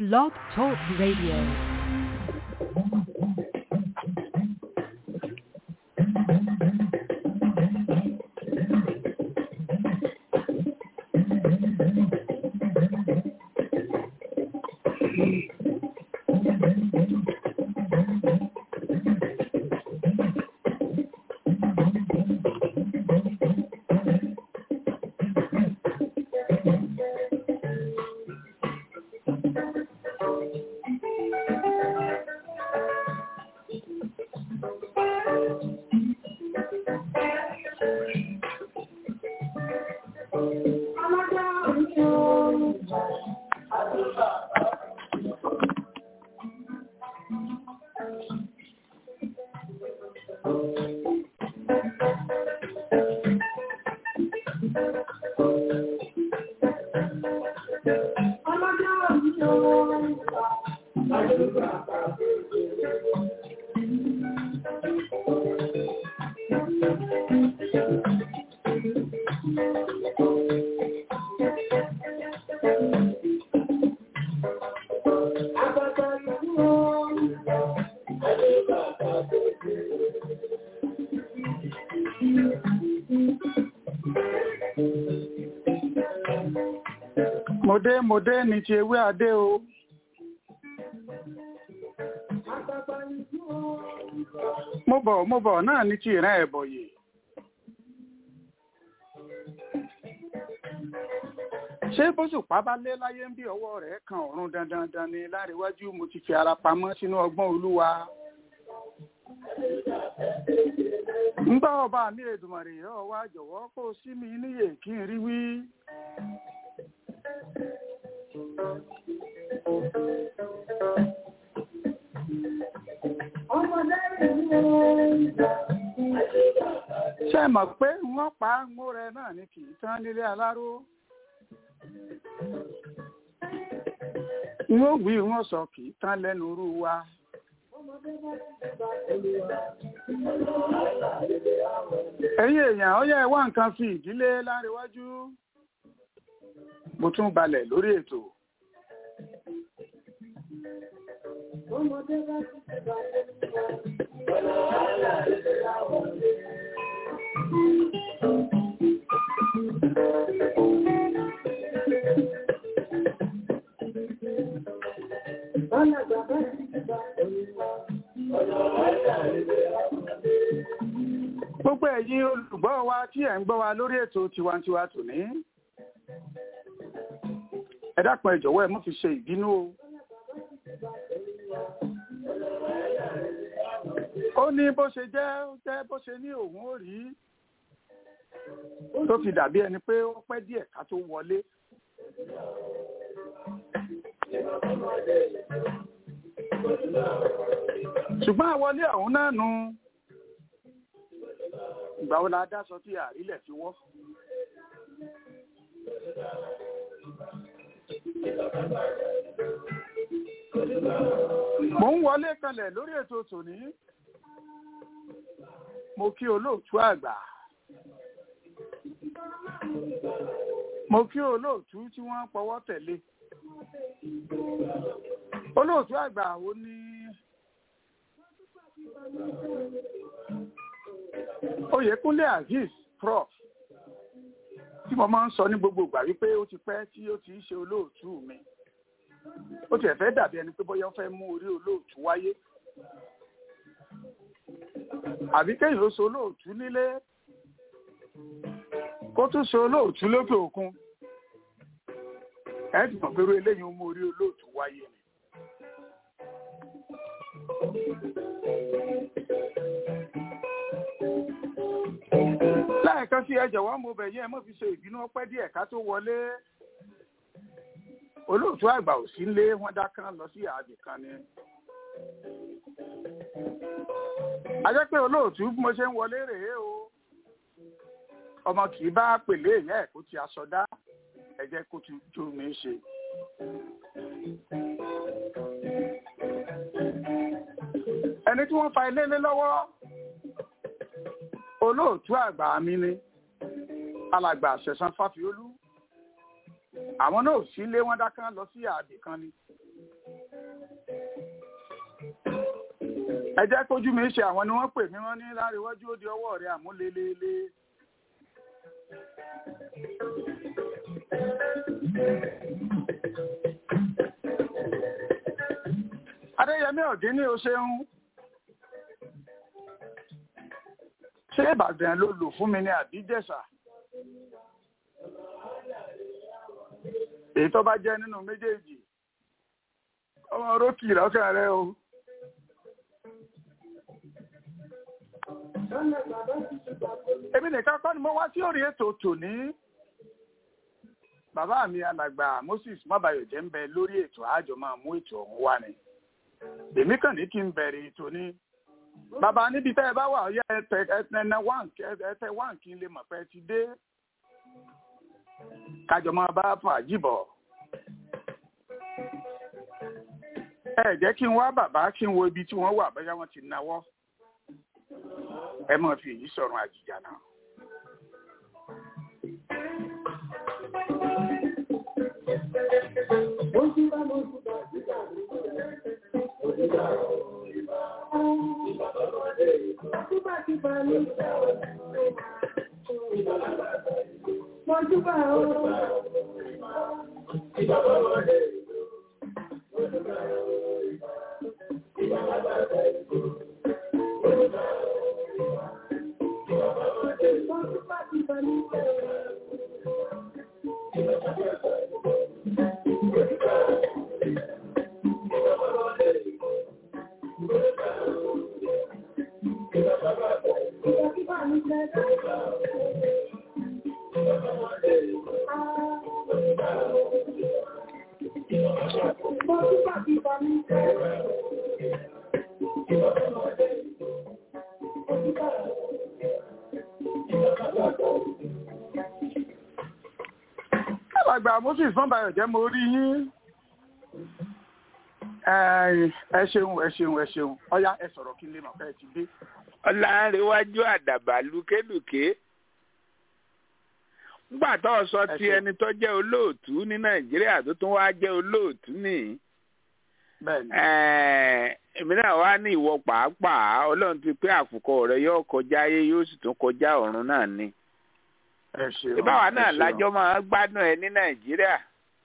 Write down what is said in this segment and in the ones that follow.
Blog Talk Radio. Mòdé mòdé ni ti ewé adé o. Mo bọ̀ mo bọ̀ náà ni ti ìran ẹ̀bọ̀yè. Ṣé bóṣùpá bá lé láyé ń bí ọwọ́ rẹ̀ kan ọ̀run dandan dan ni láríwájú mo ti fi ara pamọ́ sínú ọgbọ́n olúwa. ń bá ọba mi Èdùmàrè yọ wá jọ̀wọ́ kó sí mi níyè kí n rí wí. ṣé ẹ mọ̀ pé wọ́n pa ńgbó rẹ náà ni kì í tán nílé aláró wọ́n wí wọ́n sọ kì í tán lẹ́nu irú wa. ẹ̀yin èèyàn ó yẹ wá nǹkan fi ìdílé láríwájú mo tún balẹ̀ lórí ètò. Gbogbo ẹ̀yin olùgbọ́ wa tí ẹ̀ ń gbọ́ wa lórí ètò tiwantiwa tòní. Ẹ dákun ẹ jọ̀wọ́ ẹ mú fi ṣe ìbínú o. Ó ní bó ṣe jẹ́ ó jẹ́ bó ṣe ní òun ó rí tó fi dàbí ẹni pé ó pẹ́ díẹ̀ ká tó wọlé. Ṣùgbọ́n àwọlé ọ̀hún náà nu ìgbà wo la dá sọ tí àrílẹ̀ fi wọ́. Mo ń wọlé kalẹ̀ lórí ètò tòní. Mo kí olóòtú àgbà. Mo kí olóòtú tí wọ́n pọwọ́ tẹ̀lé. Olóòtú àgbà ó ní Oyèkúnlé Azeez Prof tí mo máa ń sọ ní gbogbo ìgbà wípé ó ti pẹ́ tí ó ti ń ṣe olóòtú mi ó tiẹ̀ fẹ́ dàbí ẹni pé bóyá ó fẹ́ mú orí olóòtú wáyé àbí kéyìn ó so olóòtú nílé kó tún so olóòtú lókè òkun ẹ ti mọ̀ pé irú eléyìí ó mú orí olóòtú wáyé ni. lẹ́ẹ̀kan sí ẹ jọ̀wọ́ mo bẹ̀ yín ẹ mọ́ fi ṣe ìbínú ọpẹ́ díẹ̀ ká tó wọlé olóòtú àgbà ò sí lé wọ́n dákán lọ sí ààbì kan ni. a jẹ́ pé olóòtú bí mo ṣe ń wọlé rèé o ọmọ kì í bá pèlé ìyá ẹ̀ kó ti aṣọ dá ẹ jẹ́ kó ti tú mi ṣe. ẹni tí wọ́n fa ilé lé lọ́wọ́ olóòtú àgbà mi ni alàgbà àṣẹ̀sán fáfiolú àwọn náà ò sí lé wọn dákán lọ sí ààbì kan ni ẹ jẹ́ kójú mi ṣe àwọn ni wọ́n pè mí wọ́n ní láríwájú ó di ọwọ́ rẹ̀ àmúlélélé. adéyẹmí ọ̀dín ní o ṣeun ṣé ìbàdàn ló lò fún mi ní àbíjẹ̀ṣà èyí tó bá jẹ́ nínú méjèèjì ọmọ rókì lọ́kàn rẹ o. èmi nìkan kọ́ ni mo wá sí orí ètò tòní bàbá mi alàgbà Moses mọ́bàyọ̀jẹ́ ń bẹ lórí ètò àjọ máa mú ètò ọ̀hún wá ni èmi kàn ní kí n bẹ̀rẹ̀ ètò ní bàbá níbi tẹ́ ẹ bá wà ọ̀yá ẹtẹ ẹtẹ ẹtẹ wán kí n lè mọ̀ pé ẹ ti dé kájọ máa bá fàájì bọ̀ ẹ jẹ́ kí n wá bàbá kí n wo ibi tí wọ́n wà bóyá wọ́n ti náwó ẹ máa fi èyí sọ̀rọ̀ àjìjà náà. alàgbà moses fúnbayọ̀ jẹ́ mo rí yín ẹ ṣeun ẹ ṣeun ẹ ṣeun ọyá ẹ sọ̀rọ̀ kí n lè mọ̀ pé ẹ ti dé. ọ̀làǹrẹ̀wájú àdàbà lùkélùké nígbà tó o sọ ti ẹni tó jẹ́ olóòtú ní nàìjíríà tó tún wá jẹ́ olóòtú nìyí èmi náà wá ní ìwọ pàápàá ọlọ́run ti pé àkùkọ rẹ yóò kọjá ayé yóò sì tún kọjá ọ̀run náà ni ìbáwa náà lájọ máa gbádùn ẹ ní nàìjíríà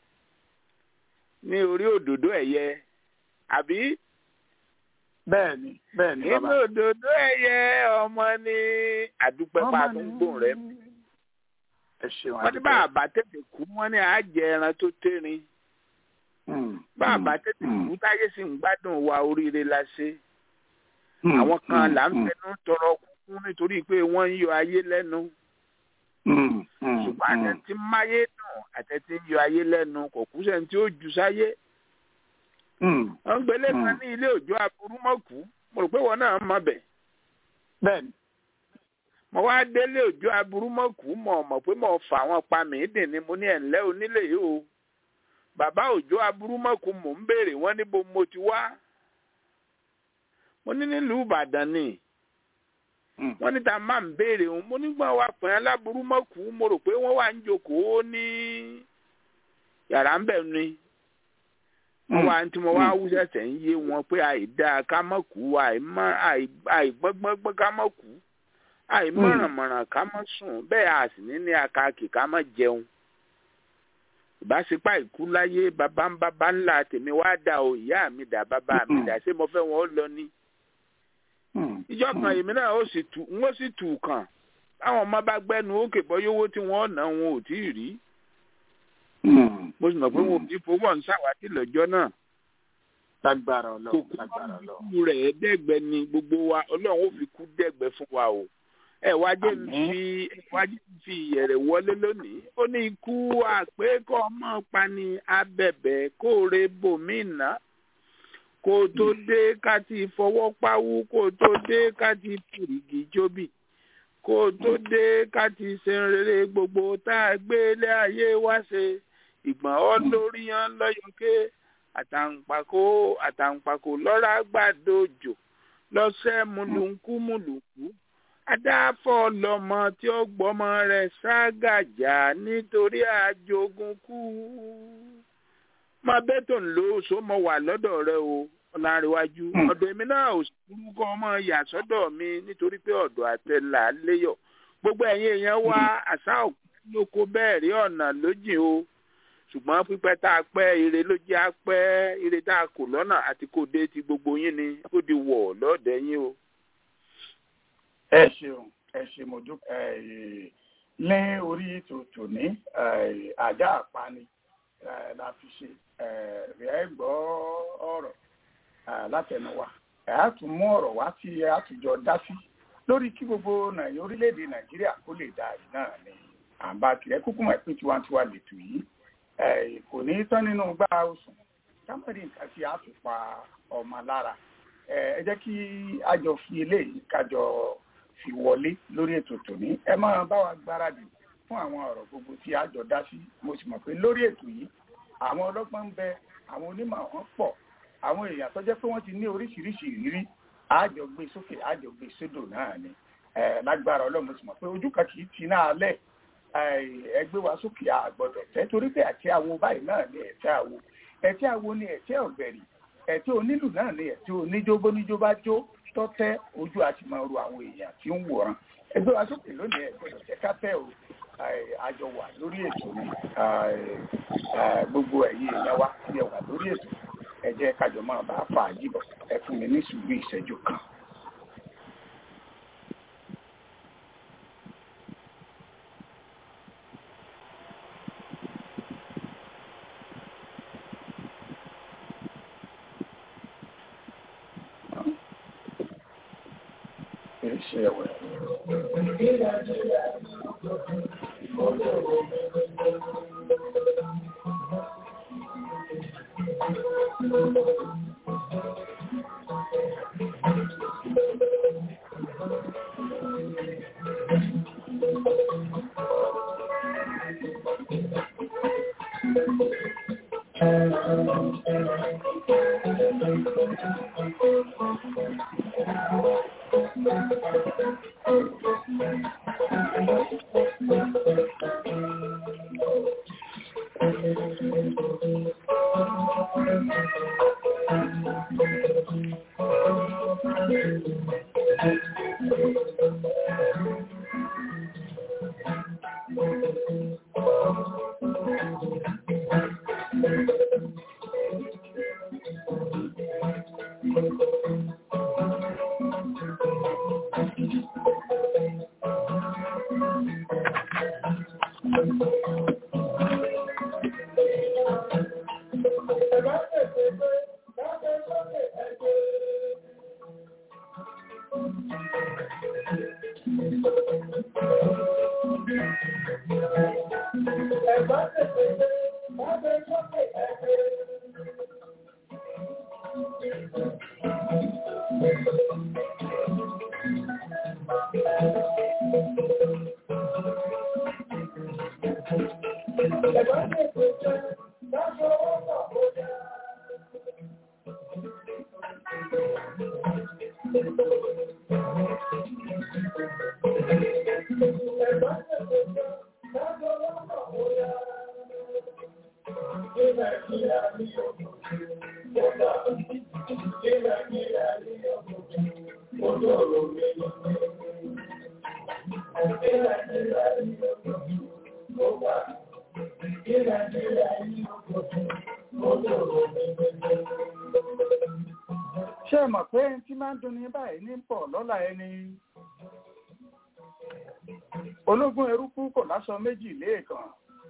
ní orí òdòdó ẹ̀yẹ àbí. bẹ́ẹ̀ni bẹ́ẹ̀ni bàbá. inú òdòdó ẹ̀yẹ ọmọ ní àdúpẹ́ pa tó ń gbòòn rẹ. wọ́n ní bàbá tètè kú wọ́n ní àjẹ ẹran tó tẹ́rin. bàbá tètè kú táyé sì ń gbádùn wa oríire la ṣe. àwọn kan là ń fẹnu tọrọ kúkú nítorí pé wọ́n ń yọ ayé lẹ́nu ṣùgbọ́n àtẹ̀tí máyé dùn àtẹ̀tí ń yọ ayé lẹ́nu kò kú sẹ́ni tí ó jù sáyé. wọ́n ń gbélé kan ní ilé òjò aburú mọ́kù mo rò pé wọn náà mọ̀ bẹ̀. bẹ́ẹ̀ni. mo wá délé òjò aburú mọ́kù mọ̀ mọ̀ pé mo fà wọn pa mí dìn ni mo ní ẹ̀ńlẹ́ onílé yìí o. bàbá òjò aburú mọ́kù mò ń béèrè wọ́n níbo mo ti wá. mo ní nílùú Ìbàdàn ni wọ́n ní ta máa ń béèrè òun mo nígbà wà pẹ́ aláburú mọ́kù mo rò pé wọ́n wà ń jókòó ní yàrá ń bẹ̀ ni wọ́n wá tí mo wá wú sẹ̀sẹ̀ ń yé wọn pé àìdá ká mọ̀ kú àìgbọ́ngbọ́ngbọ́n ká mọ̀ kú àìmọ̀rànmọ̀ràn ká mọ̀ sùn bẹ́ẹ̀ a sì ní ní akáàkì ká mọ̀ jẹun ìbáṣepá ìkú láyé bàbá ń bàbá ńlá tèmi wá dà o ìyá mi dà bàbá mi dà ṣé mo fẹ́ wọn lọ ní ìjọ kan èmi náà ó sì tù ń ó sì tù kàn táwọn ọmọ bá gbẹnu òkè bọyówó tí wọn ná wọn ò tí ì rí mo sì mọ̀ pé wọn ò ní fowó ń ṣàwádìí lọ́jọ́ náà. lágbára Ọlọ́run lágbára Ọlọ́run. kókó rẹ̀ dẹ́gbẹ́ ni gbogbo wa Ọlọ́run ó fi kú dẹ́gbẹ́ fún wa o ẹ wá jẹ́ fi wá jẹ́ fi ìyẹ̀rẹ̀ wọlé lónìí ó ní ikú àpékọ́ ọmọ pani abẹ̀bẹ̀ kóore bòmínà kó o tó dé ká ti fọwọ́ páwú kó o tó dé ká ti fìrìgì jóbì kó o tó dé ká ti ṣe rere gbogbo tá a gbé lé ayé wá ṣe ìgbọ̀n ọ́ lórí yan lọ́yọ̀ké àtàǹpàkò àtàǹpàkò lọ́ra gbàdójò lọ́sẹ̀ múlùkú múlùkú adáfọ́ lọ́mọ tí ó gbọ́mọ rẹ̀ ságàjà nítorí àjogún kú máa bẹ́ tó ń lo oṣù mọ́ wà lọ́dọ̀ rẹ o ọ̀làǹrẹ̀wájú Hmm. ọ̀dọ̀ èmi náà ò sùúrù kọ́ ọmọ yà sọ́dọ̀ mi nítorí pé ọ̀dọ̀ àtẹlà léyọ̀ gbogbo ẹ̀yin èèyàn wá àṣà òkú lóko bẹ́ẹ̀ rí ọ̀nà lójìn o ṣùgbọ́n pípẹ́ tá a pẹ́ ire ló jẹ́ a pẹ́ ire tá a kò lọ́nà àti kò dé ti gbogbo yín ni ó di wọ̀ lọ́ọ̀dẹ̀ yín o. ẹ ṣeun ẹ ṣe mo dúpẹ́ ẹ ní orí ètò tòní ẹ, ajá àpáni ẹ, la fi ṣe ẹ, ẹ gbọ́ ọ̀rọ̀ ẹ, látẹnuwa ẹ á tún mú ọ̀rọ̀ wá tí ẹ á tún jọ dá sí lórí kí gbogbo nàìjíríà orílẹ̀-èdè nàìjíríà kó lè dá yìí náà ni àǹbá kìlẹ̀ kúkú mọ̀ pé tiwantiwa lètò yìí ẹ, kò ní tán nínú gbá oṣù kámẹ́rì nǹkan tí a fi pa ọmọ lára ẹ ẹ jẹ́ kí a jọ fi eléyìí kájọ fi wọlé lórí ètò tòní ẹ máa bá wa gbáradì fún àwọn ọ̀rọ̀ gbogbo tí a jọ dá sí mo sì mọ̀ pé lórí ètò yìí àwọn ọlọ́gbọ́n ń bẹ àwọn onímọ̀ wọn pọ̀ àwọn èèyàn tó jẹ́ pé wọ́n ti ní oríṣiríṣi ìrírí àjọ gbé sókè àjọ gbé sódò náà ni ẹ lágbára ọlọ́run mo sì mọ̀ pé ojú kan kì í ti náà lẹ̀ ẹgbẹ́ wa sókè àgbọ̀dọ̀ tẹ́ torí pé àti àwo báyìí náà ni ẹ̀tẹ́ àwo ẹ̀tẹ́ àwo ni ẹ̀tẹ́ ọ̀gbẹ̀rì ẹ̀tẹ́ onílù náà ni ẹ̀tẹ́ oníjó bóníjó bá jó tọ́tẹ́ ojú àti máa ru àwọn èèyàn tí ń wòran ẹgbẹ́ wa sókè lónìí ẹ̀gbọ́dọ̀ tẹ́ ká tẹ́ o àjọ wà lórí ètò ni gbogbo ẹ̀yin èèyàn wa tí ẹ wà lórí ètò ẹ jẹ́ kájọ máa bá fà á jìbọ̀ ẹ fún mi ní sùúrù ìṣẹ́jú kan. ṣe ẹ̀wẹ̀. ṣé ẹ mọ̀ pé ẹni tí máa ń dunni báyìí ní pọ̀ lọ́la ẹni ológun eruku kò láṣọ méjì léèkàn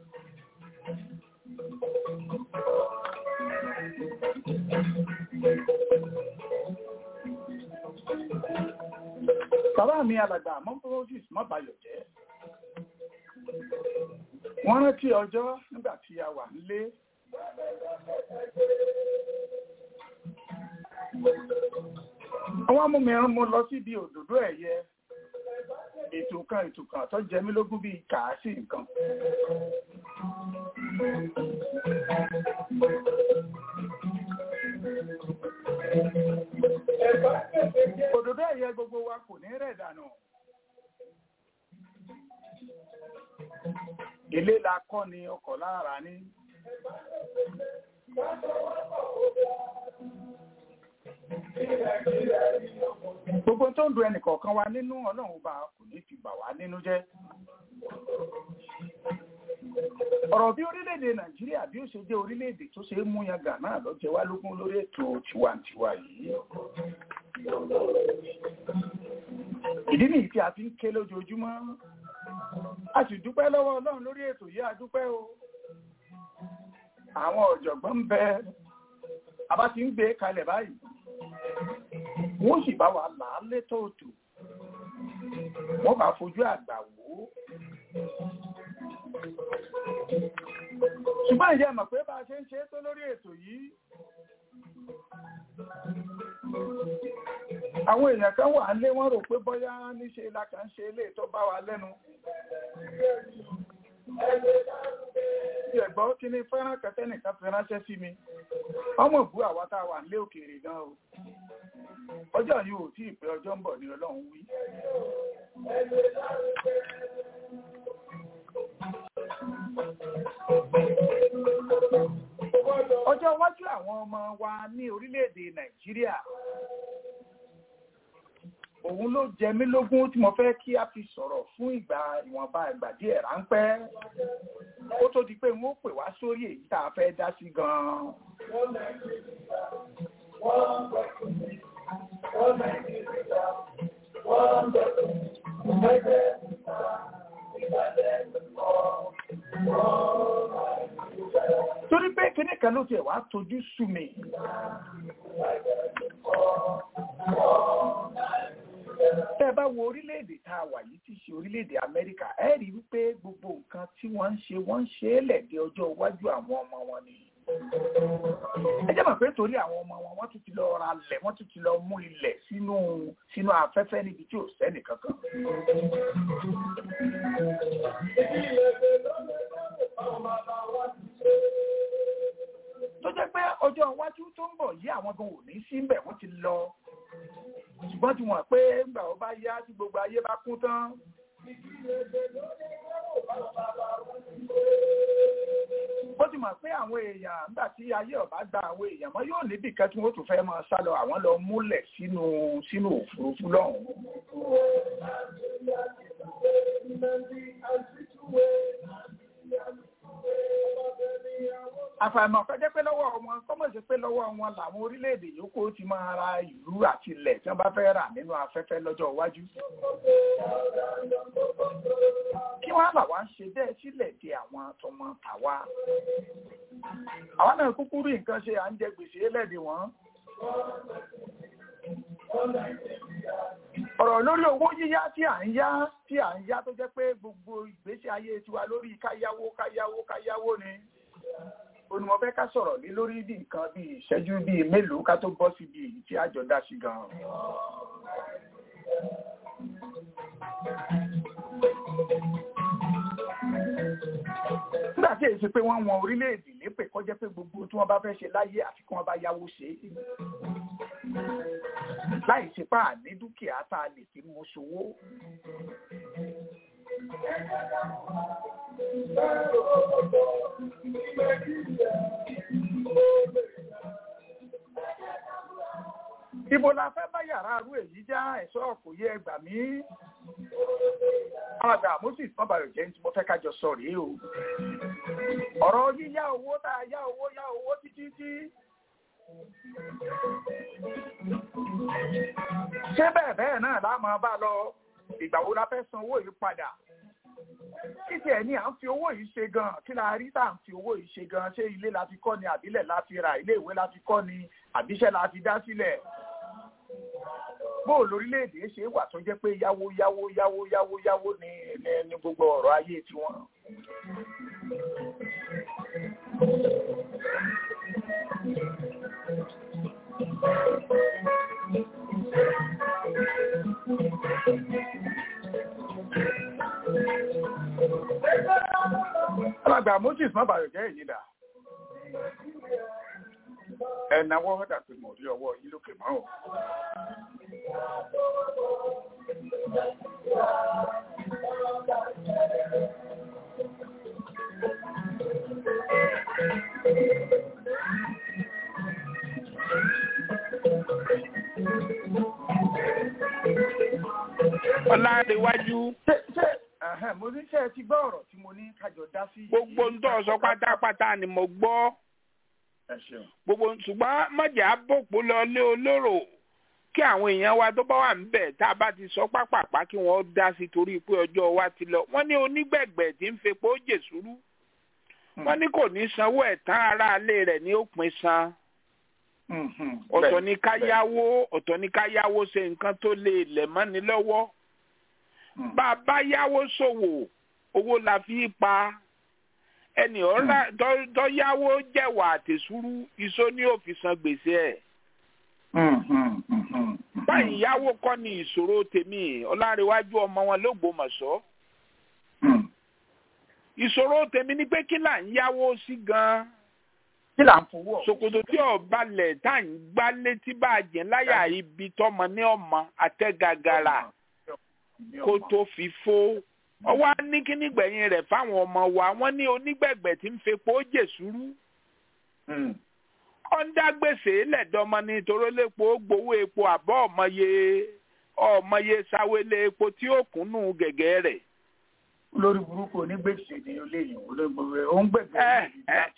bàbá mi alàgbà mọ́fọ́lọ́sìs mọ́bàyọ̀ jẹ́ wọ́n rántí ọjọ́ nígbà tí a wà nílé àwọn amúmìíràn mo lọ síbi òdòdó ẹ̀yẹ ètò kan ètò kan tó jẹ mí lógún bíi kàásì nǹkan òdòdó ẹ̀yẹ gbogbo wa kò ní rẹ̀ dànù ilé la kọ́ ni ọkọ̀ lára ní gbogbo tó ń du ẹnìkọ̀ọ̀kan wa nínú ọlọ́run ọba kò ní fi bà wá nínú jẹ́ ọ̀rọ̀ bí orílẹ̀-èdè nàìjíríà bí ó ṣe jẹ́ orílẹ̀-èdè tó ṣe é mú yangà náà lọ jẹ wá lógún lórí ètò tiwantiwa yìí ìdí nìyí tí a fi ń ké lójoojúmọ́ a sì dúpẹ́ lọ́wọ́ ọlọ́run lórí ètò yìí a dúpẹ́ o àwọn ọ̀jọ̀gbọ́n ń bẹ a bá ti ń gbé kalẹ̀ báyìí wọ́n sì bá wa là á létòótò wọ́n bá fojú àgbà wò ó ṣùgbọ́n ìyá mọ̀ pé bá a ṣe ń ṣe tó lórí ètò yìí àwọn èèyàn kan wà lé wọ́n rò pé bóyá níṣe la kàn ń ṣe ilé tó bá wa lẹ́nu bí ẹ̀gbọ́n kí ni fẹ́ràn kẹtẹ́ nìkan fi ránṣẹ́ sí mi ọmọ ìbú àwa tá a wà nílé òkèèrè gan o ọjọ́ yìí ò tí ì pé ọjọ́ ń bọ̀ ní ọlọ́run wí ọjọ́ iwájú àwọn ọmọ wa ní orílẹ̀-èdè nàìjíríà òun ló jẹ mí lógún tí mo fẹ́ kí a fi sọ̀rọ̀ fún ìgbà ìwọ̀nba ìgbà díẹ̀ ráńpẹ́ ó tó di pé wọ́n pè wá sórí èyí tá a fẹ́ dá sí gan-an. torí pé kíní kan ló tiẹ̀ wá tójú sú mi. tẹ́ ẹ bá wo orílẹ̀-èdè tá a wà yìí tí í ṣe orílẹ̀-èdè amẹ́ríkà ẹ rí wípé gbogbo nǹkan tí wọ́n ń ṣe wọ́n ń ṣe é lẹ̀dẹ̀ ọjọ́ iwájú àwọn ọmọ wọn ni. ẹ jẹ́ mọ̀ pé torí àwọn ọmọ wọn wọ́n tún ti lọ ra lẹ̀ wọ́n tún ti lọ mú ilẹ̀ sínú sínú afẹ́fẹ́ níbi tí ò sẹ́nì kankan. tó jẹ́ pé ọjọ́ iwájú tó ń bọ̀ yí àwọn gan ò ní sí mbẹ̀ wọ́n ti lọ ṣùgbọ́n tí wọ́n pé ńgbà ó bá yá tí gbogbo ayé bá kún tán. bó ti mọ̀ pé àwọn èèyàn nígbà tí ayé ọ̀bá gba àwọn èèyàn mọ́ yóò níbì kan tí wọ́n tún fẹ́ máa sá lọ àwọn lọ múlẹ̀ sínú sínú òfurufú lọ́hùn. àfàìmọ̀ kọjá pé lọ́wọ́ wọn kọ́mọ̀ sí pé lọ́wọ́ wọn làwọn orílẹ̀-èdè yòókù ti máa ra ìlú àti ilẹ̀ tí wọ́n bá fẹ́ rà nínú afẹ́fẹ́ lọ́jọ́ iwájú. kí wọ́n là wá ń ṣe bẹ́ẹ̀ sílẹ̀ di àwọn tọmọ tàwa. àwa náà kúkú rí nǹkan ṣe à ń jẹ gbèsè ẹlẹ́dì wọn. ọ̀rọ̀ lórí owó yíyá tí à ń yá tí à ń yá tó jẹ́ pé gbogbo ìgbésí ayé tiwa lórí káyáwó káyáwó káyáwó ni onímọ̀ fẹ́ ká sọ̀rọ̀ lé lórí bí nǹkan bí ìṣẹ́jú bíi mélòó ká tó bọ́ síbi èyí tí àjọ dá sí gan-an. nígbà tí èyí ṣe pé wọ́n wọn orílẹ̀-èdè lépè kọjá pé gbogbo tí wọ́n bá fẹ́ ṣe láyé àfi kí wọ́n bá yáwó ṣe é láì ṣe pá ní dúkìá tá a lè fi mú ṣòwò. Ibo la fẹ́ bá yàrá arú èyí já ẹ̀ṣọ́ kò yẹ ẹgbà mí. Àgbà Moses Mọ́bàyọ̀ jẹ́ tí mo fẹ́ kájọ sọ rèé o. Ọ̀rọ̀ yíyá owó tá a yá owó yá owó títí tí. Ṣé bẹ́ẹ̀ bẹ́ẹ̀ náà lá máa bá lọ? Ìgbà wo la fẹ́ san owó yìí padà? títí ẹ̀ ní à ń fi owó yìí ṣe gan kí la rí tá à ń fi owó yìí ṣe gan ṣé ilé la fi kọ́ ni àbílẹ̀ la fi ra ilé ìwé la fi kọ́ ni àbíṣẹ́ la fi dá sílẹ̀ bóò lórílẹ̀‐èdè ṣe wà tó jẹ́ pé yáwó yáwó yáwó yáwó yáwó ní ní gbogbo ọ̀rọ̀ ayé tiwọn. alàgbà moses má bàrẹ̀ jẹ́ èyí dà ẹ̀nàwọ́ ọ̀dà pé mo rí ọwọ́ yìí lókè mọ́ ò. ọlárẹ̀wájú ṣé ṣé ẹ̀hẹ́n, mo ní ṣe ẹ ti gbọ́ ọ̀rọ̀ tí mo ní kájọ dá sí. gbogbo ń tọ́ sọ pátápátá ni mo gbọ́ ẹ ṣeun. gbogbo ṣùgbọ́n mọ̀jà bòpó lọ lé olóró kí àwọn èèyàn wa tó bá wà níbẹ̀ tá a bá ti sọ pápápá kí wọ́n dá sí torí pé ọjọ́ wa ti lọ wọ́n ní onígbẹ̀gbẹ̀ tí ń fepo jèsúrú wọ́n ní kò ní sanwó ẹ̀tàn aráalé rẹ̀ ní òpin san Mhm, ọ̀tọ̀ bẹ́ẹ̀, ní ká bẹ́ẹ̀. yáwó ọ̀tọ̀ ní ká yáwó ṣe nǹkan tó lè lẹ̀ mọ́ni lọ́wọ́ Mm. bá a bá yáwó ṣòwò owó la fi pa ẹnì ọ̀rá tó- tó yáwó jẹ̀wà àtẹ̀súrú iṣó ní òfin san gbèsè ẹ̀ Mhm, mhm, mhm. báyìí yáwó kọ́ ni ìṣòro tèmi ọlárẹ̀wájú ọmọ wọn lÓgbómọ̀ṣọ́ Mm. ìṣòro tèmi ni pé kí là ń yáwó sí gan-an kí là ń fowó ọ̀hún ṣòkòtò tí ọba lẹ̀ tá à ń gbá létí bá a jẹ́ láyà ibi tọmọ ní ọmọ àtẹ́gàgàrà ní kó ọmọ? tó fi fó ọwọ́ á ní kíní gbẹ̀yìn rẹ̀ fáwọn ọmọ wa wọ́n ní onígbẹ̀gbẹ̀ tí ń fepo jèsúrú Mm. ọ̀ndà gbèsè lẹ́dọ̀mọ ní torólépo gbowó epo àbọ̀ ọ̀mọye ọ̀mọye sáwélé epo tí ó kúnnú gẹ̀gẹ́ rẹ̀ olórí burúkú onígbèsè ni olóyìn olórí burúkú ó ń gbẹ̀gbẹ̀ Ẹ, ní ẹ.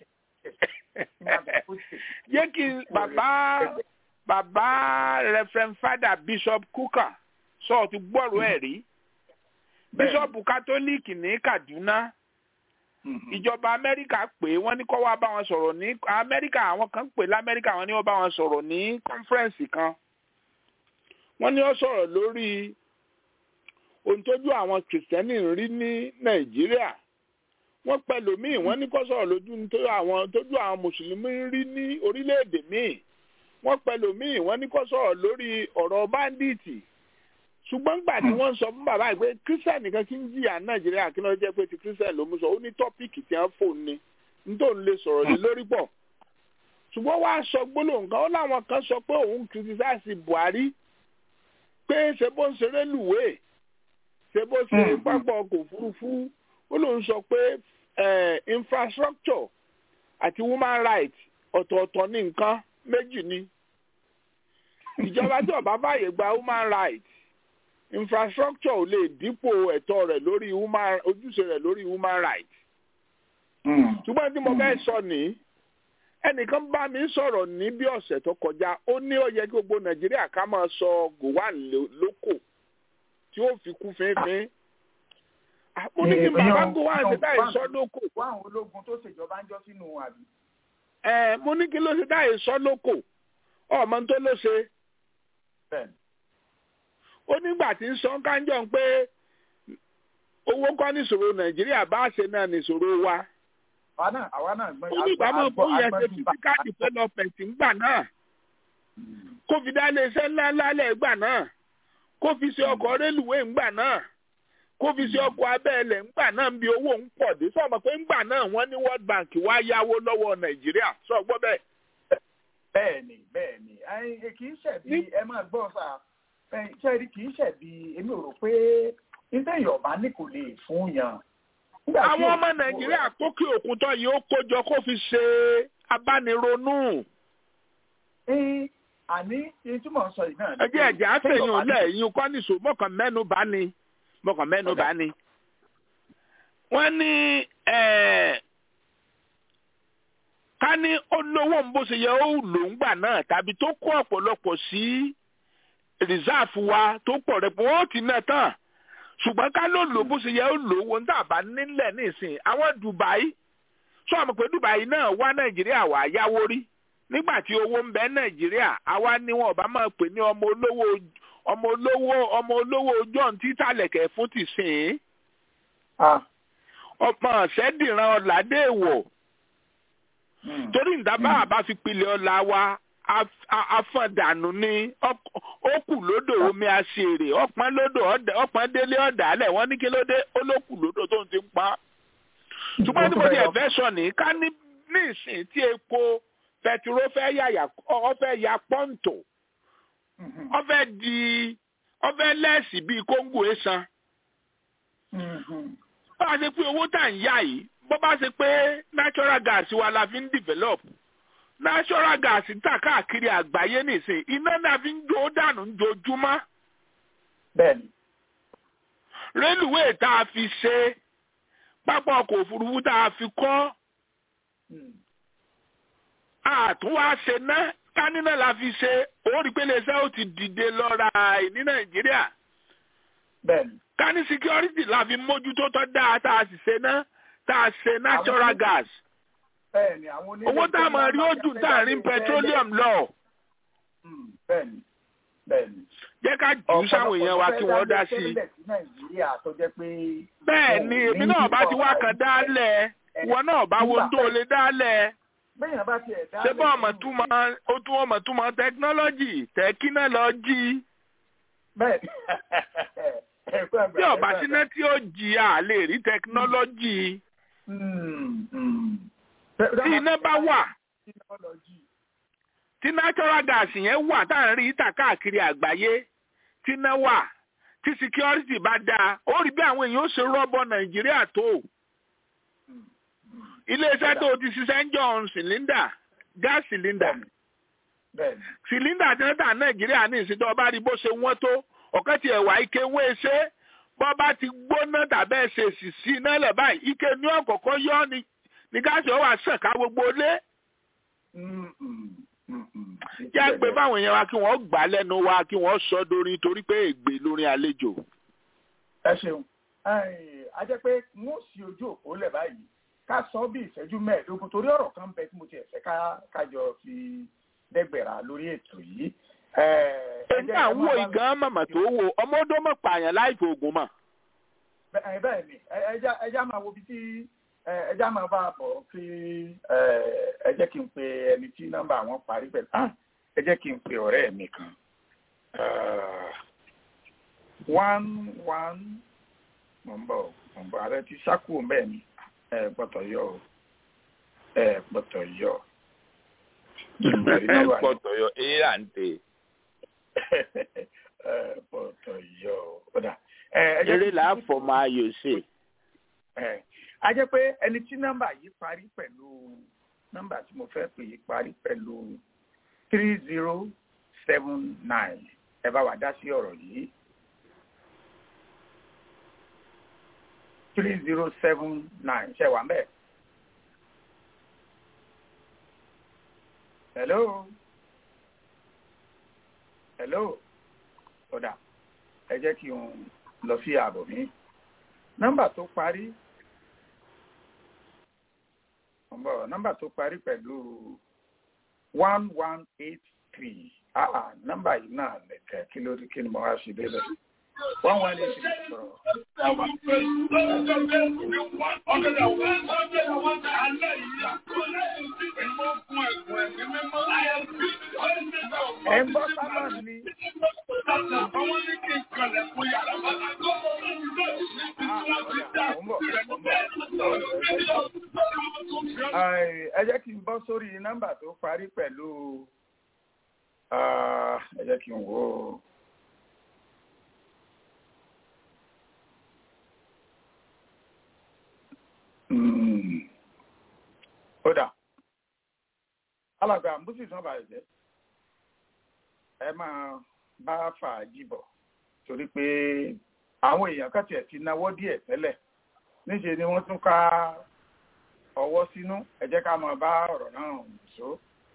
ìdájọ́ jẹ́ kí bàbá bàbá reverend father bishop kuka sọ ti gbọ́rọ̀ ẹ̀ rí bishop kátólíìkì ní kaduna ìjọba amẹ́ríkà pé wọ́n ní kó wá bá wọn sọ̀rọ̀ ní amẹ́ríkà àwọn kan pè lamẹ́ríkà wọ́n ní wọ́n bá wọn sọ̀rọ̀ ní kọ́nfẹ́rẹ́nsì kan wọ́n ní wọ́n sọ̀rọ̀ lórí ohun tójú àwọn kìrìsìtẹ́nì ń rí ní nàìjíríà wọ́n pẹ̀lú míì wọ́n ní kó sọ̀rọ̀ lójú nítorí àwọn tójú àwọn mùsùlùmí ń rí ní orílẹ̀-èdè míì wọ́n pẹ̀lú míì wọ́n ní kó sọ̀rọ̀ lórí ọ̀rọ̀ báńdíìtì ṣùgbọ́n gbà tí wọ́n sọ fún bàbá yìí pé kírísítẹ̀ nìkan kí ń jìyà nàìjíríà kí ló jẹ́ pé ti kírísítẹ̀ ló mú sọ ó ní tọ́pìkì tí wọ́n fò ní nítorí lè sọ̀rọ̀ lé lórí pọ̀ ṣùgbọ́n wàá sọ gbólóhùn kan ó láwọn kan sọ pé òun kìrìtìsáàsì buhari pé ṣe bó ń ṣeré lùwé ṣe bó ṣe pápá ọkọ̀ òfurufú ó lóun sọ pé eh, infrastructure àti human rights ọ̀tọ̀ọ̀tọ̀ ní nǹkan méjì ni ìjọba tí ó bá fàyè gba human rights infrastructure ò lè dípò ẹ̀tọ́ rẹ̀ lórí human ojúṣe rẹ̀ lórí human rights ṣùgbọ́n tí mo fẹ́ sọ ní ẹnìkan bá mi sọ̀rọ̀ ní bí ọ̀sẹ̀ tó kọjá ó ní ó yẹ kí gbogbo nàìjíríà ká máa sọ gowon lóko tí ó fi kú fínfín mo ní kí bàbá gowon ṣe táyì sọ lóko wá àwọn ológun tó ṣèjọba ń jọ sínú àbí. ẹ mo ní kí ló ṣe táyì sọ lóko ọmọ tó ló ṣe bẹ́ẹ̀ni ó nígbà tí ń sọ kánjọ pé owó kọ́ níṣòro nàìjíríà bá ṣe náà níṣòro wa àwa náà àwa náà gbọ́n ó ní ìbámu bó yẹ ṣe fisikati development ńgbà náà kó fi dá iléeṣẹ́ ńláńlá lẹ̀ ńgbà náà kó fi ṣe ọkọ̀ rélùwé ńgbà náà kó fi ṣe ọkọ̀ abẹ́ẹ̀lẹ̀ ńgbà náà ń bi owó ń pọ̀ dé sọ̀mọ̀ pé ńgbà náà wọ́n ní world bank wá yáwó lọ́wọ́ nàìjíríà sọ gbọ́ bẹ́ẹ̀. bẹ́ẹ̀ni bẹ́ẹ̀ni ẹ kì í ṣẹ̀bi ẹ máa gbọ́ sà ṣẹ́ẹ̀rí kì í ṣẹ̀bi èmi ò rò pé nítorí ọ̀bá ní kò lè fún yàn àwọn ọmọ nàìjíríà kókè òkun tó yìí ó kójọ kó fi ṣe abánironú. àní èyí tí mò ń sọ yìí náà. ẹ jẹ́ ẹ̀jẹ̀ àfẹ̀yìn lẹ́yìn kọ́ nìṣó mọ̀kàn mẹ́nu bá ní mọ̀kàn mẹ́nu bá ní. wọ́n ní ká ní olówó ń bó ṣe yẹ ó lò ń gbà náà tàbí tó kó ọ̀pọ̀lọpọ̀ sí rìsáàfù wa tó pọ̀ rẹ̀ wọ́n ti náà tán ṣùgbọ́n ká ló lò bó ṣe yẹ ó lò wọn tá a bá nílẹ̀ nísìn àwọn Dubai sọ àmọ́ pé Dubai náà wá Nàìjíríà wá yáwó rí nígbà tí owó ń bẹ Nàìjíríà àwa ni wọn bá máa pè ní ọmọ olówó ọmọ olówó ọmọ olówó John títàlẹ̀kẹ̀ fún ti sìn ọmọ ṣẹ́dìran ọ̀làdéèwọ̀ torí ìdábà àbá fi pilẹ̀ ọ̀la wa afọ̀dànù ni ó kù lódò omi àṣèrè ọ̀pọ̀n lódò ọ̀pọ̀n délé ọ̀dàlẹ̀ wọ́n ní kí ló dé ó ló kù lódò tó ń ti pa. ṣùgbọ́n tí mo ti ẹ̀fẹ́ sọ ní ká ní ìsìn tí epo pẹtiró fẹ́ yàyà ọ fẹ́ ya pọ́ǹtò ọ fẹ́ di ọ fẹ́ lẹ́ẹ̀sì bíi kóńgò ẹ̀sán. bá a ṣe pé owó tà ń yá yìí bó bá ṣe pé natural gas wa la fi ń develop natural gas ń tà káàkiri àgbáyé nìsín iná náà fi ń jó dànù ń jojúmọ́. bẹ́ẹ̀ni. rélùwéè tá a fi ṣe pápá ọkọ̀ òfurufú tá a fi kọ́ àtúnwá ṣe ná kánínà la fi ṣe orí pé iléeṣẹ́ ó ti dìde lọ́ra ní nàìjíríà kání security la fi mójútó tọ́ dáa tá a sì ṣe ná tá a ṣe natural gas owó tá a mọ̀ rí ojú tá a rí petroleum lọ. jẹ́ ká jù ú sáwọn èèyàn wa kí wọ́n dá sí i. bẹ́ẹ̀ ni èmi náà bá ti wá kan dálẹ̀ ìwọ náà bá wo tó lè dálẹ̀ ṣé bá ọmọ túmọ̀ ó tún ọmọ túmọ̀ tẹkinọ́lọ́jì tẹkinọ́lọ́jì. bí ọba síná tí ó jì á lè rí tẹkinọ́lọ́jì. tí iná bá wà tí natural gas yẹn wà tá à ń rí ìta káàkiri àgbáyé tí iná wà tí security bá dáa ó rí bí àwọn èèyàn ó ṣe rọ́bọ̀ nàìjíríà tó iléeṣẹ́ tó ti ṣiṣẹ́ ń jọ cylinder gas cylinder cylinder tí wọ́n tà nàìjíríà ní ìsìn tó ọba rí bó ṣe wọ́n tó ọ̀kẹ́ tí ẹ̀wà ike wé ṣe bọ́ bá ti gbóná tàbẹ́ ṣe sì sí iná lẹ̀ báyìí ike ní ọ̀kọ̀ọ̀kọ̀ yọ ni ní gáàsì ọwà sàn ká gbogbo lé. yá gbé báwọn èèyàn wa kí wọ́n gbà lẹ́nu wa kí wọ́n sọ dorin torí pé ègbè lórin àlejò. ẹ ṣeun a jẹ́ pé n ó sì ojú òpó lẹ̀ báyìí ká sọ bí ìṣẹ́jú mẹ́ẹ̀ẹ́dógún torí ọ̀rọ̀ kan bẹ tí mo ti ẹ̀fẹ́ kájọ fi dẹ́gbẹ̀rà lórí ètò yìí. èmi àwọn ìgàn màmá tó wo ọmọdé mọ̀ pààyàn láì fi oògùn mọ̀. bẹ́ẹ̀ ni ẹja máa wo bí tí ẹja máa bá a bọ̀ kí ẹ jẹ́ kí n pe ẹni tí nọ́mbà wọn parí pẹ̀lú ẹ jẹ́ kí n pe ọ̀rẹ́ mi kan one one mọ̀ ń bọ̀ mọ̀ ń bọ̀ ààrẹ ti sákò bẹ́ẹ̀ ni ẹ gbọ́tọ̀ yọ o ẹ gbọ́tọ̀ yọ. ẹ gbọ́tọ̀ yọ èyí à ń tè. ẹ gbọ́tọ̀ yọ o. eré là á fọmọ ayò ṣe. a jẹ́ pé ẹni tí nọ́mbà yìí parí pẹ̀lú nọ́mbà tí mo fẹ́ pè é parí pẹ̀lú three zero seven nine ẹ bá wa dá sí ọ̀rọ̀ yìí. three zero seven nine ṣe wà mbẹ. hello hello kódà ẹ jẹ́ kí n lọ sí ààbò mi nọ́mbà tó parí nọ́mbà tó parí pẹ̀lú one one eight three ah nọ́mbà yìí náà nìkẹ́ kí ló kí ni mo wá sí débẹ̀ one one eight three sọ̀rọ̀. ẹ ń bọ́ sábà ní. ẹ jẹ́ kí n bọ́ sórí nọ́mbà tó parí pẹ̀lú ẹ jẹ́ kí n wò ó. ó dà alàgbà mbùsì sàn bàyẹ̀ jẹ́ ẹ máa bá fàájì bọ̀ torí pé àwọn èèyàn kan tiẹ̀ ti náwó díẹ̀ tẹ́lẹ̀ níṣẹ́ ni wọ́n tún ká ọwọ́ sínú ẹ jẹ́ ká máa bá ọ̀rọ̀ náà so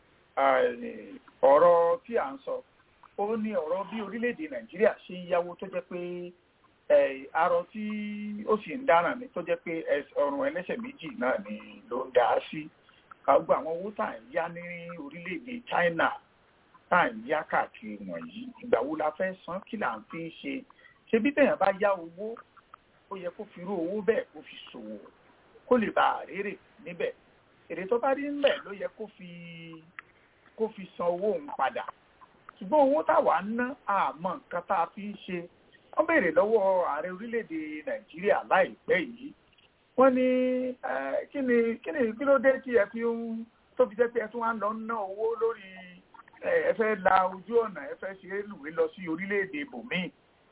ọ̀rọ̀ tí à ń sọ ó ní ọ̀rọ̀ bí orílẹ̀-èdè nàìjíríà ṣe ń yáwó tó jẹ́ pé arọ tí ó sì ń dára ni tó jẹ́ pé ọrùn ẹlẹ́sẹ̀ méjì náà ni ló ń dá sí gbogbo àwọn owó tá à ń yá ní orílẹ̀-èdè China tá à ń yá káàkiri wọ̀nyí ìgbà wo la fẹ́ san kí là ń fi ṣe ṣe bí tẹ̀yàn bá yá owó ó yẹ kó fi irú owó bẹ́ẹ̀ kó fi ṣòwò kó lè bá àrèrè níbẹ̀ èrè tó bá rí ńlẹ̀ ló yẹ kó fi kó fi san owó òun padà ṣùgbọ́n owó táwa ń ná àmọ́ nǹkan tá a fi ń ṣe wọ́n béèrè lọ́wọ́ ààrẹ orílẹ̀-èdè nàìjíríà láìpẹ́ yìí wọ́n ní kí ni kí ni kí ló dé tí ẹ fi ń tó fi jẹ́ pé ẹ tún wá ń lọ ná owó lórí ẹ fẹ́ la ojú ọ̀nà ẹ fẹ́ ṣe lùwé lọ sí orílẹ̀-èdè bòmíì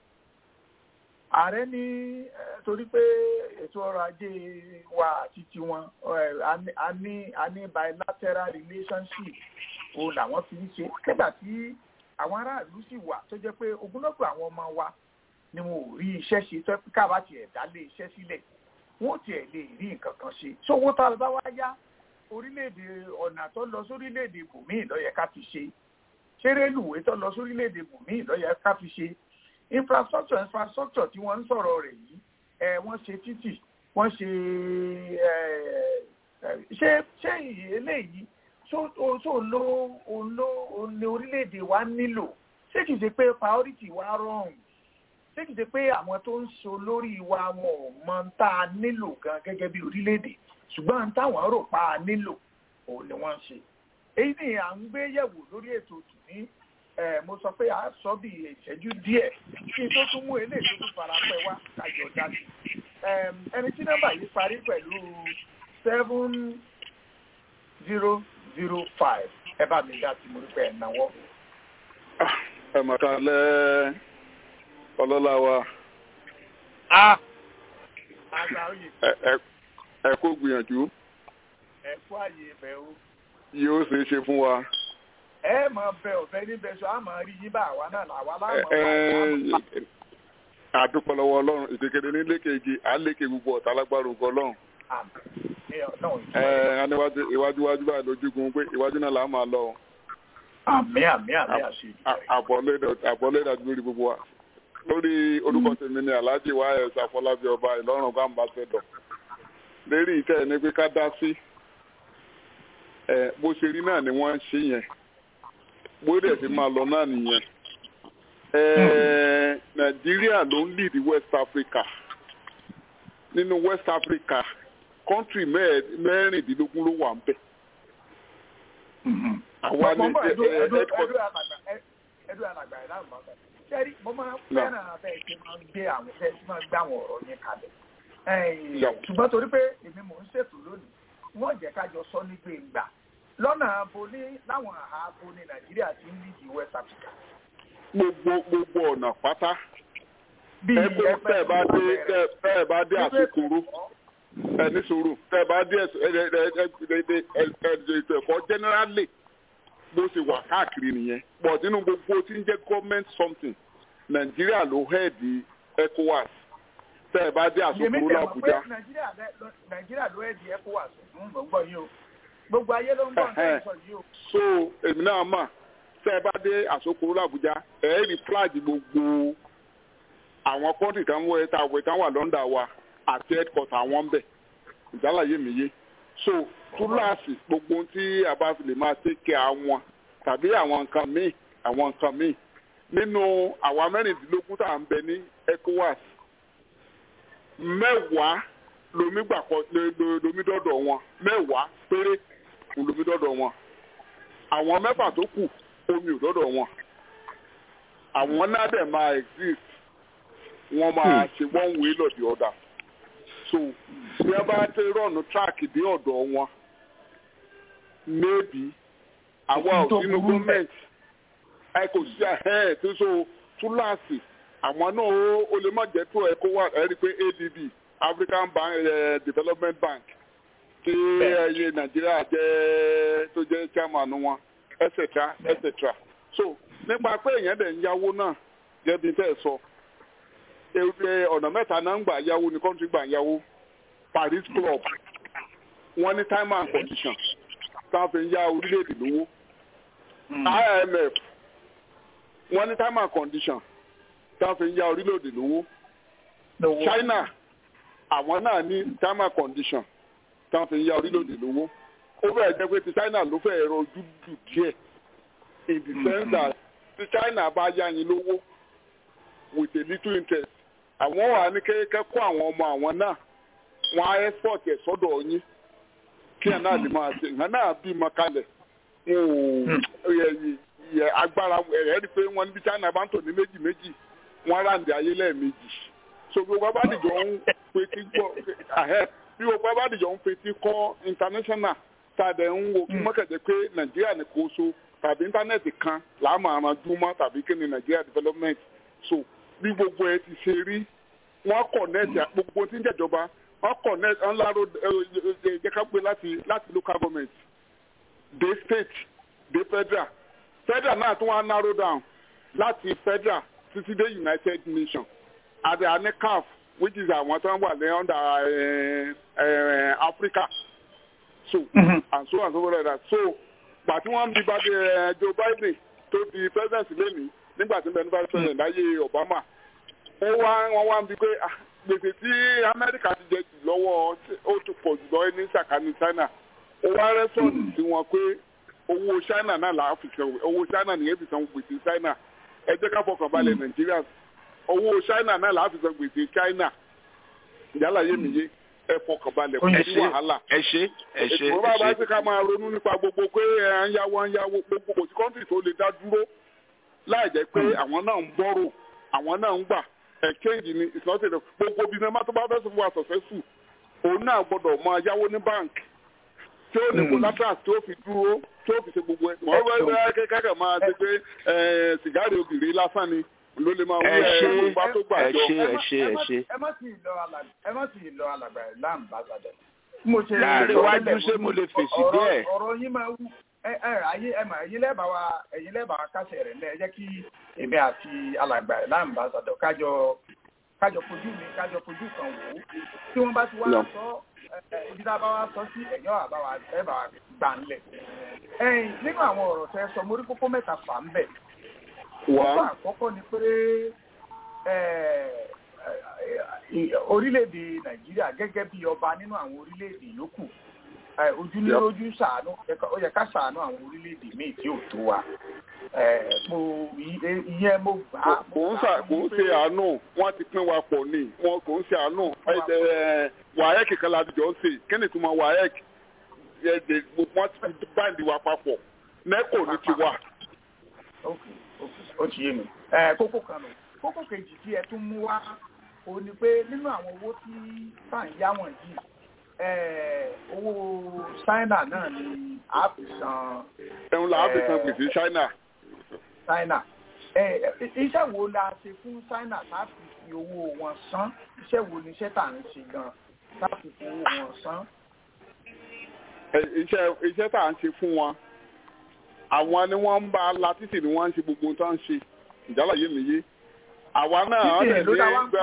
ààrẹ ní torí pé ètò ọrọ̀ ajé wa àti tiwọn a ní a ní bilateral relationship òun làwọn fi ń ṣe nígbà tí àwọn aráàlú sì wà tó jẹ́ pé ogunlọ́gọ̀ àwọn ọmọ wa ni wọn ò rí iṣẹ́ ṣe tó káwa tiẹ̀ dá lé iṣẹ́ sílẹ̀ wọn ò tiẹ̀ lè rí nǹkan kan ṣe sówó tá a bá wá yá orílẹ̀-èdè ọ̀nà tó lọ sórílẹ̀-èdè bùnmíì ló yẹ ká fi ṣe ṣé rélùwé tó lọ sórílẹ̀-èdè bùnmíì ló yẹ ká fi ṣe infrastructure infrastructure tí wọ́n ń sọ̀rọ̀ rẹ̀ yìí ẹ wọ́n ṣe títì wọ́n ṣe ṣé ṣé eléyìí tó ló ló ní orílẹ̀-èdè wa nílò ṣé kìí ṣe pé priority wa rọrùn ṣé kìí ṣe pé àwọn tó ń so lórí wa wọn ò mọ tá a nílò gan gẹ́gẹ́ bí orílẹ̀-èdè ṣùgbọ́n táwọn rò pa á nílò òun ni wọ́n ń ṣe èyí ni à ń gbé yẹ̀wò lórí ètò tòní mo sọ pé a sọ bí ìṣẹ́jú díẹ̀ kí n tó tún mú eléyìí tó tún fara pẹ́ wá kájọ dájú ẹni tí nọ́mbà yìí parí pẹ̀lú seven zero zero five ẹ bá mi dá sí mo rí pé ẹ̀ náwó. ẹ mà ká lẹ́ ọlọ́lá wa. àgbà oyè. ẹ kó gbìyànjú. ẹ kú àyè ibẹ̀ o. yóò ṣeé ṣe fún wa ẹ máa bẹ ọ̀fẹ́ níbẹ̀ sọ á máa rí yín bá àwa náà làwa láwọn. àdúpọ̀ lọ́wọ́ ọlọ́run ìkékeré ní lékèéjì à ń lékè gbogbo ọ̀tá lágbára ògo ọlọ́run. iwájú iwájú báyìí lójúgun pé iwájú náà là á máa lọ. àmì àmì àmì àṣẹ. àbọ̀lé ìdájú lórí gbogbo wa. lórí orúkọ tèmi ni alhaji wáyẹs afọlábí ọba ìlọrin gbàǹbà sẹdọ. lérí ìtẹ́ ẹni pé ká dá sí bó ṣe rí náà ni wọ́n ń ṣe yẹn bó dẹ̀ ti máa lọ náà nìyẹn. nàìjíríà ló ń lead west africa nínú west africa kọ́ńtì mẹ́rìndínlógún ló wà ń bẹ̀. àwa ní ẹdùn alàgbà ẹ̀ láàmú ọ̀gá sẹ́rí mo máa ń fẹ́ràn abẹ́ ṣe máa ń gbé àwọn ṣe máa ń gbé àwọn ọ̀rọ̀ yẹn kalẹ̀ ṣùgbọ́n torí pé èmi mò ń ṣètò lónìí wọ́n jẹ́ ká jọ sọ ní gbẹ̀ngbà lọ́nà abo ní láwọn àhà abo ní nàìjíríà ti ń lídìí west africa. gbogbo gbogbo ọ̀nà pátá ẹgbẹ́ tẹ́ ẹ bá dé tẹ́ ẹ bá dé àsokoro ẹni sòrò tẹ́ ẹ bá dé ètò ẹ̀kọ́ generally bó ṣe wà káàkiri nìyẹn but nínú gbogbo tí ń jẹ́ government something nàìjíríà ló hẹ́ẹ̀dì ecowas tẹ́ ẹ bá dé àsokoro làbújá. nàìjíríà ló hẹ́ẹ̀dì ecowas ń gbọ́ yìí o gbogbo ayé ló ń bọ̀ ní sọ yìí o. so èmi náà mà tẹ́ ẹ bá dé àsokoro làbújá ẹ rí flag gbogbo àwọn kọ́ńtì kan wọ ẹ̀ta àwọ̀ ẹ̀ta wà lọ́ndà wa àti headquarter àwọn ń bẹ̀ ìdálàyé mi yé so túláàsì gbogbo ohun tí a bá fi lè máa tẹ́kẹ̀ àwọn tàbí àwọn nǹkan míì àwọn nǹkan míì nínú àwa mẹ́rìndínlógún tá à ń bẹ ní ecowas mẹ́wàá lomi gbàkọ lomi dọ́dọ̀ wọn mẹ́wàá péré lomi dọ́dọ̀ wọn àwọn mẹ́fà tó kù omi ò dọ́dọ̀ wọn àwọn náà dẹ̀ máa exist wọ́n máa ṣe one way lọ the other so bí wọ́n bá tẹ rọ̀nù track dé ọ̀dọ̀ wọn maybe àwa ò sínú gọ́ọ̀mẹ̀ntì ẹ kò sí ẹ̀ tó so túláàsì àwọn náà ó lè má jẹ́ tó ẹ̀ kó wà ẹ̀ rí i pé adb african bank uh, development bank tí ẹyẹ nàìjíríà jẹ́ tó jẹ́ chairman wọn etc etc so nípa pé èèyàn dẹ̀ ń yáwó náà jẹ́bi tẹ́ ẹ sọ ọ̀nà mẹ́ta náà ń gbà yáwó ní country gbà yáwó paris club wọ́n ní time and condition táwọn fi ń yá orílẹ̀-èdè lówó imf wọ́n ní time and condition táwọn fi ń yá orílẹ̀-èdè lówó china àwọn náà ní time and condition táwọn fi ń yá orílẹ̀-èdè lówó ó bẹ̀rẹ̀ jẹ́ pé ti china ló fẹ́ ẹ̀rọ ojú dù díẹ̀ in the sense that ti china bá yá yín lówó with a little interest àwọn wà ní kékeré kó àwọn ọmọ àwọn náà wọn á export ẹ̀ sọ́dọ̀ yín kí ẹ̀ náà lè máa ṣe ìhàn náà bí mọ kalẹ̀ yẹ agbára ẹ̀rẹ́ rí pé wọ́n níbi china bá ń tò ní méjì méjì wọ́n ráǹdì ayé lẹ́ẹ̀mejì so gbogbo abádìjọ ń fetí gbọ́ bí gbogbo abádìjọ ń fetí kọ́ international tàdé ń wo kí mọ́kàdé pé nàìjíríà ní kò so tàbí íńtánẹ́ẹ̀tì kan làá máa ran dúmọ́ tàbí kí ni nàìjíríà development so bí gbogbo ẹ ti ṣe rí wọ́n connect gbogbo tí ń jẹ̀jọba wọ́n connect ńláró jẹ́kápé láti láti local government dé state dé federal federal náà tún wá narrow down láti federal títí dé united nations àti àní caf which is àwọn tó ń wà ní under uh, uh, Africa so and so and so like that so gbà tí wọ́n ń bí bá dé Joe Biden tó di president lẹ́nìí nígbà tí bẹ́ẹ̀ ní vice president láyé Obama ó wá wọ́n wá ń bi pé gbèsè tí Amẹ́ríkà ti jẹ jù lọ́wọ́ ó ti pọ̀ jù lọ ní sàkání China ó wá rẹ́sọ̀tì sí wọn pé owó China náà là á fi san owó China nìyẹn fi san gbèsè China ẹ jẹ́ ká fọkàn balẹ̀ Nàìjíríà owó China náà là á fi san gbèsè China ìyálà yé mi yé ẹ fọkàn balẹ̀ kò sí wàhálà. ẹ ṣe ẹ ṣe ètò bá bá ti ká máa ronú nípa gbogbo pé ẹ ń yáwó ń yáwó gbogbo kò sí kọ́ńtì tó lè dá dúró láì jẹ́ pé àwọn náà ń bọ́rò àwọn náà ń gbà exchange ni ìsọ́sẹ̀dọ̀ gbogbo bí sinimá tó bá fẹ́ sọ fún wa successful òun náà gbọ́dọ̀ máa yáwó ní bank tí ó ní collateral tí ó fi dúró tí ó fi ṣe gbogbo ẹ̀ wọ́n fẹ́ fẹ́ kẹ́kẹ́ máa ṣe pé sìgáàrì obìnrin lásán ni ló lè máa wí ẹ ẹ bá tó gbà jọ. ẹ ṣe ẹ ṣe. ẹ má sì lọ alàgbà ẹ má sì lọ alàgbà ẹ láàmú bá gbàdẹ. mo ṣe láàrin iwájú ṣé mo lè fèsì bẹ́ẹ̀. ọ̀rọ̀ yín máa wú ẹ ẹ ayé ẹ mà ẹ̀yin lẹ́bàá wa ẹ̀yin lẹ́bàá wa kásẹ̀ rẹ̀ lẹ́ ẹ jẹ́ kí èmi àti alàgbà ẹ láàmú bá gbàdẹ kájọ kájọ fojú mi kájọ fojú kan wò ó tí wọ́n bá ti wá sọ ibi tá a bá wá sọ sí ẹ̀yọ́ àbáwá ẹ bá wa gbà ńlẹ̀. ẹ̀yin nínú àwọn ọ̀rọ̀ tẹ́ sọ mo rí kókó mẹ́ta fà ń bẹ̀ kókó àkọ́kọ́ ni pé orílẹ̀-èdè nàìjíríà gẹ́gẹ́ bí ọba nínú àwọn orílẹ̀-èdè yòókù ojú ní ojú ṣàánú ó yẹ ká ṣàánú àwọn orílẹ̀-èdè míì tí ò tó wa mo ìyẹn mo gbà á. kò ń ṣà kò ń ṣe àánú wọn ti pín wa pọ̀ ni wọn kò ń ṣe àánú wàhálà kankan la jọ ń ṣe kí ni ìtumọ̀ wàhálà wọn ti báńdì wa papọ̀ nẹ́kò ní tiwa. okay ó ti yé mi kókó kan nù kókó kejì tí ẹ tún mú wá o ní pé nínú àwọn owó tí tá à ń yá wọ̀nyí owó China náà ni a fi san. ẹ̀hún la a fi san gbèsè China. China iṣẹ́ wo la ṣe fún China tá a fi fi owó wọn san iṣẹ́ wo ni iṣẹ́ tà ń ṣe gan tá a fi fi owó wọn san. iṣẹ́ iṣẹ́ tà ń ṣe fún wọn àwọn ni wọ́n ń bá la títì ni wọ́n ń ṣe gbogbo tó ń ṣe ìjálá yé mi yé àwa náà á lè ní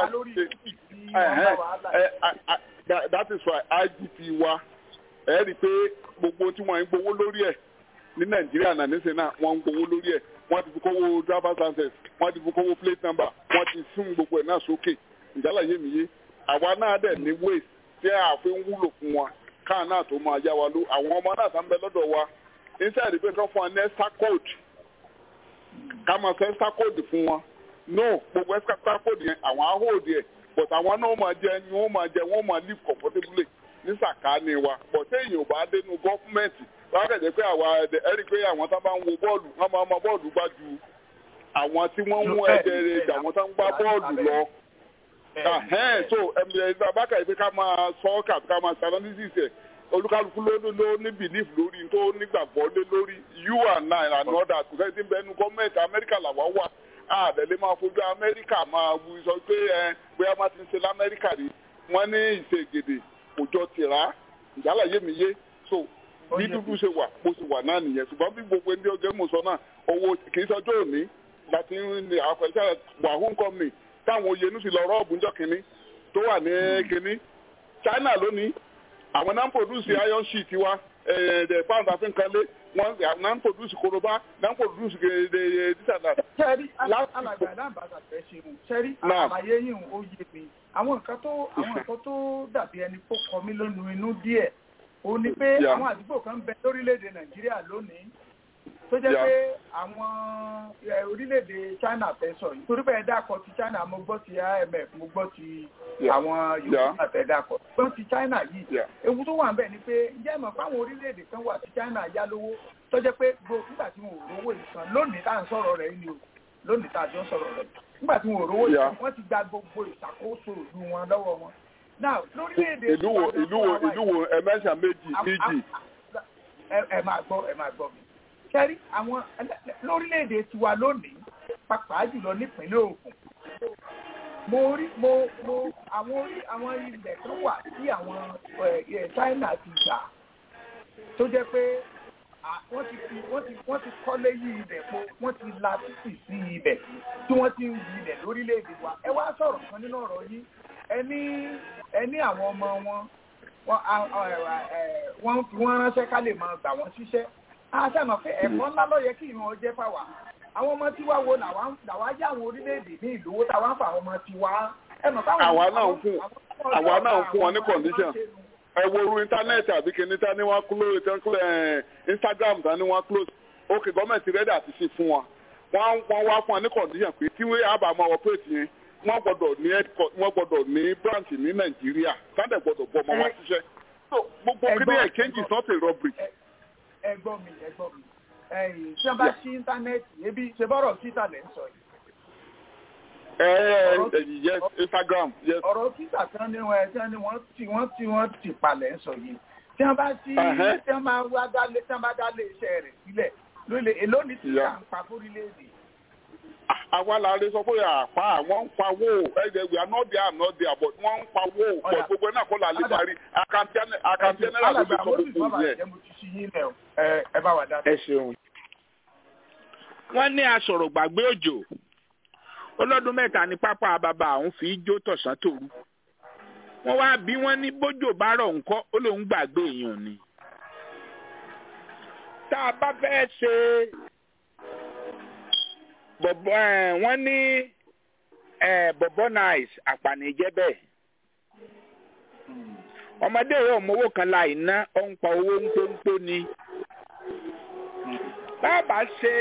gbà that is why IGP wa ẹ rí i pé gbogbo tí wọ́n ń gbowó lórí ẹ̀ ní nàìjíríà náà níṣẹ́ náà wọ́n ń gbowó lórí ẹ̀ wọ́n ti fi kówó driver's license wọ́n ti fi kówó plate number wọ́n ti sún gbogbo ẹ̀ náà sókè ìjálá yé mi yé àwa náà dẹ̀ ní waste tí a fi ń wúlò fún wa káà náà tó máa yá wa ló àwọn ọmọ náà tá ń bẹ lọ́dọ̀ wa inside the paper fún wa ní extra code ká máa sọ extra code fún wọn no gbogbo extra code yẹn àwọn á hold yẹ but àwọn náà máa jẹ ni wọn máa jẹ wọn máa live comfortably ní sàkáání wa but téèyàn ò bá dénú gọ́fúmẹ̀ntì wọ́n á kẹ̀jẹ́ pé àwa ẹ̀rí pé àwọn tá bá ń wo bọ́ọ̀lù wọ́n máa ma bọ́ọ̀lù gbá ju àwọn tí wọ́n ń mú ẹ̀jẹ̀ rẹ̀ jà wọ́n tá ń gbá bọ́ọ̀lù lọ. so bàbákà yìí pé ká máa sọ ọ́ kàbí ká máa ṣe analysis ẹ̀ olúkálukú ló ló ní belief lórí tó nígbàgbọ́ lé lórí you and I and others kò sẹ́ni tí ń bẹ nu gọ́ọ̀mẹ̀ntì amẹ́ríkà làwa wà àdẹ̀lé máa fojú amẹ́ríkà máa wù sọ pé ẹ bóyá má ti ń ṣe lamẹ́ríkà rí wọ́n ní ìṣègèdè kò jọ tìrá ìjálá yé mi yé so bí dúdú ṣe wà bó ṣe wà náà nìyẹn ṣùgbọ́n bí gbogbo ẹni ọjọ́ mọ̀ sọ náà owó kì í sọjọ́ òní láti ní àpẹẹrẹ wàhún company táwọn oyè nù sí lọ rọ́ọ̀bù ńjọ́ kínní tó wà ní kínní China lónìí àwọn náà ń produce iron sheet wa the pound àfi nǹkan lé wọn náà ń produce koroba náà ń produce gèdè dísàdà. sẹ́rí alàgbà alábàárà fẹ́ ṣe mu sẹ́rí àlàyé yìí ó yé mi àwọn nǹkan tó àwọn nǹkan tó dàbí ẹni kó kọ mí lónú inú díẹ̀ ó ní pé àwọn àdúgbò kan bẹ lórílẹ̀‐èdè nàìjíríà lónìí tó jẹ́ pé àwọn orílẹ̀‐èdè china fẹ́ sọ yìí torí bẹ́ẹ̀ dákọ̀ ti china mo gbọ́ ti imf mo gbọ́ ti àwọn yorùbá fẹ́ dákọ̀ gbọ́ ti china yìí ewu tó wà ń bẹ̀ ni pé ǹjẹ́ ìmọ̀ fáwọn orílẹ̀‐èdè kan wà tí china yá lówó tó jẹ́ pé nígbà tí wọn ò rówó ìsan lónìí tá à ń sọ̀rọ̀ rẹ̀ ni o lónìí tá a jọ ń sọ̀rọ̀ rẹ̀ nígbà tí wọn ò rówó ìsan wọ́n ti gba gbogbo ìṣàkóso ìlú wọn lọ́wọ́ wọn now lórílẹ̀‐èdè ìlú wo ìlú wo ìlú wo ẹ̀mẹ́sà méjì méjì. ẹ máa gbọ́ ẹ máa gbọ́ mi kẹ́rí àwọn lórílẹ̀‐èdè tiwa lónìí pàápàá jùlọ nípínlẹ̀ Ògùn mo rí mo mo àwọn orí àwọn ilẹ̀ kan wà tí àwọn China ti gbà tó jẹ́ pé wọ́n ti fi wọ́n ti wọ́n ti kọ́lé yí ibẹ̀ po wọ́n ti la títì sí ibẹ̀ tí wọ́n ti ń yí ibẹ̀ lórílẹ̀‐èdè wa ẹ wá sọ̀rọ̀ kan nínú ọ̀rọ̀ yìí ẹni ẹni àwọn ọmọ wọn wọ́n fi wọ́n ránṣẹ́ ká lè máa gbà wọ́n ṣiṣẹ́ àṣàmọ̀ pé ẹ̀kọ́ ńlá ló yẹ kí ìran ọjẹ́ fáwa àwọn ọmọ tiwa wo làwa jẹ́ àwọn orílẹ̀-èdè ní ìlówó táwa ń fa àwọn ọmọ tiwa ẹ̀mọ̀ táwọn àwa náà ń fún àwa náà ń fún wọn ní condition ẹ wo oru íńtánẹ́ẹ̀tì àbí kìíní tá ní wọ́n close tán close instagram tá ní wọ́n close ok gọ́ọ̀mẹ̀ntì rẹ́dí àti ṣe fún wọn wọ́n wọ́n wá fún wọn ní condition pé tí wọ́n àbá máa operate yẹn wọ́n gbọ́dọ̀ ní wọ́n gbọ́dọ̀ ní branch ní nàìjíríà sáńdẹ̀ gbọ́dọ̀ bọ́ ọmọ wa ṣiṣẹ́ so gbogbo kíní exchange is not a robbery. ẹ̀gbọ́n mi ẹ̀gbọ́n mi ẹ̀yìn tí wọ́n bá ṣí íńtánẹ́ẹ̀tì ebi ṣe bọ́rọ̀ títà lẹ́ ń sọ yìí. ẹ ẹ yes instagram yes. ọ̀rọ̀ títà tí wọ́n ní wọn ẹ̀ tí wọ́n ní wọ́n tí wọ́n tí wọ́n ti palẹ̀ ń sọ yìí tí wọ́n bá ṣí tí wọ́n bá wá dálé tí wọ́n bá dálé iṣẹ́ rẹ̀ sílẹ̀ lólè èló ní títà ń pa fórílẹ̀-èdè àwa la lè sọ pé àpá àwọn ń pawó ẹgbẹ we are not there not there but wọ́n ń pawó but gbogbo náà kọ́ la lè parí àkàntì náírà ló fi sọ gbogbo yẹn. ẹ ṣeun. wọ́n ní asọ̀rọ̀ gbàgbé òjò ọlọ́dún mẹ́ta ní pápá bàbá àwọn fi jó tọ̀sán tòru wọ́n wá bí wọ́n ní bójò bá rọ̀ ńkọ́ ó lóun gbàgbé èèyàn ni. tá a bá fẹ́ ṣe bọ̀bọ̀ ẹ̀ wọ́n ní ẹ̀ bọ̀bọ̀ nice àpànìjẹ́ bẹ́ẹ̀ ọmọdé yìí ò mówó kan la iná ó ń pa owó ńpónpó ni bàbá ṣe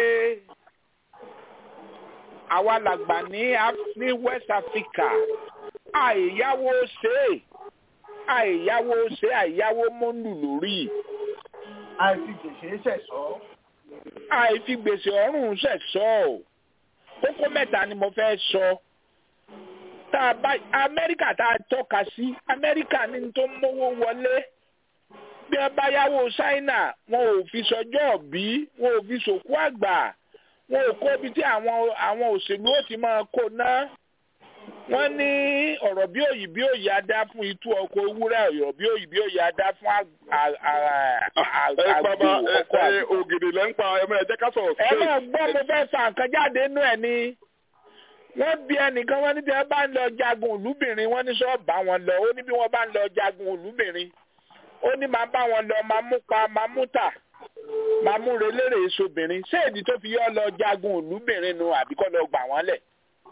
àwa làgbà ní ní West Africa àìyáwó ṣe àìyáwó ṣe àìyáwó mọ́nù lórí. àìfi gbèsè ṣẹ̀ṣọ́. àìfi gbèsè ọ̀rùn ṣẹ̀ṣọ́ o kókó mẹ́ta ni mo fẹ́ sọ tá a bá amẹ́ríkà tá a tọ́ka sí amẹ́ríkà ní tó ń mówó wọlé bí wọ́n bá yáwó ṣáínà wọn ò fi sọjọ́ òbí wọn ò fi sòkú àgbà wọn ò kó ibi tí àwọn àwọn òṣèlú ó ti máa kó ná wọ́n ní ọ̀rọ̀ bí òyì bí òyì adá fún itú ọkọ̀ ewúrẹ́ ọ̀rọ̀ bí òyì bí òyì adá fún àgbò ọkọ̀ àgbò. ògèdè lẹ́ ń pa ẹ mẹ́rin jẹ́ ká sọ̀rọ̀ ẹ máa gbọ́ mo fẹ́ fa nǹkan jáde nínú ẹ̀ ni wọ́n bí ẹnìkan wọ́n ní tí wọ́n bá ń lọ jagun òlúbìnrin wọ́n ní sọ́ọ́ bá wọn lọ ó ní bí wọ́n bá ń lọ jagun òlúbìnrin ó ní máa bá wọn lọ máa mú pa máa mú tà máa mú relére èsobìnrin ṣé èdè tó fi yọ lọ jagun òlúbìnrin nu àbíkọ́ lọ gbà wọ́n lẹ̀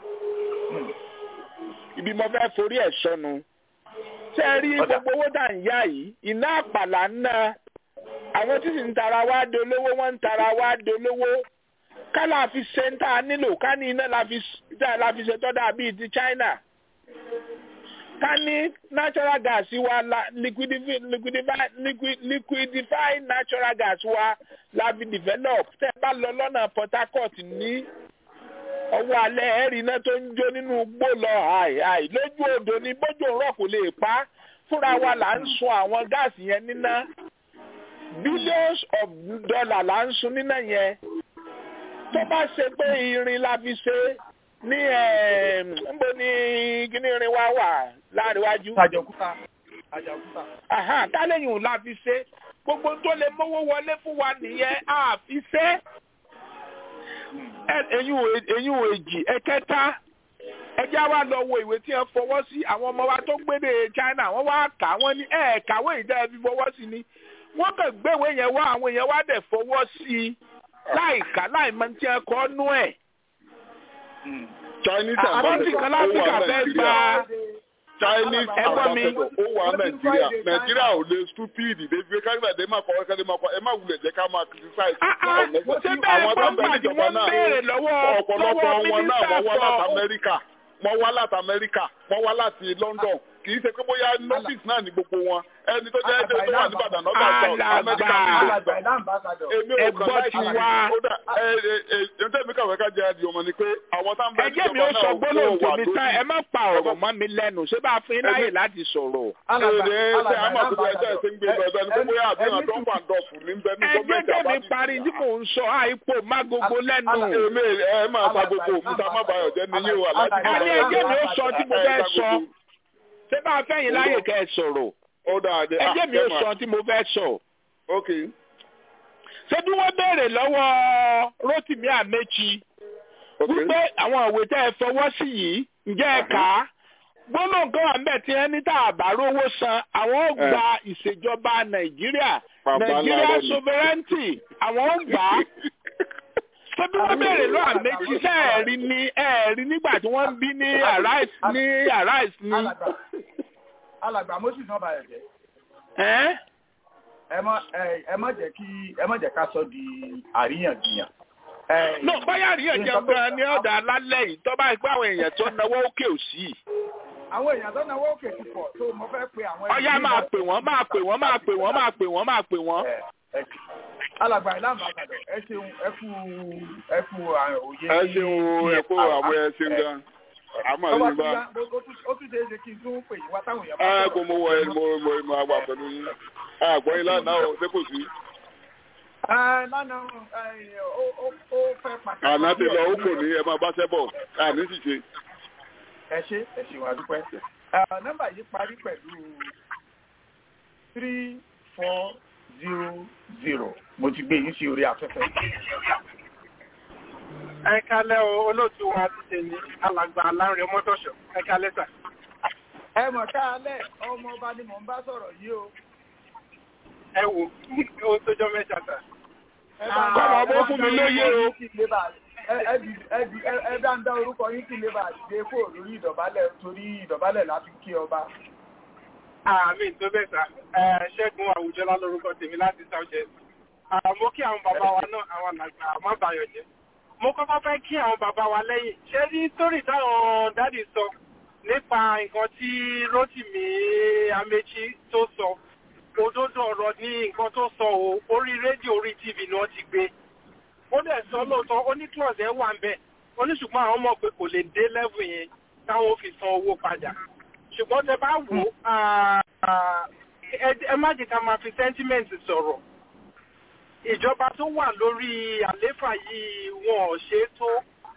ibi mo fẹ́ forí ẹ̀ sọnù ṣé ẹ rí gbogbo owó tá à ń yá yìí iná àpàlà ń ná àwọn tí sì ń tara wá dolówó wọ́n ń tara wá dolówó ká la fi ṣe ń tà nílò ká ní iná la fi ṣe tọ́da bíi ti China ká ní natural gas wa la liquidify liquidify liquidify natural gas wa la fi develop tẹ́ bá lọ lọ́nà Port Harcourt ní ọwọ́ alẹ́ ẹ̀rí iná tó ń jó nínú igbó lọ àì lójú odò ní bójú rọ̀ kò lè pa fúnra wa là ń sun àwọn gáàsì yẹn níná billions of dollars là ń sun níná yẹn tó bá ṣe pé irin la fi ṣe ní nbọ ní kíní irin wa wà láàríwájú. àjọkúta àjọkúta. tálẹ́yìn la fi ṣe gbogbo tó lè mówó wọlé fún wa nìyẹn a fi ṣe ẹ̀yin ò èjì ẹ̀kẹta ẹjẹ́ wa lọ wo ìwé tí wọ́n fọwọ́ sí àwọn ọmọ wa tó gbédè China wọ́n wá kà wọ́n ní ẹ̀ kàwé ìdá ẹbí fọwọ́ sí ni wọ́n kàn gbéwèé yẹn wá àwọn èèyàn wá dẹ̀ fọwọ́ sí i láì kà láì mọ tí wọ́n kọ́ nú ẹ̀. Chinese àbọ̀tì kan láfíríkà fẹ́ gba Chinese ambassador ó wà Nàìjíríà Nàìjíríà ò lè stupid débi káríbà dé máa kọ ọ́ kẹ́lẹ́ máa kọ ẹ má wulẹ̀ jẹ́ ká máa criticize. ṣé bẹ́ẹ̀ pọ́ńpà ni wọ́n béèrè lọ́wọ́ ọ̀pọ̀lọpọ̀ wọn náà wọ́n wá láti mínísítà Amẹ́ríkà wọ́n wá láti Amẹ́ríkà wọ́n wá láti London kì í ṣe pé bóyá nọ́fíìsì náà ní gbogbo wọn ẹni tó jẹ́ ẹjẹ́ tó wà ní Ìbàdàn náà South Amẹ́ríkà ní alàgbà ìlà ambassador. èmi ò kàn láì ti wá. kódà ẹ ẹ ẹ ẹ ǹtẹ́ mi kàwé ká jẹ́ adìyẹ ọmọ ni pé àwọn tá ń bẹ ẹjẹ́ mi ó sọ gbólóhùn tèmi tán ẹ má pa ọ̀rọ̀ mọ́ mi lẹ́nu ṣé bá a fún yín láyè láti sọ̀rọ̀. alàgbà ẹ ẹ ṣe àmọ́ àkókò ẹjẹ́ ẹ̀sìn gbé lọ ẹgbẹ́ ni pé bóyá àbíyàn tó ń wà dọ̀fù ní bẹ́ẹ̀ ní ẹjẹ́ gọ́ọ̀mẹ̀ntì tèmi àbájú. parí tí mò ń sọ àìpò má gbogbo lẹ́nu. èmi ẹ máa ta gbogbo òkúta má bàyọ̀ jẹ́ ní yín o aláàjì má àní bàyọ̀ ẹjẹ́ mi ó sọ tí mo fẹ́ sọ ṣé bá a fẹ́ yín láyè kẹ́ ẹ sọ̀rọ̀ ó dáa dé ẹjẹ́ mi ó sọ tí mo fẹ́ sọ. ok ṣé bí wọ́n béèrè lọ́wọ́ Rotimi Amechi wípé àwọn ìwé tẹ́ ẹ fọwọ́ sí yìí ǹjẹ́ ẹ kà á gbọ́dọ̀ nǹkan wà ńbẹ̀ tí ẹni tá a bá rówó san àwọn ó gba ìṣèjọba Nàìjíríà Nàìjíríà sovereignty àwọn ó gbà á ṣé bí wọ́n béèrè lọ́wọ́ Amechi ṣé ẹ̀rí ni ẹ̀rí nígbà tí wọ́n ń bí ní Arise ní Arise ní. alàgbà alàgbà moses náà bàyẹ̀ jẹ́ ẹ́ ẹ má ẹ ẹ má jẹ́ kí ẹ má jẹ́ ká sọ di àríyànjiyàn. Ẹ, no báyà àríyànjiyàn gan ni ọ̀dà alálẹ̀ yìí tó bá gbọ́ àwọn èèyàn tó náwó òkè òsì. àwọn èèyàn tó náwó òkè ti pọ̀ tó mo fẹ́ pe àwọn. ọ̀yá máa pè wọ́n máa pè wọ́n máa pè wọ́n máa pè wọ́n máa pè wọ́n. Ẹ, ẹ, alàgbà ìlànà àgbàdo ẹ ṣeun ẹ kú ẹ kú àwọn òye. ẹ ṣeun ẹ kó àwọn ẹ ṣeun gan àmọ́ Tọ́wọ́ yìí bá tó yá, ó tún- ó tún ṣe é ṣe kí n tún pè yín wá táwọn èèyàn ẹ bá kò mọ wọ ẹ mo mo mo àgbà pẹ̀lú yín àgbọ̀ yín lánàá o ṣé kò sí. Ẹ, lánàá ẹ, ó ó- ó fẹ́ pàṣẹ. àná ti lọ ó kò ní ẹ máa bá ṣẹ́ bọ̀ àní sì ṣe. ẹ ṣe ẹ ṣe wà dúpẹ́. Ẹ, nọ́mbà yìí parí pẹ̀lú three four zero zero mo ti gbé yín sí orí afẹ́fẹ́. ẹ kalẹ́ o olóòtú wa ti ṣe ní alàgbà alárin ọmọdọ́ṣọ̀ ẹ kalẹ́ sà. ẹ mọ̀ káalẹ̀ ọmọ ọba ni mò ń bá sọ̀rọ̀ yìí o. ẹ wò ó tójọ́ mẹ́ta sà. ẹ bá ń Bọ́lá dá ọmọ fún mi lóye o. orúkọ yín kí lè bá- ẹ- ẹ dì- ẹ dì- ẹ- ẹ bá ń dá orúkọ yín kí lè bá dé kó lórí ìdọ̀bálẹ̀ torí ìdọ̀bálẹ̀ láti kí ọba. àmì tó bẹ́ẹ̀ sà ẹ ṣẹ́gun àwùjọlá lórúkọ tèmi láti southwest. mo kí àwọn bàbá wa náà àwọn alàgbà má bàyọ̀ jẹ́. mo kọ́kọ́ fẹ́ kí àwọn bàbá wa lẹ́yìn ṣé ní sórí táwọn dádì sọ nípa nǹkan tí Rótìmí Amechi tó sọ òdodo ọ̀rọ̀ ní nǹkan tó sọ o orí rédíò orí tv ni wọ́n ti gbé ó dẹ̀ sọ lóòótọ́ ó ní clause ẹ̀ wà ń bẹ̀ ó ní ṣùgbọ́n àwọn mọ̀ pé kò lè dé level yẹn táwọn ò fi san owó padà ṣùgbọ́n tẹ bá wò ó ah, ah, ẹ ẹ má jẹ́ ká máa fi sentiment sọ̀rọ̀ ìjọba tó wà lórí àléfà yìí wọn ò ṣe é tó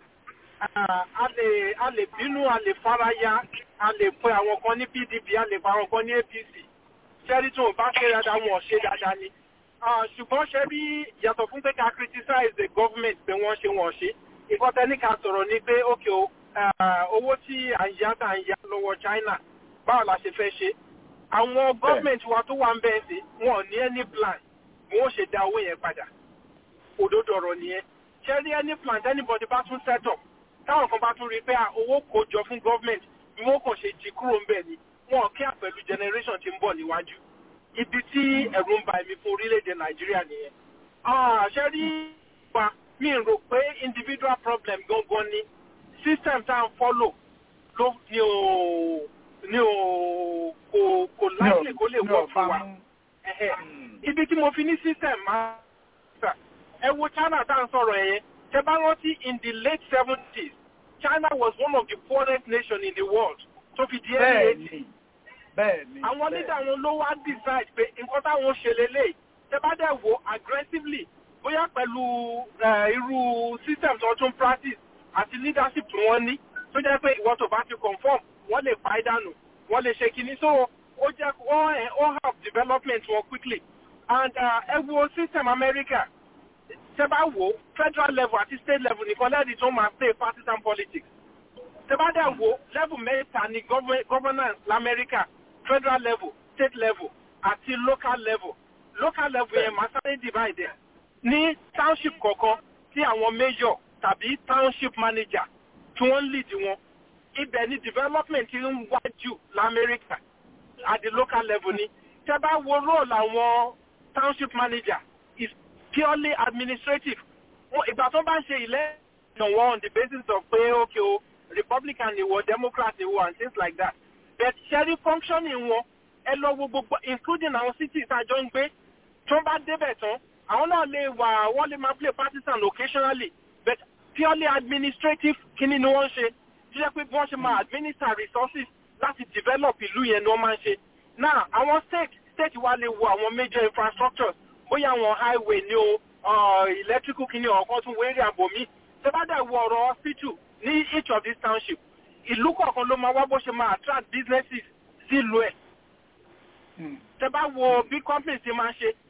Ah, a lè a lè bínú a lè faraya a lè pe àwọn kan ní pdp a lè pa àwọn kan ní apc ṣẹ́rí tó bá ṣe dáadáa wọn ò ṣe dáadáa ni Ah, ṣùgbọ́n ṣe rí yàtọ̀ fún pé ká criticize the government pé wọ́n ṣe wọ́n ṣe nǹkan tẹ́ ní ká sọ̀rọ̀ ni pé ókè o ah, owó tí à ń yá tá à ń yá lọ́wọ́ China báwo la ṣe fẹ́ ṣe àwọn government wa tó wà ń bẹ́ẹ̀ sí wọn ò ní any plan wọn ò ṣe dá owó yẹn padà òdodo ọ̀rọ̀ nìyẹn ṣe rí any plan anybody bá tún set up táwọn kan bá tún rí i pé ah, owó kò jọ fún government bí wọ́n kàn ṣe jí kúrò ń bẹ̀ ni wọn ò kí àpẹ̀lú generation ti ń bọ̀ níwájú ibi tí ẹ̀rù ń ba èmi fún orílẹ̀-èdè nàìjíríà nìyẹn. Ah, ṣe rí wa mi rò pé individual problem gangan ni system tá à ń follow ló ní o ní o kò kò likely kó lè wọ̀ fún wa. Ẹ̀hẹ̀. ibi tí mo fi ní system máa sà ẹ wo China tá à ń sọ̀rọ̀ ẹ̀yẹn ṣe bá rántí in the late seventies China was one of the poorest nations in the world tó fi di early eighties bẹ́ẹ̀ni bẹ́ẹ̀ni. àwọn leader wọn ló wá decide pé nǹkan táwọn ṣe lélẹ̀ tẹ bá dẹ̀ wò aggressively bóyá pẹ̀lú eh, irú system tó tún practice àti leadership tí wọ́n ní tó jẹ́ pé ìwọ́n tó bá ti conform wọ́n lè pa ìdánù wọ́n lè ṣe kinní so ó jẹ́ wọ́n ẹ̀ ó help development wọn quickly and uh, ẹ wo system America tẹ bá wò federal level àti state level nìkan lẹ́ẹ̀dì tó máa play partisan politics tẹ bá dẹ̀ wò level mẹ́ta ni govern- governance lamẹ́ríkà federal level state level àti local level local level yẹn máa sáré divide ẹ̀ ní township kọ̀ọ̀kan tí àwọn major tàbí township manager tí wọ́n lead wọn ibẹ̀ ni development ti ń wájú lamẹ́ríkà at the local level ni tẹ bá wo role àwọn township manager is purely administrative Wọ́n- ìgbà tó bá ń ṣe ilé ìyàn wọn on the basis of pé okay o republican ni wọ democrat ni wọ and things like that but ṣẹ́rí functioning wọn ẹ lọ wo gbogbo including àwọn cities àjọ ń gbé tó bá débẹ̀ tán àwọn náà lè wà wọ́n lè máa play partisan occasionally but purely administrative kíní ni wọ́n ń ṣe tó jẹ́ pé bí wọ́n ṣe máa administer resources láti develop ìlú yẹn ni wọ́n máa ń ṣe now àwọn state state wa lè wo àwọn major infrastructures bóyá àwọn highway ni o uh, electrical kíní ọ̀kan tún wérí àbòmí tó bá dẹ̀ wo ọ̀rọ̀ hospital ní each of these township ìlú kọ̀ọ̀kan ló máa wá bó ṣe máa attract businesses sílùú ẹ̀ tẹ bá wo bí companies ti máa ń ṣe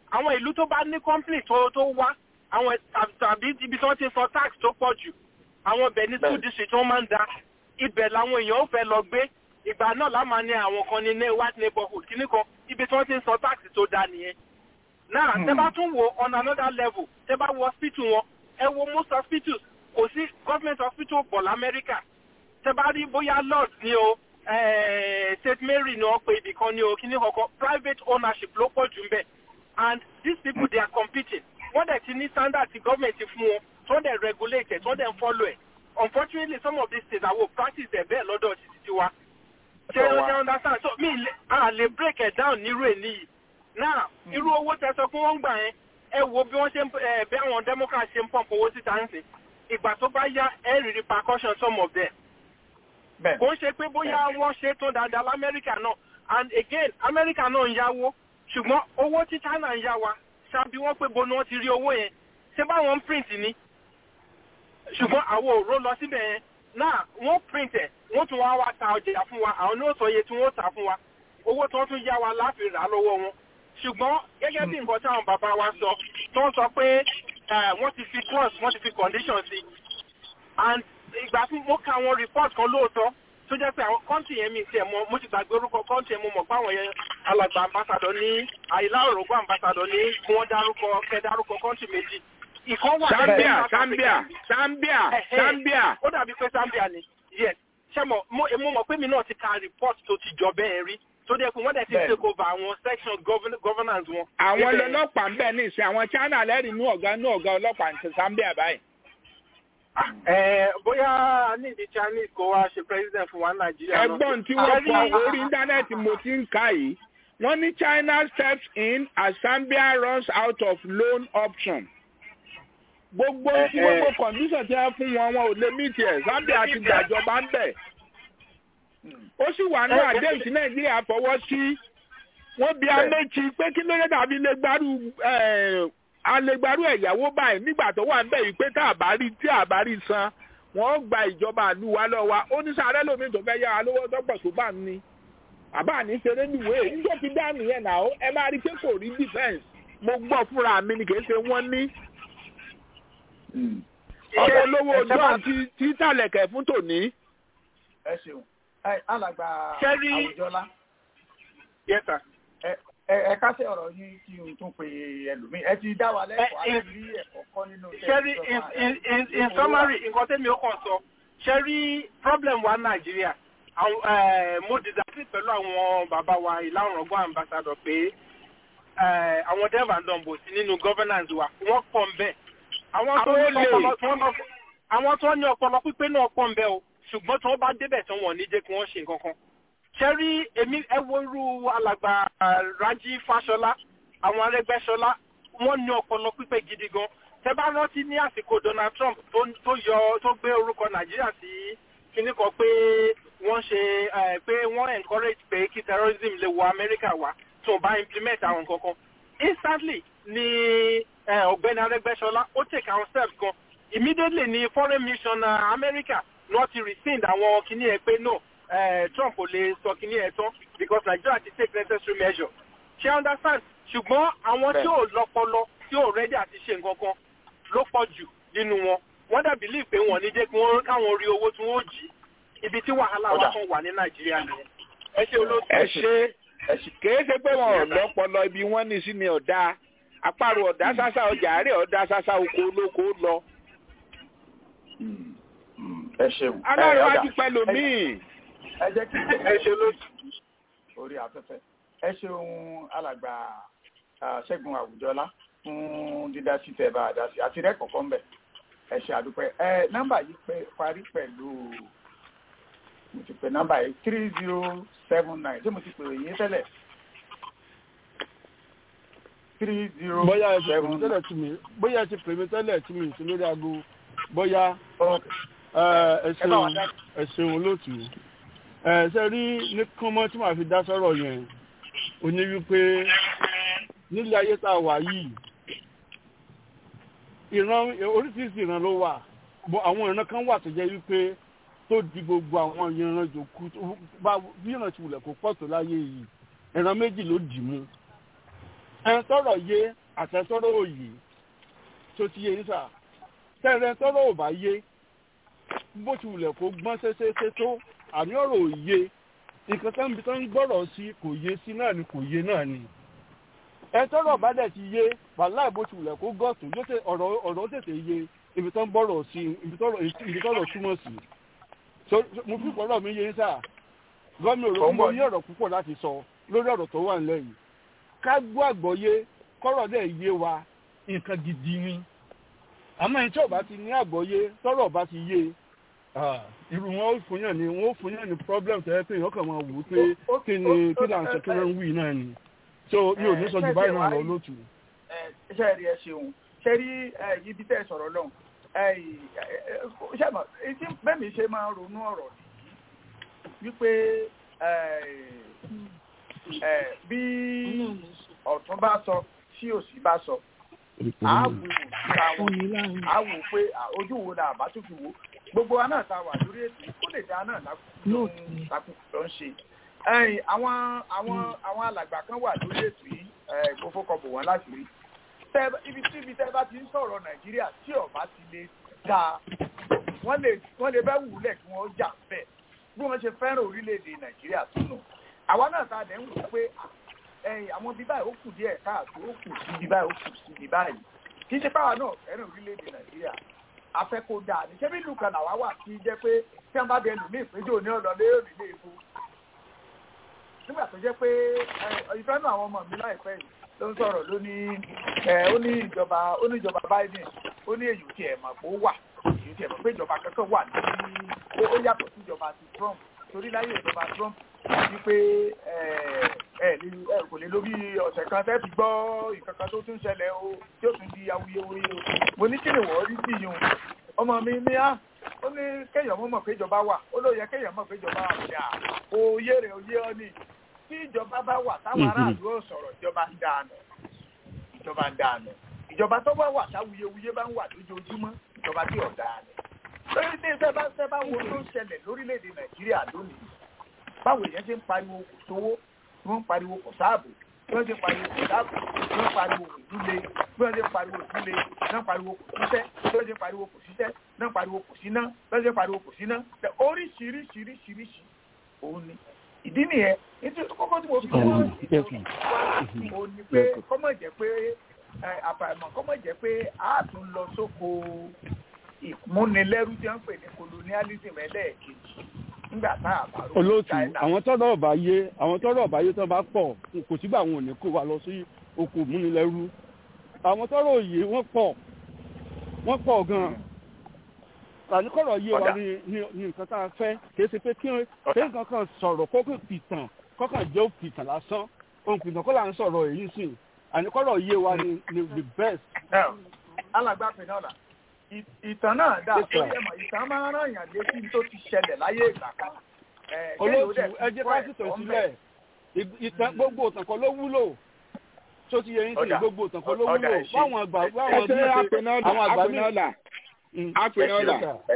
àwọn ìlú tó bá ní company tó tó wá àwọn tàbí ibi tí wọ́n ti san tax tó pọ̀ jù àwọn ibẹ̀ ní school district wọ́n máa ń da ibẹ̀ làwọn èèyàn ó fẹ́ lọ gbé ìgbà náà la máa ní àwọn kan ní white neighborhood kíní kan ibi tí wọ́n ti ń san tax tó da nìyẹn náà tẹ́ bá tún wo on another level tẹ́ bá wo hospital wọn ẹ wo most hospitals kò sí government hospital pọ̀ lamẹ́ríkà tẹ́ bá rí bóyá lord ni o st mary ni wọ́n pe ibì kan ni o kíní kankan private ownership ló pọ̀ jù ń bẹ̀ and these people they are competing wọ́n dẹ̀ ti ní standard ti government ti fún wọn tó dẹ̀ regulate ẹ̀ tó dẹ̀ ń follow ẹ̀ unfortunately some of these states àwọn practice ẹ̀ bẹ́ẹ̀ lọ́dọ̀ títí tiwa ṣé o ṣe understand so mi à lè break it down nírú ẹ̀ níyì now irú owó tẹ sọ fún wọn gbà yẹn ẹ wo bí wọ́n ṣe ń bí àwọn democrats ṣe ń pump owó síta ń sìn ìgbà tó bá yá ẹ rí repercussion some of them kò ń ṣe pé bóyá wọ́n ṣe tó dáadáa lamẹ́ríkà náà and again amẹ́ríkà náà ń yáwó ṣùgbọ́n owó tí china ń yá wa ṣáàbí wọ́n pé bo ni wọ́n ti rí owó yẹn ṣé báwọn ń print ni ṣùgbọ́n àwọn òró lọ síbẹ̀ yẹn náà wọ́n print ẹ̀ wọ́n tún wá wá ta ọjà fún wa àwọn ní ó sọ iye tí wọ́n tà fún wa owó tí wọ́n tún yá wa láti rà lọ́wọ́ wọn ṣùgbọ́n gẹ́gẹ́ bí nǹkan táwọn bàbá wa sọ tó ń sọ pé wọ́n ti fi clause wọ́n ti fi condition sí and ìgbà tí mo ka àwọn report kan lóòótọ́ tó jẹ́ pé àwọn kọ́ńtì yẹn mi tiẹ̀ mọ mo ti gbàgbé orúkọ kọ́ńtì yẹn mo mọ̀ pé àwọn yẹn alàgbà ambassadọ ní àyílá òrògbò ambassadọ ní kí wọ́n dárúkọ kẹ́ dárúkọ kọ́ńtì méjì ìkan wà Zambia Zambia Zambia Zambia. ó dàbí pé Zambia ni yes ṣé mo mo mọ̀ pé mi náà ti ka report tó ti jọ bẹ́ẹ̀ rí tó dẹ́ pé wọ́n dẹ̀ ti take over àwọn section governance wọn. àwọn ọlọ́pàá ń bẹ̀ ní ìsìn àwọn China lẹ́rìí inú ọ̀gá inú ọ̀gá ọlọ́pàá ní Zambia báyìí. ẹ bóyá ní ìdí Chinese kó wá ṣe president fún wa Nàìjíríà náà. ẹ̀gbọ́n tí wọ́n kọ orí íńtánẹ́ẹ̀tì mo ti ń kà yìí wọ́n ní China steps in as Zambia runs out of loan option gbogbo tí gbogbo condition tí wọ́n fún wọn wọn ò lè meet ẹ̀ Zambia ti gbàjọba ń bẹ̀ ó sì wà ní àdéhùn tí Nàìjíríà fọwọ́ sí wọ́n bí améchi pé kí ló dé tàbí lè gbárù alẹ́gbàrú ẹ̀yàwó báyìí nígbà tó wà níbẹ̀ yìí pé tá a bá rí tí a bá rí san wọ́n gba ìjọba àlú wa lọ wa ó ní sáré lómi tó fẹ́ yára lówó tọ́pọ̀ tó bá ní àbá ní ṣeré níwèé níjọ́ fi dá nìyẹn náà ẹ máa rí pé kò rí defence mo gbọ́ fúnra mi ni kì í ṣe wọ́n ní. ọmọ olówó john ti ti tàlẹ̀kẹ̀ fún tòní. ẹ ṣeun alàgbà Ṣẹ́rí- àwùjọlá yes sir. ẹ kásẹ̀ ọ̀rọ̀ yín kí n tún pe ẹlòmíì ẹ ti dá wa lẹ́kọ̀ọ́ Ẹ- àti rí ẹ̀kọ́ kọ́ nínú iṣẹ́ ṣẹ́rí ìjọba in in in summary nǹkan tẹ́mi ó kàn sọ ṣẹ́rí problem wa nàìjíríà àwọn eh, mo disagree pẹ̀lú àwọn bàbá wa ìlànà ọgbọ́n ambassador pé eh, àwọn dev and dumbo sí nínú governance wa wọ́n pọ̀ ń bẹ̀ àwọn tó Àwọn ní olè. ọpọlọ tí wọ́n lọ àwọn tó ní ọpọlọ pípé náà pọ̀ ń bẹ̀ o ṣùgbọ́n tí wọ́n bá débẹ̀ tí wọ́n ní jẹ́ kí wọ́n ṣe nǹkan kan ṣẹ́rí èmi ẹ wo irú alàgbà ah, Rájí Fáṣọlá àwọn Arẹ́gbẹ́ṣọlá wọ́n ní ọpọlọ pípé gidi gan tẹ bá rántí ní àsìkò Donald Trump tó tó yọ tó gbé orúkọ Nàìjíríà sí kíní kan pé wọ́n ṣe eh, pé wọ́n encourage pé kí terrorism lè wọ Amẹ́ríkà wá tó bá implement àwọn nǹkan kan instantly ni eh, ọ̀gbẹ́ni Arẹ́gbẹ́ṣọlá ó take àwọn steps kan immediately ni foreign mission uh, America náà ti rescind àwọn kíní ẹ pé no eh, Trump ò lè sọ kíní ẹ tán because Nigeria ti take necessary measure ṣe understand ṣùgbọ́n àwọn tí ò lọ́pọlọ tí ò rẹ́dí àti ṣe nǹkan kan ló pọ̀ jù nínú wọn wọ́n dàbí lè pé wọ́n ní jẹ́ kí wọ́n káwọn rí owó tí wọ́n jí ibi tí wàhálà wa kan wà ní Nàìjíríà nìyẹn ẹ ṣe olóòtú. ẹ ṣe kìí ṣe pé wọn ò lọ́pọlọ ibi wọ́n ní sí ni ọ̀dà àparò ọ̀dà sásá ọjà àárẹ̀ ọ̀dà sásá oko olóko lọ. ẹ ṣeun aláàrẹ̀ wá ọ̀dà. ti pẹ́ lòmíì. ẹ jẹ́ kí ẹ ṣe olóòtú. orí afẹ́fẹ́ ẹ ṣeun alàgbà ah, ṣẹ́gun àwùjọlá fún dídá sí tẹ́ bá a dá sí àti rẹ́ kọ̀ọ̀kan bẹ̀ ẹ ṣe àdúpẹ́ ẹ nọ́mbà yìí pé parí pẹ̀lú mo ti pè nọ́mbà yìí three zero seven nine ṣé mo ti pè yín tẹ́lẹ̀ three zero bóyá ẹ ti pè seven mí tẹ́lẹ̀ tí mi bóyá ẹ ti pè mí tẹ́lẹ̀ tí mi sí lórí aago bóyá Okay. ẹ ẹ ẹ bá wa ṣeun dá ẹ ṣeun olóòtú ẹ ṣe rí ní kánmọ́ tí màá fi dá sọ́rọ̀ yẹn ó ní wípé nílé ayé tá a wà yìí ìran oríṣiríṣi ìran ló wà bọ́ àwọn ìran kan wà tó jẹ́ wípé tó di gbogbo àwọn ìran jòkú tó bá bí ìran ti wulẹ̀ kó pọ̀ tó láyé yìí ìran méjì ló dì mú ẹn tọrọ yé àtẹtọrọ òye tó ti yé nísà tẹrẹ tọrọ ò bá yé bó ti wulẹ̀ kó gbọ́n ṣeéṣeéṣe tó àmì ọ̀rọ̀ òye nǹkan tó ń bi tó ń gbọ́rọ̀ sí kò yé sí náà ni kò yé náà ni ẹ tọrọ bá dẹ̀ ti yé wàhálà bó ti wulẹ̀ kó gọ̀tù yóò tẹ ọ̀rọ̀ ọ̀rọ̀ tètè yé ibi tó ń bọ̀rọ̀ sí ibi tọrọ̀ ibi tọrọ̀ túmọ̀ sí so so, mo fi pọ̀rọ̀ mi yé nísà gọ́mi òrò mo ní ọ̀rọ̀ púpọ̀ láti sọ lórí ọ̀rọ̀ tó wà nílẹ̀ yìí ká gbọ́ àgbọ́yé kọ́rọ̀ dẹ̀ yé wa nǹkan gidi ni àmọ́ ẹni tí ò bá ti ní àgbọ́yé tọ́rọ̀ bá ti yé ah, irú wọn ó fún yàn ní wọn ó fún yàn ní problem tẹ́lẹ̀ pé èèyàn kàn máa wò ó pé kí ni kí là ń sọ kí ló ń wí náà ni so mi ò ní sọ ju báyìí náà lọ lótú. ṣe rí ẹ ṣeun ṣe rí ibi tẹ́ ẹ sọ̀rọ̀ lọ́hùn ṣe mọ̀ etí bẹ́ẹ̀ mi ṣe máa ń ronú ọ̀rọ̀ nìyí wípé bí ọ̀tún bá sọ tí òsì bá sọ àáwò síra wọn àáwò pé ojú wo la àbá tó fi wò gbogbo wa náà ta wà lórí ètò ó lè dá náà lákùnkùn ló ń ṣe àwọn àwọn àwọn alàgbà kan wà lórí ètò yìí kó fọkọ bò wọn láti rí ibi tí ibi tẹ́ bá ti ń sọ̀rọ̀ nàìjíríà tí ọba ti lè dáa wọ́n lè wọ́n lè bẹ́ wùlẹ̀ kí wọ́n jà bẹ́ẹ̀ bí wọ́n ṣe fẹ́ràn orílẹ̀-èdè nàìjíríà tó nù àwa náà ta dẹ̀ ń wò pé àwọn bíbá yìí ó kù díẹ̀ káàtó ó kù sí bíbá yìí ó kù sí bíbá yìí kì í ṣe báwa náà fẹ́ràn orílẹ̀-èdè nàìjíríà afẹ́ kó dáa ní ṣebí ìlú kan làwa wà kí jẹ́ pé tí wọ́n bá bẹ lù ní ìpéjọ ní ọ̀dọ̀ lérò nílé epo nígbà tó jẹ́ pé ìfẹ́ náà àwọn ọmọ mi láìpẹ́ yìí ló ń sọ̀rọ̀ ló ní ó ní ìjọba ó ní ìjọba Biden ó ní èyí tí ẹ̀ mọ̀ pé ó wà èyí tí ẹ̀ mọ̀ pé ìjọba kankan wà ní ó yàtọ̀ sí ìjọba ti Trump torí láyé ìjọba Trump ní pé ẹ kò lè lórí ọ̀sẹ̀ kan tẹ́ fi gbọ́ nǹkan kan tó tún ṣẹlẹ̀ o tí ó tún di awuyewuye o mo ní kí ni wọ́n rí sí yìí ọmọ mi ní á ó ní kéèyàn mọ̀ pé ìjọba wà ó ló yẹ kéèyàn mọ̀ pé ìjọba wà ní à òye rẹ̀ òye ọ ní tí ìjọba bá wà táwọn aráàlú ò sọ̀rọ̀ ìjọba ń dànù ìjọba ń dànù ìjọba tó bá wà táwuyewuye bá ń wà lójoojúmọ́ ìjọba tí ò dànù lórí tí ìfẹ́ bá fẹ́ bá wo tó ń ṣẹlẹ̀ lórílẹ̀‐èdè nàìjíríà lónìí báwo èèyàn ṣe ń pariwo kò sówó tí wọ́n ń pariwo kò sáàbò bí wọ́n ṣe ń pariwo kò sáàbò bí wọ́n ń pariwo kò dúle bí wọ́n ṣe ń pariwo kò dúle bí wọ́n ń pariwo kò síṣẹ́ bí wọ́n ṣe ń pariwo kò síṣẹ́ bí wọ́n ń pariwo kò síná bí wọ́n ṣe ń pariwo kò síná oríṣiríṣiríṣiríṣi òun ni ìdí nìyẹn nítorí kókó tí mo fi jẹ́ òun ni pé kọ́mọ̀ jẹ́ pé àfàìmọ̀ kọ́mọ̀ jẹ́ pé a tún lọ sóko ìmúnilẹ́rú tí wọ́n ń pè ní colonialism ẹlẹ́ẹ̀kejì nígbà tá a bá rò olóòtú àwọn tọrọ ọba yé àwọn tọrọ ọba yé tó bá pọ̀ kò sígbà àwọn ò ní kó wa lọ sí oko ìmúnilẹ́rú àwọn tọrọ òye wọ́n pọ̀ wọ́n pọ̀ gan-an àníkọ̀rọ̀ yé wa ní ní nǹkan tá a fẹ́ kì í ṣe pé kí nǹkan kan sọ̀rọ̀ kókò pìtàn kọ́kàn jẹ́ òpìtàn lásán ohun pìtàn kó là ń sọ̀rọ̀ èyí sìn àníkọ̀rọ̀ yé wa ní ní the best. alàgbà pinnu ọ̀la ìtàn náà dà sórí ẹ̀mọ̀ ìtàn máa ń ràn yàn létí tó ti ṣẹlẹ̀ láyé ìgbà kan. olóòtú ẹ jẹ́ ká sì tàn sílẹ̀ ìtàn gbogbo ìtàn kan ló wúlò tó ti yẹ yín sí gbogbo ìtàn kan ló wúlò báwọn àgbà báwọn bí àwọn àgbà mi àpènọ́là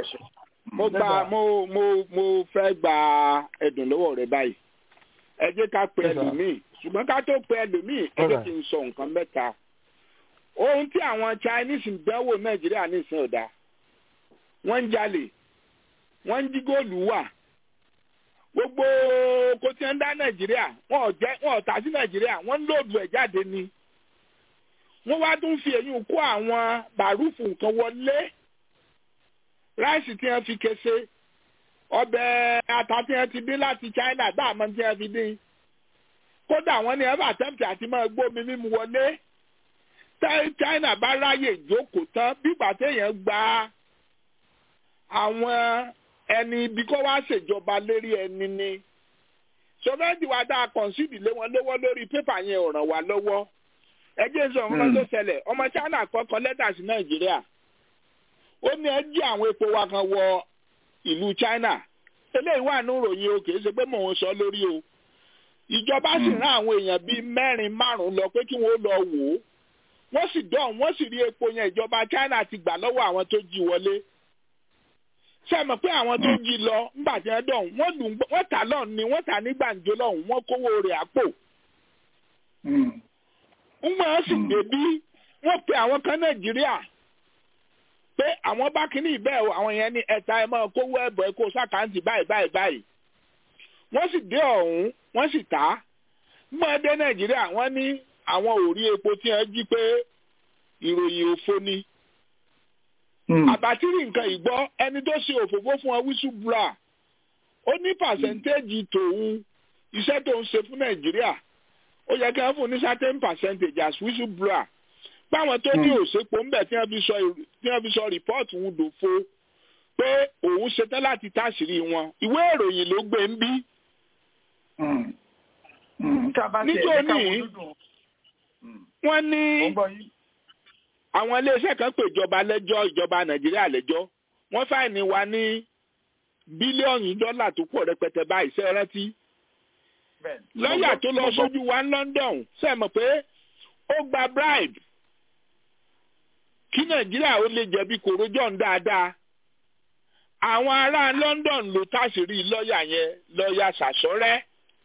mo gba mo mo mo fẹ́ gba ẹ̀dùn lọ́wọ́ rẹ báyìí ẹ jẹ́ ká pe ẹlòmíì ṣùgbọ́n ká tó pe ẹlòmíì ẹ jẹ́ kí n sọ nǹkan mẹ́ta ohun tí àwọn Chinese ń dánwò Nàìjíríà nísìn ọ̀dà wọ́n ń jalè wọ́n ń jí góòlù wà gbogbo kò tí ń dá Nàìjíríà wọn ò jẹ́ wọn ò tà sí Nàìjíríà wọ́n ń lòdù ẹ̀ jáde ni wọ́n wá tún fi èyí kó àwọn bàrúfù nǹkan wọlé ráìsì tí wọ́n fi kése ọbẹ̀ ata tí wọ́n ti dín láti China bá àmọ́ tí wọ́n fi dín kódà wọ́n ní ẹ̀fà tẹ́ǹtì àti máa gbómi mímu wọlé China bá ráyè jókòó tán bígbà téèyàn gba àwọn ẹni ibi kó wá ṣèjọba lérí ẹni ni sọfẹ́ǹtì wa dáa kọ̀ǹsìdì lé wọn lọ́wọ́ lórí pépà yẹn ò ràn wá lọ́wọ́ ẹjẹ́ sọ ọmọ tó ṣẹlẹ̀ ọmọ China kọ́kọ́ lẹ́tà sí Nàìjíríà ó ní ẹ jí àwọn epo wa kan wọ ìlú China eléyìí wà ní ìròyìn o kìí ṣe pé mò ń sọ lórí o ìjọba sì rán àwọn èèyàn bíi mẹ́rin márùn-ún lọ pé kí wọ́n lọ wò ó wọ́n sì dán wọ́n sì rí epo yẹn ìjọba China ti gbà lọ́wọ́ àwọn tó jí wọlé ṣe mọ̀ pé àwọn tó jí lọ ńgbà tí wọ́n dán wọ́n lù wọ́n tà lọ́hùn ni wọ́n tà ní gbàǹjo lọ́hùn wọ́n kówó rẹ̀ àpò ń wọ́n sì débí wọ́n pe àwọn kan nàìjíríà pé àwọn bá kíní ìbẹ́ o àwọn yẹn ní ẹ̀ta ẹ̀ máa kówó ẹ̀bọ̀ ẹ̀ kó sàkáǹtì báyìí báyìí báyìí wọ́n sì dé ọ̀hún wọ́n sì tà á mọ́ dé nàìjíríà wọ́n ní àwọn ò rí epo tí wọ́n jí pé ìròyìn òfo ni àbátírì nǹkan ìgbọ́ ẹni tó ṣe òfófó fún ọ wíṣùbúrà ó ní pàṣẹ́ntéèjì tòun iṣẹ́ tó ń ṣe fún nàìjíríà ó yẹ kí wọ́n fún ní certain percentage as whistleblower báwọn tó ní òṣèpọ̀ ńbẹ̀ tí wọ́n fi sọ tí wọ́n fi sọ rìpọ́ọ̀tù ń dòfo pé òun ṣetán láti táṣìírí wọn ìwé ìròyìn ló gbé ń bí. níjó ní wọ́n ní àwọn iléeṣẹ́ kan pè ìjọba lẹ́jọ́ ìjọba nàìjíríà lẹ́jọ́ wọ́n fáìní wa ní bílíọ̀nù dọ́là tó pọ̀ rẹpẹtẹ báyìí ṣe rántí. lọ́ọ̀yà tó lọ sójú wa ní London ṣe mọ̀ pé ó gba bribe kí nàìjíríà ó lè jẹ̀bi kòrójọ́ ń dáadáa. àwọn ará London ló táṣìírí lọ́ọ̀yà yẹn lọ́ọ̀yà ṣàṣọ́rẹ́.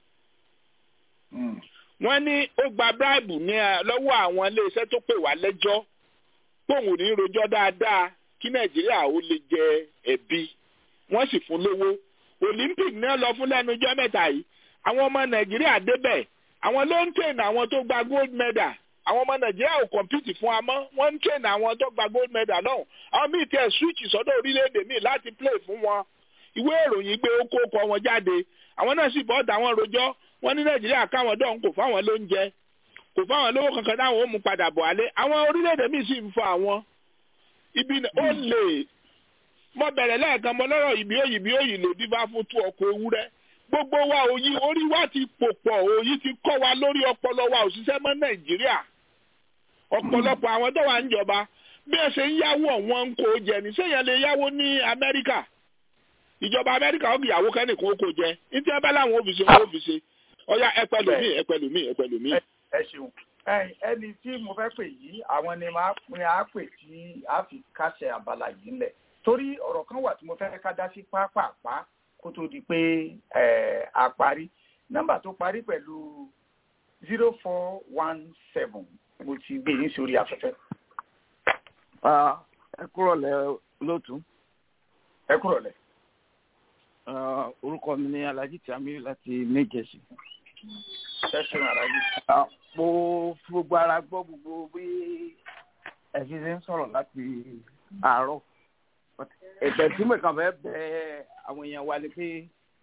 wọ́n ní ó gba bribe ní lọ́wọ́ àwọn iléeṣẹ́ tó pè wá lẹ́jọ́ póun ò ní rojọ́ dáadáa kí nàìjíríà ó lè jẹ ẹ̀bi wọ́n sì fún lówó olympic náà lọ fún lẹ́nu ijọ́ mẹ́ta yìí àwọn ọmọ nàìjíríà débẹ̀ àwọn ló ń tẹ̀nà àwọn tó gba gold medal àwọn ọmọ nàìjíríà ò kọ̀mpìtì fún wa mọ́ wọ́n ń tẹ̀nà àwọn tó gba gold medal náà àwọn míì tẹ̀ switch sọ́dọ̀ orílẹ̀-èdè míì láti play fún wọn ìwé ìròyìn gbé ó kó kọ wọn jáde àwọn náà sì bọ́ọ̀dà wọn rojọ́ wọ́n ní nàìjíríà káwọn dọ̀hún kò fáwọn lóúnjẹ kò fáwọn lówó kankan táwọn ó mú padà bọ̀ alẹ́ àwọn orílẹ̀-èdè míì sì ń fọ àwọn ibi ó lè mo bẹ̀rẹ̀ lẹ́ẹ̀kan mo lọ́rọ̀ ìbí òyìnbí òyì ló dífá fún tú ọkọ̀ ewúrẹ́ gbogbo wa òyì orí wa ti pò pọ̀ òyì ti kọ́ wa lórí ọpọlọ wa òṣìṣẹ́ mọ́ nàìjíríà ọ̀pọ̀lọpọ̀ àwọn tó wà ń jọba bí ẹ ṣe ń yáwó wọn ń kó jẹ ní sẹ́yìn lè yáwó ní amẹ́ríkà ìjọba amẹ́ríkà ó kìyàwó kẹ́nìkan ó kó jẹ ní tí wọ́n bá láwọn òfìsè wọn òfìsè ọ̀yà ẹ̀pẹ̀lùmí ẹ̀pẹ̀lùmí ẹ̀pẹ̀lùmí. ẹ ṣeun ẹni tí mo fẹ́ pè yìí àwọn ni máa pin á pè tí a fi kásẹ̀ abala yìí ńlẹ̀ torí ọ̀rọ̀ kan wà tí mo fẹ́ ká dá sí pápápá kó tó di pé a parí nọ́mbà tó parí pẹ̀lú zero four one seven mo ti gbé yín sórí afẹ́fẹ́. ẹ kúrọ̀ lẹ́ lótú. ẹ kúrọ̀ lẹ́. orúkọ mi ni alhaji tamiu láti méjèèjì. ẹ ṣeun alhaji. mo fi gbogbo ara gbọ́ gbogbo bí ẹ fi ṣe ń sọ̀rọ̀ láti àárọ̀ ẹ̀bẹ̀ tí mo kàn fẹ́ bẹ àwọn èèyàn wa ni pé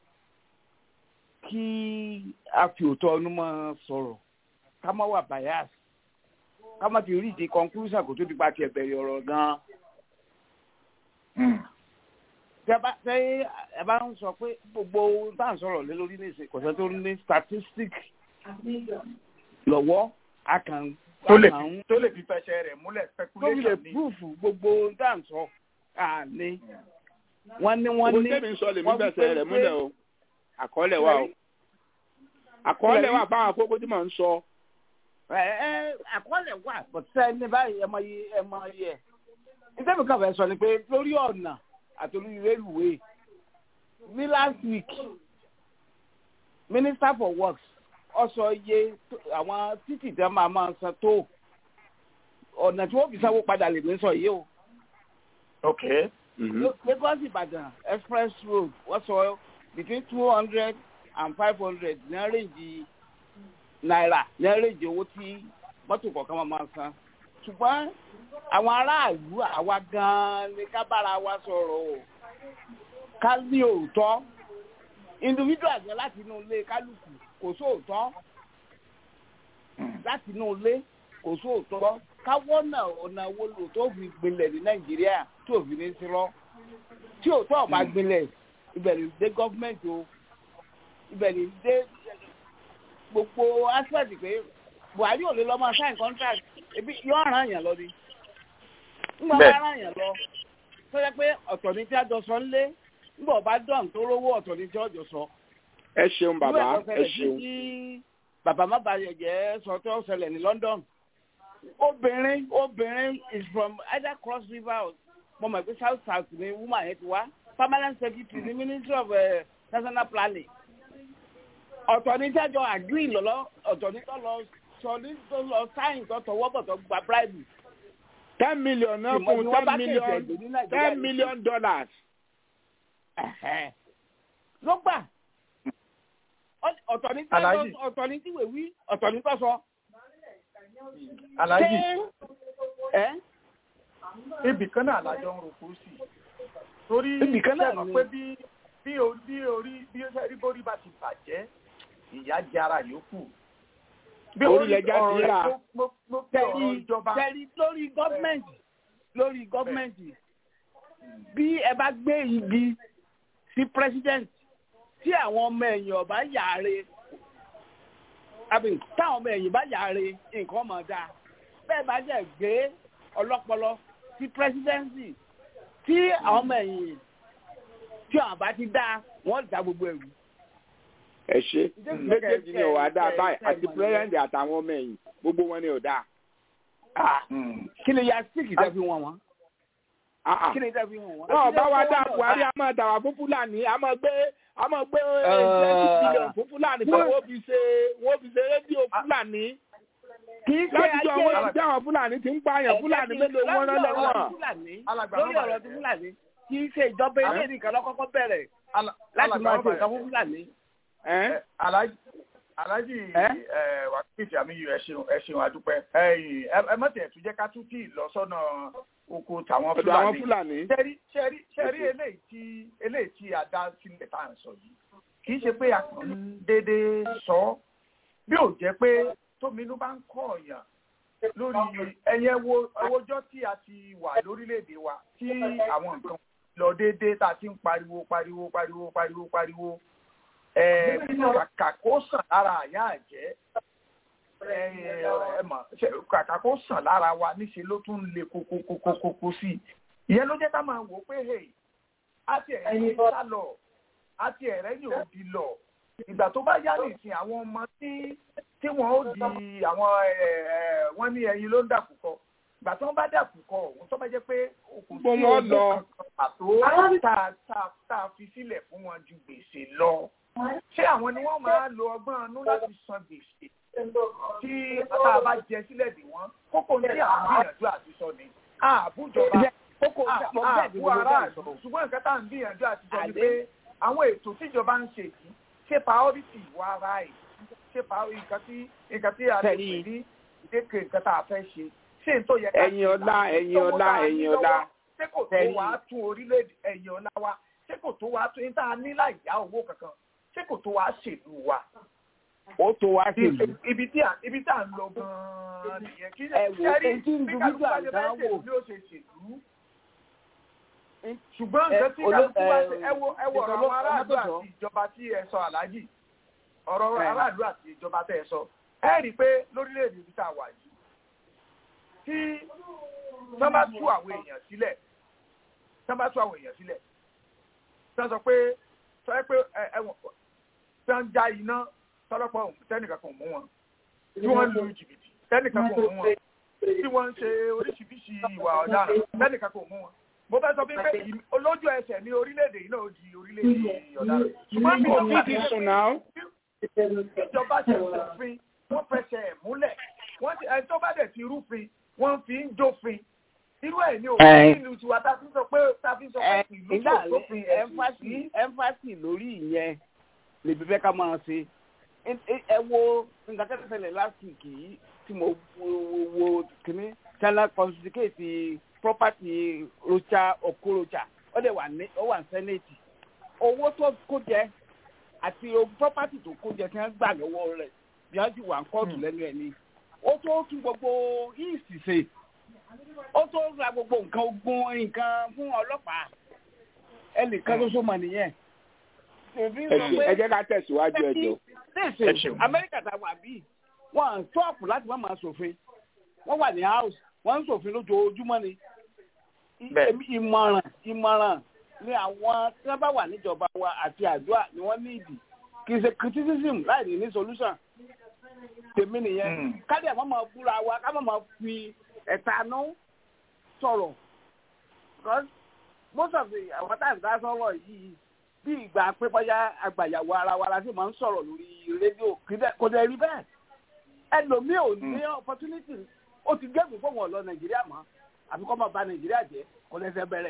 kí a fi òótọ́ ọdún mọ́ sọ̀rọ̀ ká má wà bias ká má ti rí ìdí conclusion kó tó di pa tiẹ̀ bẹ̀rẹ̀ ọ̀rọ̀ gan-an. tẹ́ ẹ bá ń sọ pé gbogbo bá ń sọ̀rọ̀ lé lórí ní ìsìn kọ̀sẹ́ tó ní statistic lọ́wọ́ a kàn tó lè tó lè fi fẹsẹ̀ rẹ̀ múlẹ̀ tó fi lè speculation ni. proof gbogbo dá ń sọ àní wọ́n ní wọ́n ní owó tẹ́mi sọ lèmi bẹ̀sẹ̀ rẹ̀ múlẹ̀ o àkọọ́lẹ̀ wa o àkọọ́lẹ̀ wa fáwọn àkókò tí mò ń sọ. ẹ ẹ àkọọ́lẹ̀ wà bọ̀tẹ́ ní báyìí ẹ mọ iye ẹ mọ iye ẹ̀ nítorí kan fẹ́ sọ ni pé lórí ọ̀nà àti lórí rélùwé ní last week minister for works ó sọ iye àwọn títì tẹ́ máa máa san tó ọ̀nà tí wọ́n fi sanwó padà lè ní sọ yìí o. ok. Lagos Ìbàdàn express road wọ́n sọ between two hundred and five hundred ní àrèjì náírà ní àrèjì owó tí mọ́tò kọ̀ọ̀kan máa máa san. ṣùgbọ́n àwọn aráàlú àwa gan-an ni ká bára wa sọ̀rọ̀ o ká ní òótọ́ individual gan láti inú ilé kálukú kò sóòótọ́ láti inú ilé kò sóòótọ́ káwọ́ náà ọ̀nà wo lò tó fi gbilẹ̀ ní nàìjíríà tí ò fi ní sí lọ tí òótọ́ ọ̀bá gbilẹ̀ ibẹ̀ lè dé gọ́fìmẹ̀ntì o ibẹ̀ lè dé gbogbo aspect pé buhari ò lè lọ máa sign contract ebi yóò ràn yàn lọ ni ńgbà bá ràn yàn lọ tó yẹ pé ọ̀tọ̀ ní tí a jọ sọ ńlé ńgbà ọba dán tó rówó ọ̀tọ̀ ní tí ọjọ́ sọ. ẹ ṣeun bàbá ẹ ṣeun. bàbá má bàa jẹ́ sọ tó ṣẹlẹ̀ ní London obìnrin obìnrin is from either cross river mo mọ̀ pé south south ni woman yẹn ti wá permanent secretary ní ministry of uh, national planning ọ̀tọ̀ ní tẹ́jọ́ agree lọ́lọ́ ọ̀tọ̀ ní tọ́ lọ ọ̀tọ̀ ní tó lọ sáyìn tó tọwọ́ bọ̀ tó gba bribe. ten million náà Ìmọ̀ fún ni wọ́n bá ten kéde million ẹ̀gbẹ́ ní Nàìjíríà ten yìí. million dollars. Ẹ̀hẹ́. ló gbà Ọ- ọ̀tọ̀ ní tí Alhaji. ọ̀tọ̀ ní tí wèwí ọ̀tọ̀ ní tó sọ. aláàjì Ṣé- ẹ́ ibì kan náà lájọ ń roko sí torí Ibì kan náà ṣe mọ̀ ni. pé bí bí o- bí orí bí ó ṣe rí bórí bá ti bàjẹ́ ìyá jara yòókù. bí Orí orí lẹja ti ọ̀rọ̀ rà. mo- mo- mo pe ọ̀rọ̀ tẹ̀rí ìjọba tẹ̀rí lórí gọ́ọ̀mẹ̀ntì lórí gọ́ọ̀mẹ̀ntì bí ẹ bá gbé igi sí president tí àwọn ọmọ ẹ̀yìn ọba yàre àbí táwọn ọmọ ẹ̀yìn bá yàre nǹkan mọ̀ dáa bẹ́ẹ̀ bá jẹ́ gbé ọlọ́pọlọ sí presidency tí àwọn ọmọ ẹ̀yìn tí àwọn bá ti dáa wọ́n dá gbogbo ẹ̀rù. ẹ ṣe méjèèjì ni ò wá dáa báyìí àti pírẹsidẹǹtì àtàwọn ọmọ ẹ̀yìn gbogbo wọn ni ò dáa. kí ni ya síkì tẹ́ fi wọ̀n wọ́n Ah, ah. kí ni tẹ́ fi wọ̀n wọ́n. wọn ò bá wa dá buhari a máa dà wá fún fúlàní a máa gbé a máa gbé twenty billion fún fúlàní pé wọ́n fi ṣe wọ́n fi ṣe rédíò fúlàní kì í ṣe láti jọ ayé wọn tí àwọn fúlàní ti ń pààyàn fúlàní mélòó wọn rán lẹ́wọ̀n. Alàgbà lórí bàbá ọ̀rọ̀ rẹ̀. ti fúlàní kì í ṣe ìjọba ilé nìkan lọ́kọ́kọ́ bẹ̀rẹ̀ Ala- láti alàgbà máa ṣe bàbá nǹkan rẹ̀. fún fúlàní. Ẹ́? Ẹ, Alhaji Alhaji Ẹ́? ẹ, wákìtì àmì ẹ ṣeun ẹ ṣeun adúpẹ́ ẹ̀yin ẹ ẹ mọ̀tẹ̀ tún jẹ́ ká tún kí lọ sọ́nà oko tàwọn ọ̀dọ̀ àwọn Fúlàní. fúlàní. ṣẹ́rí ṣẹ́rí ṣẹ́rí eléyìí tí eléyìí tí a dá sílẹ̀ tá à ń sọ yìí kì í ṣe pé a kàn ń déédéé sọ ọ́ bí ò jẹ́ pé tóminú bá ń kọ́ ọ̀yàn lórí ẹ̀yẹ wo owójọ́ tí a ti wà lórílẹ̀‐èdè wa tí àwọn nǹkan lọ déédéé tá a ti ń pariwo pariwo pariwo pariwo pariwo ẹ kàkà kó sàn lára àyà àjẹ́ ẹ ẹ mọ̀ ṣe kàkà kó sàn lára wa níṣe ló tún le kókókókókó sí i ìyẹn ló jẹ́ ká máa wò ó pé hey àti ẹ̀yìn sá lọ àti ẹ̀rẹ́ yóò di lọ ìgbà tó bá yá nìsín àwọn ọmọ tí tí wọ́n ó di àwọn ẹ̀ ẹ̀ wọ́n ní ẹyin ló ń dàkúkọ ìgbà tí wọ́n bá dàkúkọ òun tó bá jẹ́ pé òkú Gbogbo wọn lọ. pàtó tá a tá a tá a fi sílẹ̀ fún wọn ju gbèsè lọ ṣé àwọn ni wọ́n máa lo ọgbọ́n inú láti san gbèsè tí tá a bá jẹ sílẹ̀ dè wọ́n kókó ní àwọn gbìyànjú àti sọ ni àbújọba kókó mo bẹ́ẹ̀ ni àbú mo bẹ́ẹ̀ aráàlú sọ. ṣùgbọ́n nǹkan tá à ń gbìyànjú àti sọ ni Àdé. pé àwọn ètò tíjọba ń ṣe yìí ṣé priority wà ara ẹ̀ ṣé priority nǹkan tí nǹkan tí a lè pè Tẹ̀lé. ní ìdékè nǹkan tá a fẹ́ ṣe ṣé n tó yẹ ká ẹ̀yin ọlá ẹ̀yin ọlá ẹ̀yin ọlá. ṣé kò tó Tẹ̀lé. wàá tún orílẹ̀-èdè ẹ̀yin ọlá wa ṣé kò tó wàá tún ní tá a ní láì yá owó kankan ṣé kò tó wàá ṣèlú wa ó tó wá sí ìlú. ibi tí à ibi tí à ń lọ gan-an nìyẹn kí Ẹ wò, ṣẹ́rí èyí tí ń bí dùn kálukú bá nígbà ṣe fẹ́ gan-an ṣèlú wò. bí ó ṣe ṣèlú ṣùgbọ́n Ẹ, nǹkan tí oló- kálukú bá ẹ, ṣe ẹ wo ẹ wo ọ̀rọ̀ ìjọba àwọn aráàlú ọmọdé àti ìjọba tí ẹ sọ aláàjì ọ̀rọ̀ Ẹ. aráàlú àti ìjọba tẹ́ ẹ sọ ẹ rí i pé lórílẹ̀‐èdè ibi tá a wà yìí tí wọ́n bá tú àwọn èèyàn sílẹ̀ tí wọ́n bá tú àwọn èèyàn sílẹ̀ tí wọ́n sọ pé sọ ẹ pé ẹ ẹ wọ̀n tí wọ́n ń já iná tọ́lọ́pọ̀ tẹ́nìkan kan ò mú wọn tí wọ́n ń lu jìbìtì tẹ́nìkan kan ò mú wọn tí wọ́n ń ṣe oríṣiríṣi ìwà ọ̀daràn tẹ́nìkan kan ò mú wọn mo fẹ́ sọ fún yín pé ìm- olójú ẹsẹ̀ ní orílẹ̀-èdè yìí náà ó di orílẹ̀-èdè ọ̀daràn ṣùgbọ́n bí kò wọ́n ní bá ti ti sùn náà. ìjọba ṣe òfin wọ́n fẹsẹ̀ ẹ̀ múlẹ̀ wọ́n ti ẹni tó bá dẹ̀ ti rúfin wọ́n fi ń jófin irú ẹ̀ ní Ẹ. òfin nílùú tiwa tá a fi sọ pé tá a fi sọ pé ẹ ìlú ìgbà tó sófin ẹ̀sìn ẹnfàsì sí ẹnfàsì lórí ìyẹn lèbi fẹ́ ká máa ṣe Ẹ- ẹ ẹ wo nǹkan tẹ́tẹ́ tẹ́lẹ̀ last week yìí tí mo wo wo wo kìíní china confiscate property rocha okorocha ó dẹ̀ wà ní ó wà ní senate owó tó kó jẹ àti o- property tó kó jẹ tí wọ́n gbà lọ́wọ́ rẹ̀ bí wọ́n ti wà ń kóòtù lẹ́nu ẹ̀ ni ó tó tún gbogbo east ṣe ó tó ra gbogbo nǹkan ogun nǹkan fún ọlọ́pàá ẹnìkan tó sọmọ nìyẹn. Èmi ẹ sọ ṣe- pé ẹ jẹ́ ká tẹ̀síwájú ẹ jọ. Ẹ ṣèṣe ṣeun. Amẹ́ríkà tá a wà bíi wọ́n à ń tọ́ọ̀pù láti má máa ṣòfin wọ́n wà ní house wọ́n ń ṣòfin lójoojúmọ́ ni. I- Bẹ́ẹ̀. èmi- Ìmọ̀ràn ìmọ̀ràn ni àwọn tí wọ́n bá wà níjọba wa àti àdúrà ni wọ́n ní ìdí kì í ṣe criticism láì ní ní solution tèmi nìyẹn Mm. káde àwọn máa búra wa ká má máa fi ẹ̀tanú sọ̀rọ̀ because most of the àwọn tá à ń dá sọ̀rọ̀ yìí bí ìgbà pé bóyá àgbàyàwó ara wa la sì máa ń sọ̀rọ̀ lórí rédíò kì í dẹ̀- kò dẹ̀ rí bẹ́ẹ̀ ẹlòmíì ò ní opportunity ó ti gẹ́gùn fún wọn lọ nàìjíríà mọ́ àbí kọ́ máa ba nàìjíríà jẹ́ kó lẹ́sẹ̀ bẹ̀rẹ̀.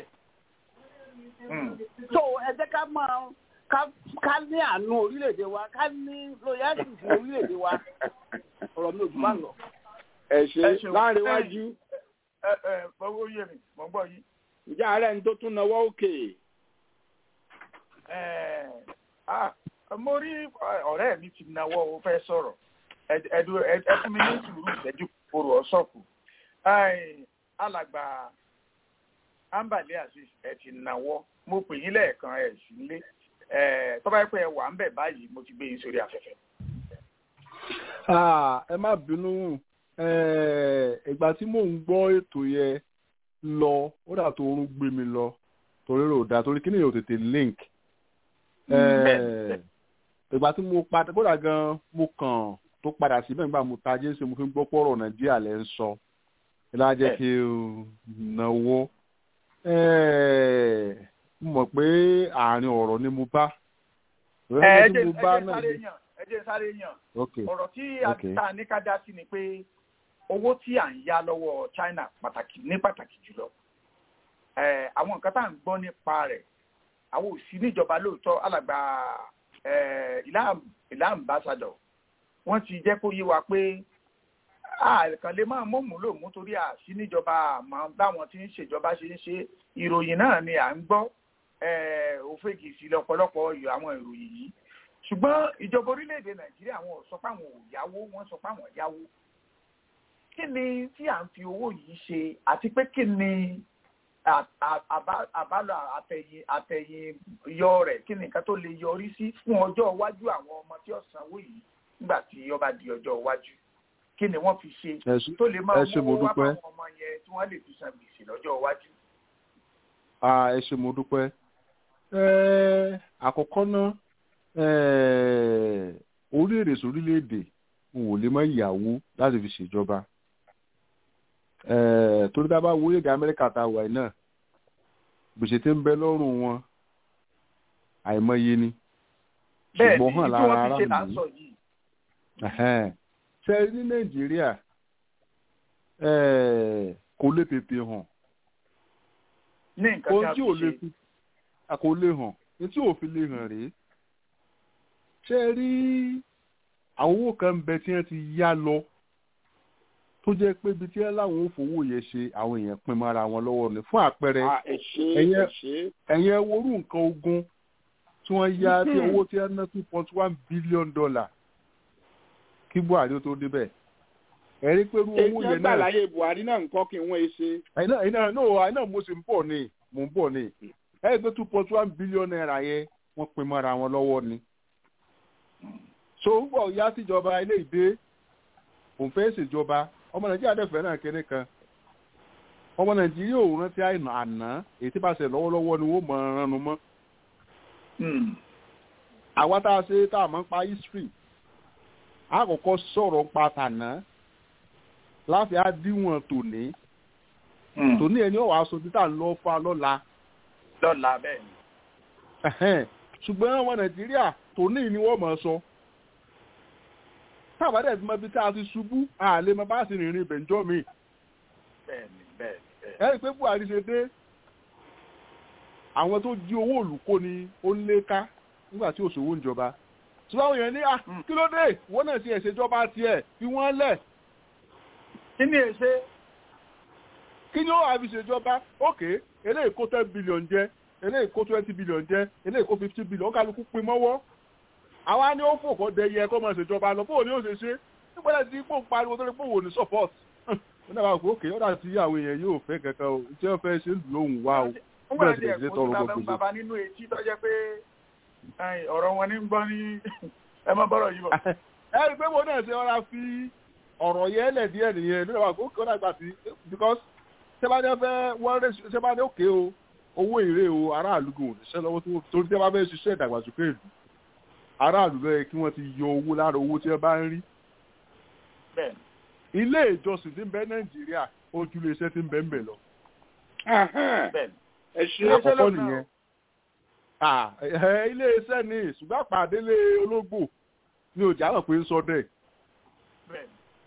so ẹ jẹ́ ká máa ká ká ní àánú orílẹ̀-èdè wa ká ní loyalty sí orílẹ̀-èdè wa ọ̀rọ̀ mi ò jù bá ń lọ. ẹ Ẹ ṣe ṣeun. láàrin wájú ẹ ẹ fọwọ́ yé mi mọ̀ ń gbọ́ yín. ìjà ààrẹ ń tó tún náwó òkè Ẹ, ah, mo rí ẹ, ọ̀rẹ́ mi ti nawọ́ ó fẹ́ sọ̀rọ̀ Ẹ- ẹ dúró- ẹ ẹ fún mi ní sùúrù ìṣẹ́jú kòrò ọ̀ṣọ́kù alàgbà ambale azeez ẹ ti nawọ́ mo pè yín lẹ́ẹ̀kan ẹ̀ sí ilé tọ́ba yẹ pé ẹ wà ń bẹ̀ báyìí mo ti gbé yín sórí afẹ́fẹ́. Ah, ẹ má bínú Eh, ìgbà tí mò ń gbọ́ ètò yẹn lọ ó dà tó oorun gbé mi lọ torí rò dá torí kí ni yóò tètè link Eh, ìgbà tí mo padà kódà gan mo kàn tó padà síbẹ̀ nígbà mo ta jésù mo fi ń gbọ́ pọ̀rọ̀ nàìjíríà lẹ́ ń sọ ìlà jẹ́ kí n náwó Eh, mo mọ̀ pé àárín ọ̀rọ̀ ni mo bá ẹ ẹ Ọ̀rọ̀ jẹ́ tí ẹ mo bá jẹ́ náà sáré ni- yàn ẹ jẹ́ sáré yàn ok ọ̀rọ̀ tí a Okay. ta ní ká dá sí ni pé owó tí à ń yá lọ́wọ́ China pàtàkì ní pàtàkì jùlọ eh, àwọn nǹkan tá à ń gbọ́ nípa rẹ̀ àwọn ò sí níjọba lóòótọ́ alàgbà eh, ìlà ìlà ambassador wọ́n ti jẹ́ kó yé wa pé àkàn lè máa mọ̀mú lòmú torí àṣì níjọba àmọ́ báwọn tí ń ṣèjọba ṣe ń ṣe ìròyìn náà ni à ń gbọ́ eh, òfegì sí lọ́pọ̀lọpọ̀ yọ àwọn ìròyìn yìí ṣùgbọ́n ìjọba orílẹ̀-èdè nàìjíríà wọn ò sọ pé àwọn ò yáwó wọ́n sọ pé àwọn yáwó kí ni tí à ń fi owó yìí ṣe àti pé kí ni à- à- àbá- àbálọ àtẹ̀yìn àtẹ̀yìn yọ rẹ̀ kí ni nǹkan tó lè yọrí sí fún ọjọ́ iwájú àwọn ọmọ tí ó sanwó yìí nígbà tí ó bá di ọjọ́ iwájú kí ni wọ́n fi ṣe ẹ ṣé- tó lè máa ẹ ṣé mo mú wá dúpẹ́. fáwọn ọmọ yẹn tí wọ́n lè fi san gbèsè lọ́jọ́ iwájú. Ah, ẹ ṣé mo dúpẹ́. Eh, àkọ́kọ́ náà eh, orílẹ̀-èdè sórílẹ̀-èdè n ò lè mọ ìyàwó láti fi ṣèjọba. Eh, torí tá a bá wo orílẹ̀-èdè Amẹ́ríkà tá a wà yìí náà gbèsè tí ń bẹ lọ́rùn wọn àìmọye ni. bẹ́ẹ̀ ni ṣùgbọ́n hàn tí lára wọ́n fi ṣe là ń aráàlú. sọ yìí. Ẹ̀hẹ́n. ṣe rí ní Nàìjíríà eh, kò lè tètè hàn ní nǹkan tí ohun a tí fi ò lè ṣe fi a kò lè hàn ní tí ò fi lè hàn rèé ṣe rí àwọn owó kan ń bẹ tí wọ́n ti yá lọ tó jẹ́ pé ibi tí wọ́n láwọn ò fowó yẹn ṣe àwọn èèyàn pin mọ́ra wọn lọ́wọ́ ni fún àpẹẹrẹ Ah, ẹ ṣe ẹ̀yẹ- ẹ ṣe ẹ̀yìn ẹwọ́rú nǹkan ogun tí wọ́n yá tí owó tí wọ́n ná two point one billion dollar kí Buhari ó tó débẹ̀ ẹ̀rí pé irú èyí owó tí yẹn wọ́n gbà náà láyé Buhari náà nǹkan kí wọ́n ṣe ẹ̀yin náà ẹ̀yin náà no ẹ̀yin náà mo sì ń bọ̀ ni mò ń bọ̀ ni ẹ̀yin pé two point one billion naira yẹn wọ́n pin mọ́ra wọn lọ́wọ́ ni. so ń bọ̀ ya síjọba ilé ìdè òun fẹ́ ṣèjọba ọmọ nàìjíríà dẹ̀ fẹ́ náà kẹ́ni kan ọmọ nàìjíríà ò rántí àìnà àná èyí tí bá ṣe lọ́wọ́lọ́wọ́ ni wọ́n mọ̀ ọ́n ránu mọ́. Hmm. àwa tá a ṣe tá a mọ̀ ń pa history a kọ́kọ́ sọ̀rọ̀ ń pa tàná láfi á díwọ̀n tòní Hmm. tòní ẹni ọ̀wá aṣọ títà ń lọ fa lọ́la lọ́la bẹ́ẹ̀ ni. Ẹ̀hẹ́n. ṣùgbọ́n ọmọ nàìjíríà tòní ni wọ́n mọ̀ ọ́ sọ tábàdẹ̀ tí mo bí tá a ti ṣubú àlè mo bá sì rìnrìn ìbẹ̀njọ́ mi bẹ́ẹ̀ ni bẹ́ẹ̀ ni bẹ́ẹ̀ ni. ẹ rí i pé buhari ṣe dé àwọn tó jí owó olùkó ni ó ń lé ká nígbà tí òṣòwò ń jọba ṣùgbọ́n àwọn èèyàn ní à kí ló dé wọ́n náà ti ẹ̀ṣẹ̀ jọba tiẹ̀ fi wọ́n lẹ̀ kí ni èṣe kí ni ó wà fi ṣèjọba òkè eléyìí kó ten billion jẹ eléyìí kó twenty billion jẹ eléyìí kó fifty billion ó kálukú pin mọ́wọ́ àwa ni ó fò kọ́ dẹyẹ kó máa ṣèjọba lọ bóun ni ó ṣe ṣe nígbà tí pò ń pariwo tó lè pò wò ní support ó dábàá pé òkè ó dà tí àwọn èèyàn yóò fẹ́ kankan o tí wọ́n fẹ́ ṣe ń lóhùn wá o nígbà bẹ́ẹ̀ tí sì lè ẹ̀kọ́ tọrọ tí bàbá gbogbo bàbá nínú etí tó jẹ́ pé ẹ̀yìn, ọ̀rọ̀ wọn ní ń gbọ́ ní ẹ má bọ́rọ̀ yìí bọ̀. ẹ rí i pé mo náà ṣe ọ̀rá fi ọ̀rọ̀ yẹn lẹ̀ díẹ̀ nìyẹn ló dábàá pé ó kí wọ́n dàgbà sí because sẹ́bàdé fẹ́ wọ́n rẹ̀ sẹ́bàdé òkè o owó ìrè o aráàlú gò níṣẹ́ lọ́wọ́ tó torí tẹ́ bá fẹ́ ṣiṣẹ́ ìdàgbàsókè ìlú aráàlú ló yẹ kí wọ́n ti yọ owó lára owó tí wọ́n bá ń rí bẹ́ẹ̀ ni ilé ìjọsìn tí ń bẹ nàìjíríà ojúlé iṣẹ́ tí ń bẹ ń bẹ lọ Ahán, bẹ́ẹ̀ ni. ẹ ṣe Ilé iṣẹ́ àkọ́kọ́ lọ́nà nìyẹn Ah, ẹ, ilé iṣẹ́ ni ṣùgbọ́n àpàdélé ológbò ni òjá mọ̀ pé ń sọ dẹ̀ bẹ́ẹ̀ ni.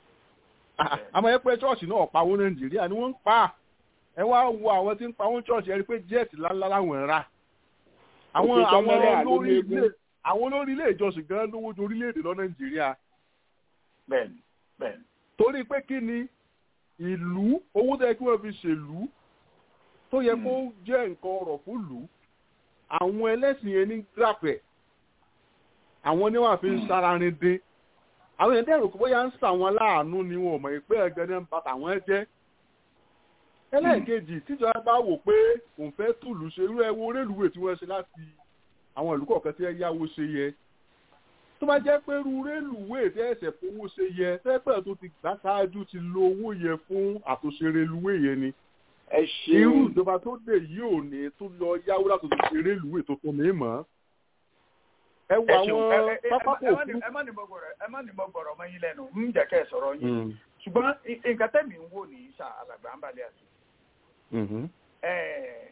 àmọ́ ẹ pé chọ́ọ̀chì náà pawó nàìjíríà ni wọ́n ń pa ẹ wá wo àwọn tí ń pawó chọ́ọ̀chì ẹ rí i pé jẹ́ẹ̀tì ńláńlá làwọn ń rà àwọn Òkè àwọn Tọ́mọ́lá ló olórí ní ilé eégún. àwọn olórí ilé ìjọsìn gan lówó ju orílẹ̀-èdè lọ nàìjíríà bẹ́ẹ̀ni bẹ́ẹ̀ni. torí pé kí ni ìlú owó tó yẹ kí wọ́n fi ṣèlú tó yẹ kó jẹ́ nǹkan ọ̀rọ̀ fún ìlú àwọn ẹlẹ́sìn yẹn ní grapẹ̀ àwọn ni wọ́n fi ń sára rin dín àwọn èèyàn dẹ́rù kó bóyá ń sàwọn láàánú ni wọn ò mọ̀ pé ẹ̀gẹ́ ní ń ba tàwọn jẹ́ ẹlẹ́ẹ̀kejì tíjọba bá wò pé òun fẹ́ tùlù ṣe irú ẹwọ rélùwé tí wọ́n ṣe láti àwọn ìlú kọ̀ọ̀kan tí ẹ yáwó ṣe yẹ tó bá jẹ́ pé irú rélùwé tí ẹ̀sẹ̀ fowó ṣe yẹ tẹ́pẹ́ tó ti gbà ṣáájú ti lo owó yẹ fún àtúnṣe rélùwé yẹn ni ẹ irú ṣeun ìjọba tó dé yìí ò ní tó lọ yáwó láti tó ṣe rélùwé tó fún mi mọ́ ẹ wo ẹ ṣeun àwọn ẹ- ẹ- ẹ- pápákọ̀ ẹ má ní- òfurufú. ẹ má ní mo gbọ̀rọ̀ ẹ má ní mo gbọ̀rọ̀ mọ́ yín lẹ́nu ń jẹ́ kẹ́ ẹ sọ̀rọ̀ yín Mm, ṣùgbọ́n i- nǹkan tẹ́mi ń wò ní sà alàgbà ń balẹ̀ àti mhm. ẹ̀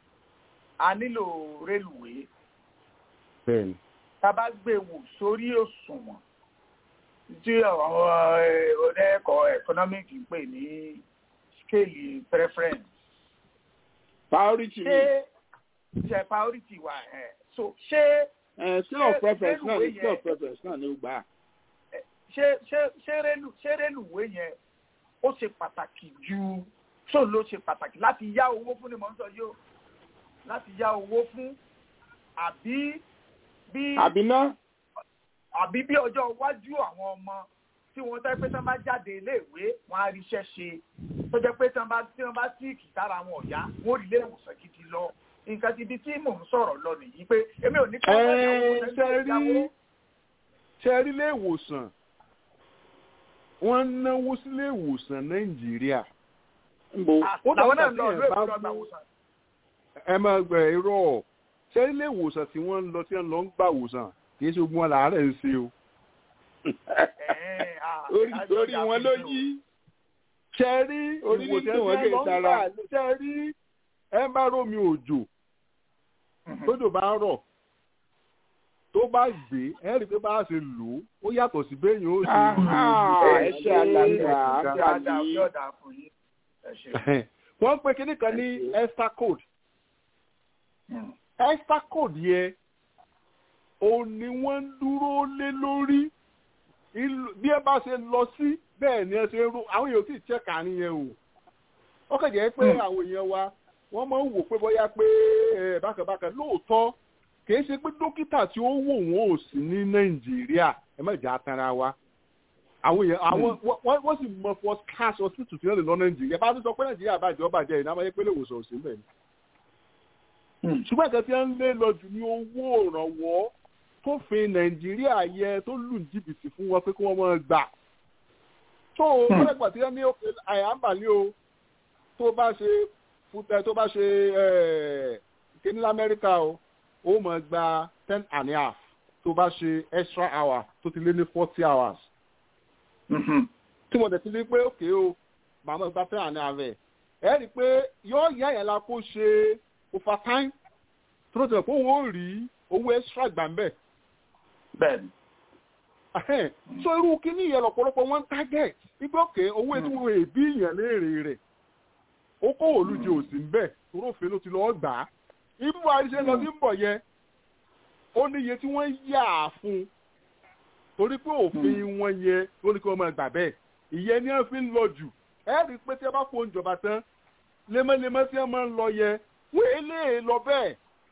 a nílò rélùwé bẹ́ẹ̀ni tá a bá gbé wò sórí òṣùwọ̀n tí àwọn oníẹ̀kọ́ economic ń pè ní scale preference priority ni ṣé ṣe priority wa ẹ̀ so ṣé ẹ scale of ṣé preference náà ni rélùwé scale of yẹn- preference náà ni ó gbà á. ṣé ṣé ṣé rélù ṣé rélùwé yẹn ó ṣe pàtàkì ju tó ló ṣe pàtàkì láti yá owó fún ni mò ń sọ yìí o láti yá owó fún àbí bí àbí ná àbí bí ọjọ́ iwájú àwọn ọmọ tí wọ́n tẹ́ pé tí wọ́n bá jáde iléèwé wọ́n á ríṣẹ́ ṣe tó jẹ́ pé tí wọ́n bá tí wọ́n bá síìkì tára wọn ọ̀yá wọ́n ò rí ilé ìwòsàn gidi lọ nǹkan ti di tí mò ń sọ̀rọ̀ lọ nìyí pé èmi ò ní kí wọ́n Ẹ, yáwó ṣe sẹ́ńtẹ̀ rí ìyàwó. ṣe rí ilé ìwòsàn wọ́n ń náwó sílé ìwòsàn nàìjíríà ń bo ó làwọn náà dàgbà ń lọ tí ìlú ẹ̀ bá èkó lọ gbà mú- wòsàn. ẹ máa gbẹ irọ́ ṣe rí ilé ìwòsàn tí wọ́n ń lọ tí wọ́n lọ ń gbà wòsàn kì í ṣe ogun wọn làárẹ̀ ń ṣe o Ẹ̀ẹ́n, ah, orí ìdájọ́ orí ìyá wọn mi ló ni o. yí ṣe rí Orí ní ìwòsàn tí wọ́n tí lè wọ́n lọ ń tara. gbà ṣe rí ẹ bá rómi òjò tójò bá ń rọ̀ tó bá gbé ẹ rí i pé bá a ṣe lò ó ó yàtọ̀ sí béèyàn ó ṣe Aha, ẹ ṣe alàgbà Dáadáa, àbí yóò dáa fún yín. Ẹ ṣé. wọ́n pe kinní kan ní extra code Hmm. extra code yẹn òun ni wọ́n ń dúró lé lórí Ìlú- bí ẹ bá ṣe lọ sí bẹ́ẹ̀ ni ẹ ṣe rú àwọn èèyàn sì check àárín yẹn o ó kàn jẹ́ pé Hmm. àwọn èèyàn wa wọ́n máa ń wò pé bóyá pé ẹ, bákàbákà lóòótọ́ kìí ṣe pé dókítà tí ó wò wọ́n ò sí ní nàìjíríà ẹ má jà á tanra wa àwọn èèyàn àwọn wọ́n- wọ́n wọ́n sì mọ first class hospital tí wọ́n lè lọ nàìjíríà bá tún sọ pé nàìjíríà bàjẹ́ ó bàjẹ́ ìnáwó ayé pélé ìwòsàn òsì mbẹ̀ ni Hmm. ṣùgbọ́n nǹkan tí wọ́n ń lé lọ jù ní owó ìrànwọ́ tó fi nàìjíríà yẹ tó lù ní jìbìtì fún wọn pé kí wọ́n máa gbà tó o Hmm. lọ́dẹ̀gbà tí wọ́n ní òkè àyàmbálẹ̀ o tó bá ṣe fúnpẹ́ tó bá ṣe eh, kíní lamẹ́ríkà o ó máa gba ten and a half tó bá ṣe extra hour tó ti lé ní forty hours Mhm. tí mo dẹ̀ ti rí pé òkè o màmá gba ten and a half ẹ̀ ẹ̀ rí i pé yóò yá yẹn la kó ṣe overtime tó ló ti rẹ̀ pé òun ò rí owó extra gbà ń bẹ̀ Bẹ́ẹ̀ni. Ahẹ́n. so irú kíní yẹn lọ́pọ̀lọpọ̀ wọ́n ń target wípé òkè owó ètò ìwé ìbí yẹn léèrè rẹ̀ ó kó olùjẹ òsì ń bẹ̀ toró òfin ló ti lọ́ọ́ gbà á ibú àríṣẹ́ lọ sí ń bọ̀ yẹn ó ní iye tí wọ́n yà á fún un torí pé òfin wọn yẹn ló ní kí wọ́n máa gbà bẹ́ẹ̀ ìyẹn ni wọ́n fi ń lọ jù ẹ rí i pé tí wọ́n bá fún ìjọba tán lemọ́lemọ́ tí wọ́n máa ń lọ yẹn wọ́n èlé lọ bẹ́ẹ̀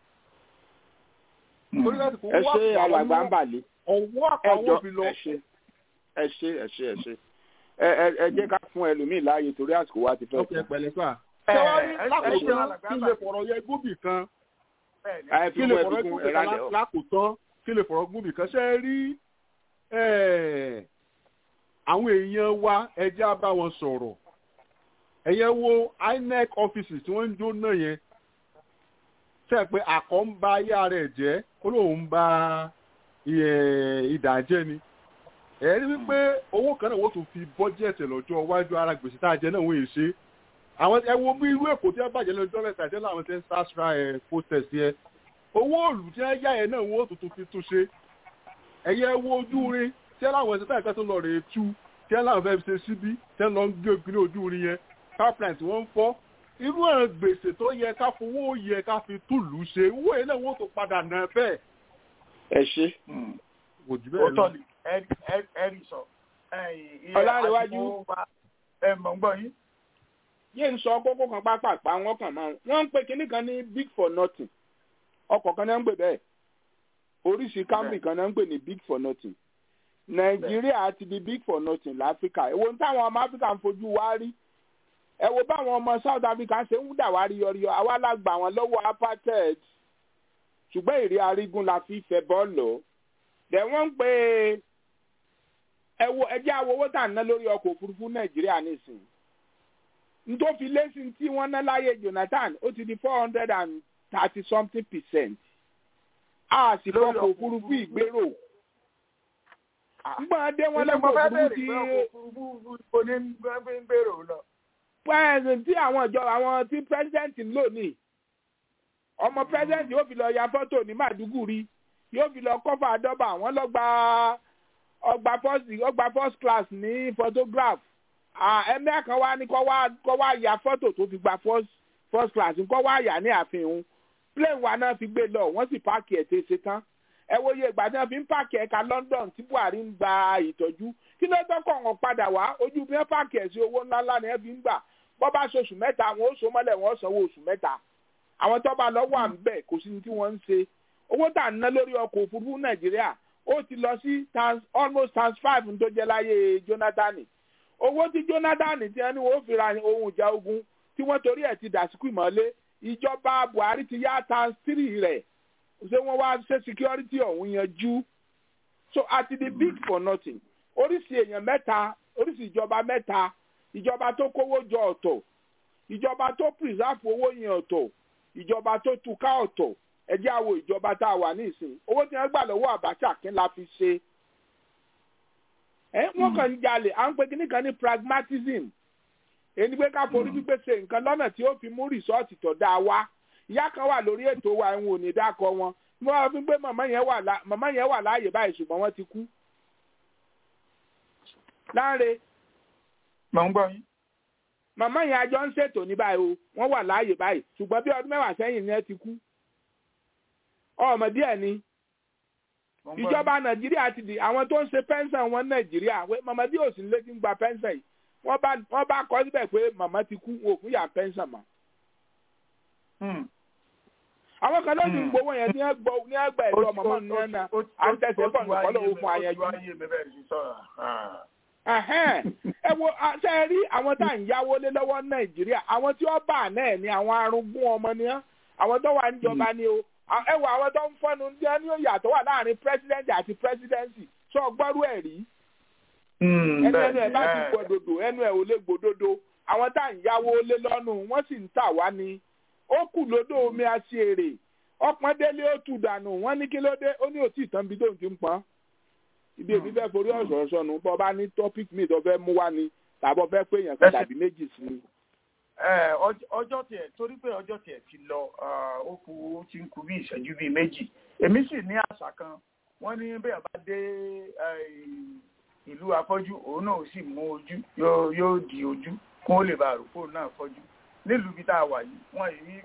torí láti kó ẹ wá ṣe alàgbà ń bàlẹ̀ ọwọ́ ẹ àpamọ́ jọ fi lọ ẹ ṣe ẹ ṣe ẹ ṣe ẹ ṣe ẹ ẹ ẹ jẹ́ ká fún ẹlòmíì láàyè torí àsìkò wa ti fẹ́ ọkẹ tán. pẹ̀lẹ́ sà. Ẹ, sẹwárí ẹ, ẹ ṣe lákòótán alàgbà kí lè fọ̀rọ̀ yẹ gómì kan Bẹ́ẹ̀ni. ẹ kí fi lè mú fọ̀rọ̀ ẹbí kún gómì ẹ̀rá kan lẹ̀ ọ́. lákòótán kí lè fọ̀rọ̀ gómì kan ṣe rí eh, àwọn èèyàn wa ẹjẹ́ á bá wọn sọ̀rọ̀ ẹ̀yẹ wo INEC offices tí wọ́n ń jó náà yẹn ṣe pé àkọ́ ń ba ayé rẹ̀ jẹ́ ó lóun ń ba ìdà jẹ́ ni ẹ̀rí wípé owó kan náà wọ́n tún fi bọ́jẹ̀tì lọ́jọ́ iwájú ara gbèsè tá a jẹ náà wọ́n yìí ṣe àwọn ẹ wo bí irú èkó tí wọ́n bàjẹ́ lọ́jọ́ mẹ́ta jẹ́ láwọn tí ń sásra ẹ̀ protest yẹn owó òòlù tí wọ́n yá ẹ̀ náà wọ́n tuntun fi tún ṣe ẹ̀yẹ wo ojú rin tí láwọn ẹ̀sìn táìpẹ́ tó lọ rèé tú tí wọ́n láwọn fẹ́ ṣe síbí tí wọ́n lọ ń gbé ìpínlẹ̀ ojú rí yẹn pipeline tí wọ́n ń fọ́ irú àwọn gbèsè tó yẹ ká fowó yẹ ká fi túlù ṣe owó yẹn náà wọ́n tó padà nà bẹ́ẹ̀. ẹ ṣe. kò jù bẹ́ẹ̀ lọ. òótọ́ ni ẹ̀rí sọ. ọlárẹ̀wájú. ẹ mọ̀ ń gbọ́ yín. yé ń sọ kókó kan pápápá wọn kàn máa wọ́n ń pe kinní kan ní big for nothing ọkọ̀ kan náà ń pè bẹ́ẹ̀ oríṣi camry kan náà ń pè ní big for nothing nàìjíríà ti di big for nothing láfíríkà èwo ní táwọn ọmọ áfíríkà ń fojú wá rí ẹ wo báwọn ọmọ south africa ṣe ń dà wá rí yọríyọ àwa la gbà wọn lọ́wọ́ apartheid ṣùgbọ́n èrè arígun la fi fẹ́ bọ́ọ̀lù dẹ̀ wọ́n ń pè ẹ wo ẹjẹ́ awowó tà ń ná lórí ọkọ̀ òfurufú nàìjíríà nísìnyí nítòfi lẹ́sìn tí wọ́n ná láyé jonathan ó ti di four hundred and thirty something percent a sì fọkọ̀ òfurufú ìgbérò gbọ́n dé wọn lọ́kọ̀ òfurufú ti pẹ́ẹ́sì tí àwọn ìjọba àwọn tí pẹ́sidẹ́ǹtì ń lò ní ọmọ pẹ́sidẹ́ǹtì yóò fi lọ ya fọ́tò ní màdúgùrí yóò fi lọ kọ́fà dọ́bà wọ́n lọ gba ọgbà first ọgbà first class ní photograph ẹ̀mí kan wá ní kọ́ wá ya fọ́tò tó fi gba first first class kọ́ wá yà ní àfihàn plane wa náà fi gbé lọ wọ́n sì páàkì ẹ̀ tẹ́ ṣe tán ẹ wo iye ìgbà tí wọ́n fi ń páàkì ẹ̀ka London tí Buhari ń gba ìtọ́jú kí ló tọ́kọ̀ wọn padà wá ojú bí wọ́n páàkì ẹ̀ sí owó ńláńlá ni wọ́n fi ń gbà bọ́ bá ṣe oṣù mẹ́ta àwọn oṣù mọ́lẹ̀ wọ́n sanwó oṣù mẹ́ta àwọn tó bá lọ wà ń bẹ̀ kò sí ní tí wọ́n ń ṣe owó tà ń ná lórí ọkọ̀ òfurufú Nàìjíríà ó ti lọ sí almost times five tó jẹ́ láyé Jonathan owó tí Jonathan tí wọ́n ní wọ́n fi ra ohun ìjà ogun tí wọ́n torí ẹ̀ ti dàsíkù ìmọ̀lé ìjọba Buhari ti yá times three rẹ̀ ṣé wọ́n wá ṣe security ọ̀hún yanjú so àti the big for nothing oríṣi èèyàn mẹ́ta oríṣi ìjọba mẹ́ta ìjọba tó kówó jọ ọ̀tọ̀ ìjọba tó preserve owó yẹn ọ̀tọ̀ ìjọba tó túká ọ̀tọ̀ ẹ jẹ́ àwo ìjọba tá a wà ní ìsìn owó tí wọ́n gbà lọ́wọ́ Abacha kí la fi ṣe ẹ wọ́n kàn ń jalè à ń pe kíní kan ní pragmatism èyí pé ká forí pípé ṣe nǹkan lọ́nà tí ó fi mú rìsọ́ọ̀tì tó dáa wá ìyá kan wà lórí ètò wa ẹ̀hún ò ní dákọ wọn wọ́n fi pé màmá yẹn wà láàyè báyìí ṣùgbọ́n wọ́n ti kú. láre mọ̀ ń gbọ́ yín. màmá yẹn àjọ ń ṣètò ní báyìí o wọ́n wà láàyè báyìí ṣùgbọ́n bí ọdún mẹ́wàá sẹ́yìn ni ẹ ti kú. ọmọ díẹ̀ ni ìjọba nàìjíríà ti di àwọn tó ń ṣe pẹ́ńsàn wọn nàìjíríà màmá bí òsì ń lé ti ń gba pẹ́ńsàn yìí wọ́n bá kọ́ síbẹ̀ pé màmá ti kú wọn ò fún yà pẹ́ńsàn mọ́. àwọn kan ló ti ń gbowó yẹn ní ẹgbọ́ ní ẹgbà ẹ̀rọ màmá ní ẹ̀nà à ń tẹ̀sẹ̀ bọ̀ nìkan lọ́wọ́ fún ayẹyẹ ẹ wo ṣe é rí àwọn tá à ń yáwó lé lọ́wọ́ nàìjíríà àwọn tí wọ́n bà náà ni àwọn arúgbó ọmọ ni wọ́n àwọn tó wà níjọba ni o ẹ wo àwọn tó ń fọ́nu ní ẹni ó yàtọ̀ wà láàrin pírẹsidẹ́ǹtì àti pírẹsidẹ́ǹsì sọ gbọ́rú ẹ̀ rí ẹnu ẹnu ẹ bá ti gbòdodo ẹnu ẹ ò lè gbòdodo àwọn tá à ń yáwó lé lọ́nu wọ́n sì ń tà wá ni ó kù lódò omi aṣèrè ọpọ́n délé ó tù dànù wọ́n ní kí ló dé ó ní òtí ìtàn bí tóun ti ń pọ́n ibi èmi fẹ́ forí ọ̀sọ̀ sọnù bọ́ bá ní topic mi tó fẹ́ mú wá ni tàbọ̀ fẹ́ pé èèyàn kan tàbí méjì sí ni. ọjọ́ tiẹ̀ torí pé ọjọ́ tiẹ̀ ti lọ ó kù ó ti ń kù bí ìṣẹ́jú bíi méjì èmi sì ní àṣà kan wọ́n ní bẹ́ẹ̀ bá dé ìlú afọ́jú òun náà sì mú ojú yóò di ojú kó lè bá àròkó náà fọ́jú nílùú ibi tá a wà yìí wọ́n yìí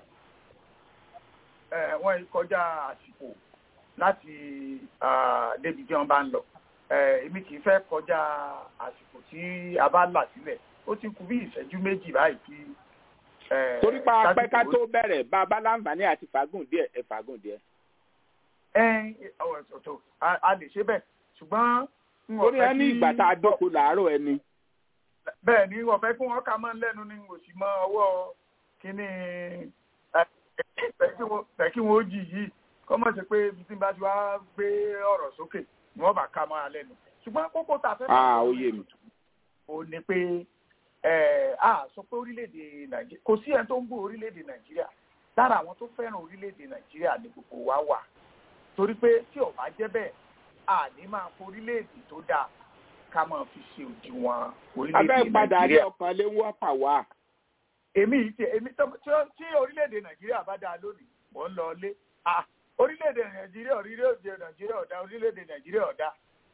wọ́n yìí kọjá àsìkò láti débi tí wọ́n bá ń lọ èmi kì í fẹ́ kọjá àsìkò tí a bá là sílẹ̀ ó ti kù bí ìṣẹ́jú méjì báyìí tí. torí pa apẹ́ ká tó bẹ̀rẹ̀ bá a bá láǹfààní àti fàágùn díẹ̀ ẹ fàágùn díẹ̀. ẹ ọ̀tọ̀ a lè ṣe bẹ́ẹ̀ ṣùgbọ́n. torí ẹ ní ìgbà tá a dóko làárọ̀ ẹni. bẹ́ẹ̀ ni wọ́n fẹ́ kí wọ́n ká mọ́ lẹ́nu ní òsì mọ́ ọwọ́ kínní tẹ̀kí wọn ó jì yìí kọ́mọ̀ ṣe pé ibi tí n bá ti wá gbé ọ̀rọ̀ sókè ni wọ́n bá ká mọ́ alẹ́ nu ṣùgbọ́n kókó tá a fẹ́ bá ó yé mi. ó ní pé a sọ pé orílẹ̀-èdè nàìjíríà kò sí ẹni tó ń gbọ́ orílẹ̀-èdè nàìjíríà lára àwọn tó fẹ́ràn orílẹ̀-èdè nàìjíríà ni gbogbo wa wà torí pé tí ò bá jẹ́ bẹ́ẹ̀ a ní máa fọ orílẹ̀-èdè tó dáa ká máa fi ṣe òdiwọ̀n orílẹ̀-èdè nàìjíríà. abẹ́ padà rí ọkàn lé wọ́n pà wá. èmi yìí ti èmi tí orílẹ̀-èdè nàìjíríà bá dáa lónìí mò ń lọ lé orílẹ̀-èdè nàìjíríà orílẹ̀-èdè nàìjíríà ọ̀dà orílẹ̀-èdè nàìjíríà ọ̀dà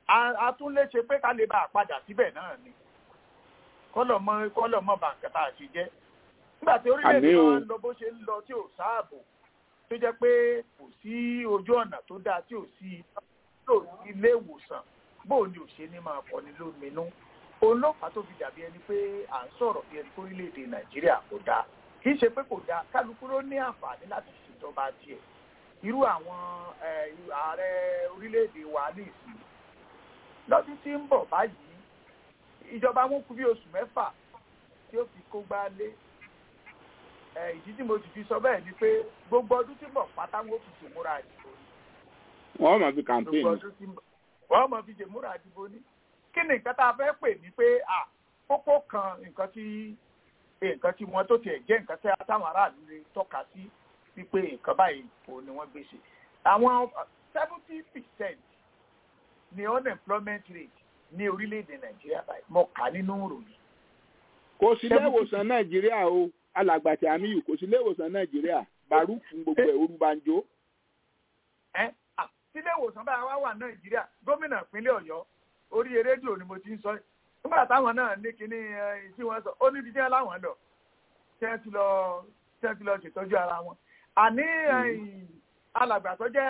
a tún lè ṣe pé ká lè bá a padà síbẹ̀ náà ni kọ́lọ̀ mọ́ kọ́lọ̀ mọ́ bàǹkà tá a ṣe jẹ́ nígbà tí orílẹ̀-èdè wa ń lọ bó ṣe ń lọ tí ò sáàbò tó jẹ́ pé kò sí ojú ọ̀nà tó dáa tí ò sí ilé ìwòsàn bóò ni ò ṣe ní máa kọ́ni lóminú òun ló fà tó fi dàbí ẹni pé à ń sọ̀rọ̀ bí ẹni orílẹ̀-èdè nàìjíríà kò dáa kì í ṣe pé kò dáa kálukú ló ní àǹfààní láti ṣèjọba tiẹ̀ irú àwọn ààrẹ orílẹ̀-èdè wa ní ìsìn lọ́dún tí ń bọ̀ báyìí ìjọba wọn kú bí oṣù mẹ́fà tí ó fi kó gbá lé ìdí tí mo sì fi sọ bẹ́ẹ̀ ni pé gbogbo ọdún tí ń bọ̀ pátá wọn fi ṣèmúra àdìbò ni. wọ́n máa fi campaign. gbogbo ọdún tí ń bọ̀ wọ́n máa fi ṣèmúra àdìbò ni. kí ni nǹkan tá a fẹ́ pè ní pé kókó kan nǹkan tí nǹkan tí wọ́n tó tiẹ̀ jẹ́ nǹkan tí táwọn aráàlú lè tọ́ka sí wípé nǹkan báyìí kò ní wọ́n gbé ṣe. àwọn seventy percent ni unemployment rate ní orílẹ̀-èdè nàìjíríà báyìí mo kà nínú ìròyìn. kò sí ilé ìwòsàn nàìjíríà o alàgbàtì àmìyù kò sí ilé ìwòsàn nàìjíríà baruch fún gbogbo ẹ̀ orúbanjó. ẹ sílé ìwòsàn báyìí wá wà nàìjíríà gómìnà ìpínlẹ̀ ọ̀yọ́ orí rédíò ni mo ti ń sọ nígbà táwọn náà ní kinní tí wọ́n sọ ó níbi tí wọ́n láwọn lọ tí wọ́n ti lọ tí wọ́n ti lọ ṣètọ́jú ara wọn. àní alàgbà tó jẹ́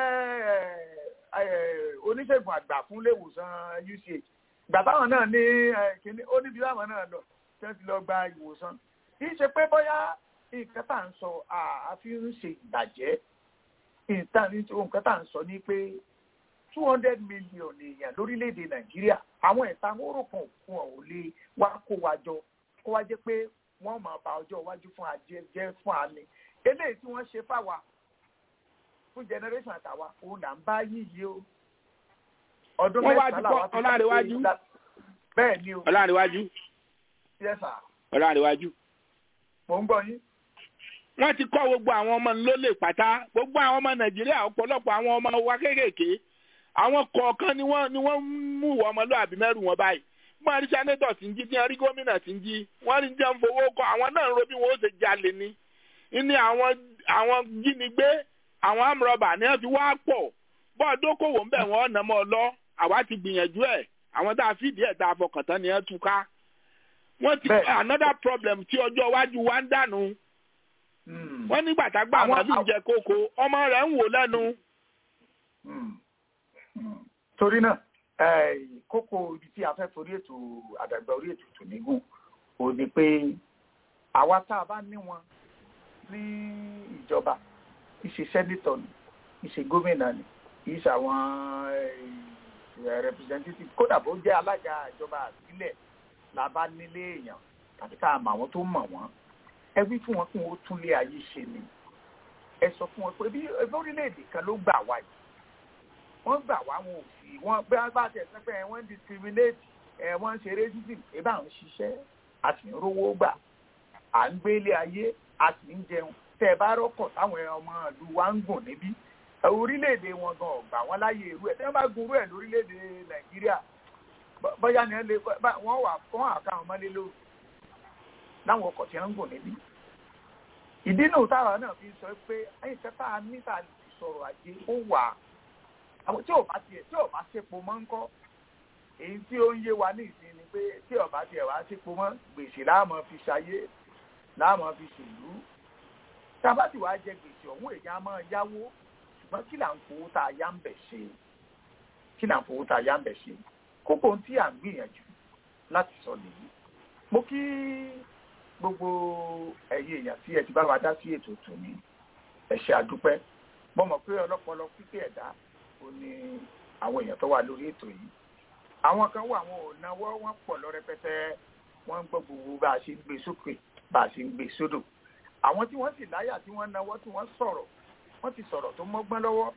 oníṣègùn àgbà fún ilé ìwòsàn uch ìgbà táwọn náà ní kíní ó níbi táwọn náà lọ tí wọ́n ti lọ gba ìwòsàn kì í ṣe pé bóyá nǹkan tá à ń sọ àfi ń ṣe ìbàjẹ́ nǹkan tá à ń sọ ni pé two hundred million èèyàn lórílẹ̀‐èdè nàìjíríà àwọn ẹ̀ta wóró kan òkun ọ̀ lè wá kó wa jọ kó wá jẹ́ pé wọ́n máa ba ọjọ́ iwájú fún ajẹ́ fún àmì eléyìí tí wọ́n ṣe fáwa fún generation àtàwa òun là ń bá yíyí o ọdún mẹ́ta làwọn ti ọlárẹ̀wájú bẹ́ẹ̀ ni o ọlárẹ̀wájú yes sir ọlárẹ̀wájú. mò ń gbọ́ yín. wọ́n ti kọ́ gbogbo àwọn ọmọ lólè pátá gbogbo àwọn ọmọ nàìjíríà ọ̀pọ̀lọpọ̀ àwọn ọmọ wa kéékèèké àwọn kọ̀ọ̀kan ni wọ́n ni wọ́n mú ìwà ọmọlúwàbí mẹ́rù wọn báyìí wọ́n rí sẹ́nétọ̀ tí ń jí tí wọ́n rí gómìnà tí ń jí wọ́n rí jẹun fowó kọ́ àwọn náà ń ro bí wọ́n ó ṣe jalè ni ní àwọn àwọn jínigbé àwọn amúrọ̀bà ni wọ́n fi wá pọ̀ bọ́ọ̀ dókòwò ń bẹ̀ wọ́n nà mọ́ ọ lọ àwa ti gbìyànjú ẹ̀ àwọn tá a fìdí ẹ̀ tá a fọkàn tán ni wọ́n tú ká wọ́n ti another problem tí ọjọ́ iwájú wa ń dànù wọ́n nígbà tá a gbà àwọn àbí ń jẹ kókó ọmọ rẹ̀ ń wò lẹ́nu. torí náà kókó ibi tí a fẹ́ forí ètò àdàgbà orí ètò tò nígùn ò ní pé àwa tá a bá ní wọn ní ìjọba ìṣe sẹ́nitọ̀ ni ìṣe gómìnà ni ìṣe àwọn representative kódà bó jẹ́ alága ìjọba àbílẹ̀ la bá nílé èèyàn tàbí ká mọ àwọn tó mọ̀ wọ́n ẹ wí fún wọn kí wọ́n tún lé ayé ṣe ni ẹ sọ fún wọn pé bí orílẹ̀-èdè kan ló gbà wá yìí wọ́n gbà wá wọn ò sí wọ́n bí wọ́n bá tẹ̀ sẹ́pẹ́ ẹ̀ wọ́n ń discriminate ẹ̀ wọ́n ń ṣe racism ẹ̀ bá ń ṣiṣẹ́ a sì ń rówó gbà à ń gbé ilé ayé a sì ń jẹun tẹ́ ẹ bá rọ́kọ̀ táwọn ọmọ ìlú wa ń gùn níbí orílẹ̀-èdè wọn gan ọ̀gbà wọn láyé irú ẹ̀ tí wọ́n bá gun irú ẹ̀ lórílẹ̀-èdè nàìjíríà bọ́yá ni wọ́n wà fún àkàwọn mọ́lé lóru láwọn ọkọ̀ tí wọ́n ń gùn níbí ìdí náà táwa náà fi sọ pé ẹ̀yìn kẹta níta sọ̀rọ̀ ajé ó wà àwọn tí ò bá tiẹ̀ tí ò bá ṣepo mọ́ ń kọ́ èyí tí ó ń yé wa ní ìsìn ni pé tí ò bá tiẹ̀ wá ṣepo mọ́ gbèsè láàmú fi ṣayé láàmú fi ṣèlú tá a bá ti wá jẹ gbèsè ọ̀hún èyí á máa yáwó ṣùgbọ́n kí là ń fowó tá a yá ń bẹ̀ ṣe kí là ń fowó tá a yá ń bẹ̀ ṣe kókó tí à ń gbìyànjú láti sọ nìyí mo kí gbogbo ẹ̀yin èèyàn tí ẹ ti bá wa dá sí ètò tòní ẹ ṣé àdúpẹ́ mo mọ̀ pé ọlọ́pọlọ pípé ẹ̀dá ó ní àwọn èèyàn tó wà lórí ètò yìí àwọn kan wà wọn ò náwó wọn pọ̀ lọ rẹpẹtẹ wọ́n ń gbọ́ gbogbo bá a ṣe ń gbé sókè bá a ṣe ń gbé sódò àwọn tí wọ́n sì láyà tí wọ́n náwó tí wọ́n sọ̀rọ̀ wọ́n ti sọ̀rọ̀ tó mọ́gbọ́n lọ́wọ́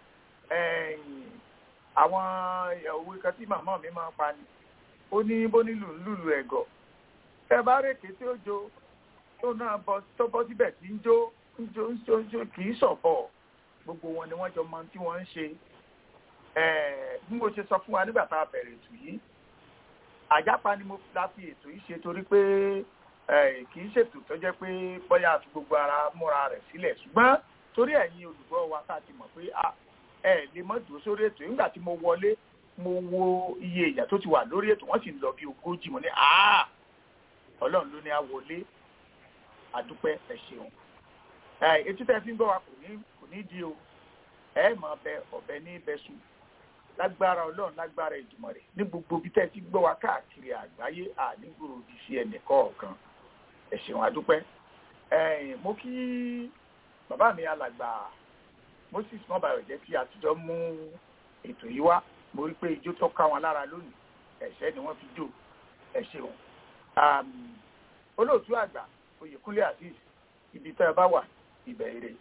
àwọn òwe kan tí màmá mi máa ń pa ni ó ní bó nílù lùlù ẹ̀gọ́ ẹ bá rèké tí ó jó tó náà bọ tó bọ́ síbẹ̀ tí ń jó ń jó ń jó ń jó kì í sọ̀bọ̀ gbogbo wọn ni wọ́n jọ mọ tí wọ́n ń ṣe bí mo ṣe sọ fún wa nígbà tá a bẹ̀rẹ̀ ètò yìí àjápa ni mo la fi ètò yìí ṣe torí pé kì í ṣètò tó jẹ́ pé bóyá àfi gbogbo ara múra rẹ̀ sílẹ̀ ṣùgbọ́n torí ẹ̀yin olùgbọ́ wa tá a ti mọ̀ pé ẹ lè mọ́ dùn sórí ètò nígbà tí mo wọlé mo wo iye èèyàn tó ti wà lórí ètò wọ́n sì ń lọ bí ogójì mo ní àá ọlọ́run ló ní á wọlé àdúpẹ́ ẹ ṣeun ẹ etí tẹ́ fi ń gbọ́ wa kò ní kò ní di o ẹ mọ̀ bẹ ọ̀bẹ ní bẹ́sùn lágbára ọlọ́run lágbára ìdùmọ̀ rẹ̀ ní gbogbo bí tẹ́ ti gbọ́ wa káàkiri àgbáyé ànígbòrò òdì sí ẹnì kọ̀ọ̀kan ẹ ṣeun àdúpẹ́ ẹ mo kí bàbá mi alàgbà moses mọ́bàyọ̀jẹ́ tí àtijọ́ mú ètò yìí wá mo rí pé ijó tó ká wọn lára lónìí ẹ̀ṣẹ́ ni wọ́n fi jó ẹ ṣeun olóòtú àgbà oyèkúnlé azeez ibi tẹ́ ẹ bá wà ibẹ̀ ire.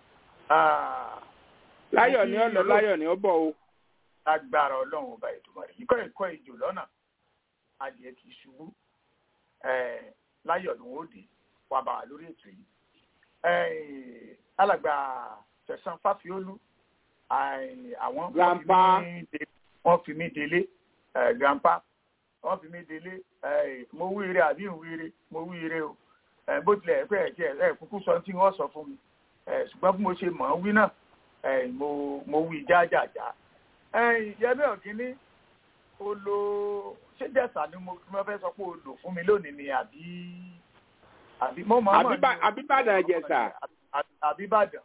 láyọ̀ ni ó lọ láyọ̀ ni ó bọ̀ o. agbára ọlọ́run ọba ìtumọ̀ rẹ̀ ikọ́ ẹ̀kọ́ ìjò lọ́nà adìẹ kì í ṣubú láyọ̀ ni wọ́n dé wà bá wà lórí ètò yìí. alàgbà tẹ̀sán fáfiólú àwọn wọ́n fi mí délé grandpa wọ́n fi mí délé mo wíire àbí ìwíire mo wíire o bó tilẹ̀ pé ẹ̀jẹ̀ ẹ̀ kúkú sọ tí wọ́n sọ fún mi ṣùgbọ́n bí mo ṣe mọ̀ ọ́n wí náà mo wí jájàjá. yẹmí ọ̀gíní o lo ṣé jẹ̀sà ni mo fẹ́ sọ pé o lò fún mi lónìí ni àbí àbí mo mọ̀ ọ́n mọ̀ àbíbàdàn jẹ̀sà. àbíbàdàn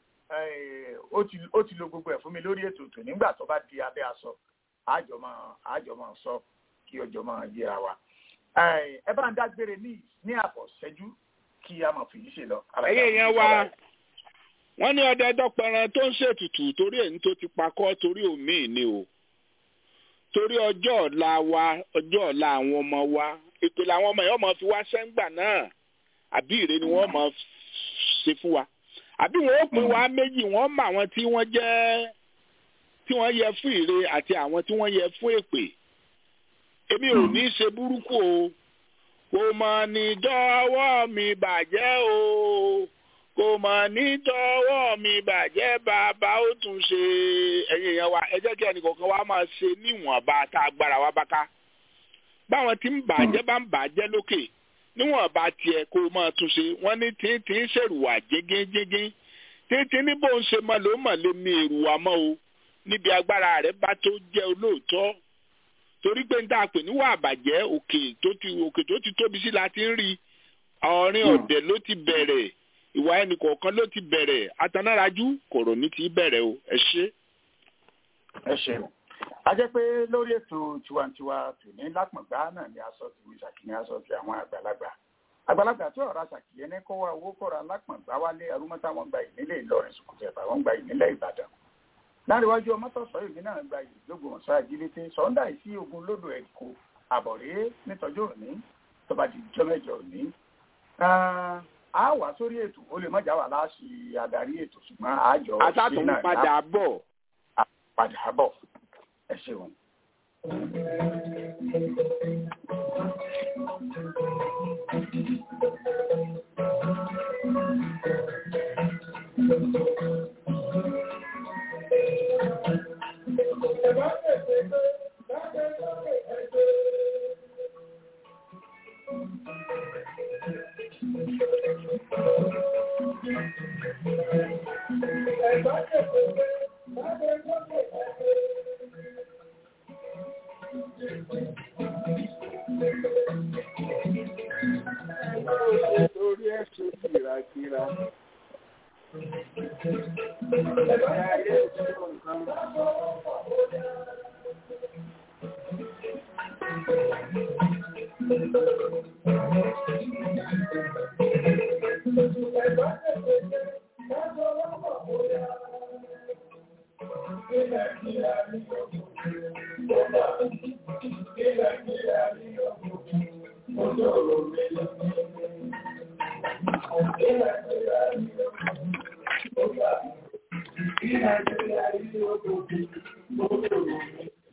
ó ti lo gbogbo ẹ̀ fún mi lórí ètò tò nígbà tó bá di abẹ́ aṣọ àjọmọ̀ àjọmọ̀ sọ kí ọjọ́ máa yẹra wa ẹ bá ń dágbére ní ní àbọ̀ ṣẹ́jú kí a máa fi yí ṣe lọ. ẹyẹ yẹn wá wọn ní ọdẹ dọpẹran tó ń ṣètùtù torí èyí tó ti pakọ torí òmíì ni o torí ọjọ́ ọ̀la wa ọjọ́ ọ̀la àwọn ọmọ wa ètò làwọn ọmọ yẹn máa fi wá sẹ́ńgbà náà àbí ìrè ni wọ́n máa ṣe fún wa àbí wọn ó pín wa méjì wọ́n mọ àwọn tí wọ́n jẹ́ tí wọ́n yẹ fún ìrè àti àwọn tí wọ́n yẹ fún èpè èmi ò ní í ṣe burúkú o kò mọ̀ ní dọ́wọ́ mi bàjẹ́ o kò mọ̀ ní dọ́wọ́ mi bàjẹ́ bàbá ó tún ṣe ẹ̀yin èèyàn wa ẹ jẹ́ kí ẹnìkọ̀ọ̀kan wa máa ṣe níwọ̀nba tá a gbára wa bá ká báwọn tí ń bàjẹ́ bá ń bàjẹ́ lókè níwọ̀nba tiẹ̀ kó o máa tún ṣe wọ́n ní tí ń ṣèrùwà jégéjégé títí ní bó ń ṣe mọ́ ló mọ̀ lé mi èrùwà mọ́ o níbi agbára rẹ̀ bá tó jẹ́ olóòótọ́ torí pé n ta pè níwà àbàjẹ́ òkè tó ti òkè tó ti tóbi sí la ti ń rí ọ̀rin ọ̀dẹ̀ ló ti bẹ̀rẹ̀ ìwà ẹnì kọ̀ọ̀kan ló ti bẹ̀rẹ̀ atanárajú kòrò ní ti bẹ̀rẹ̀ o ẹ ṣé. ẹ ṣeun a jẹ́ pé lórí ètò tiwantiwa tòní lápọ̀ngbá náà ni aṣọ ti wí ṣàkíní aṣọ ti àwọn àgbàlagbà àgbàlagbà tí ọ̀rọ̀ ṣàkíyẹ ní kó wá owó kọ́ra lápọ̀ngbá wálé arúmọ́tà wọn gba ìnílẹ̀ Ìlọrin sùkùtẹ̀fà wọn gba ìnílẹ̀ Ìbàdàn láríwájú ọmọtọ̀sọ ìlú náà gba ìlógbòmọ̀sọ àjílété sọ̀ńdà ìsí ogun lódò ẹ̀kọ́ àbọ̀rẹ́ nítọ́jú òní tó bá di jọ́ mẹ́jọ òní. a wà sórí ètò ó lè mọ̀jà wà láàṣì adarí ètò ṣùgbọ́n àjọ ṣe náà padà bọ̀. padà bọ̀ ẹ ṣeun. Torí ẹ̀sùn kìràkìrà. Thank you.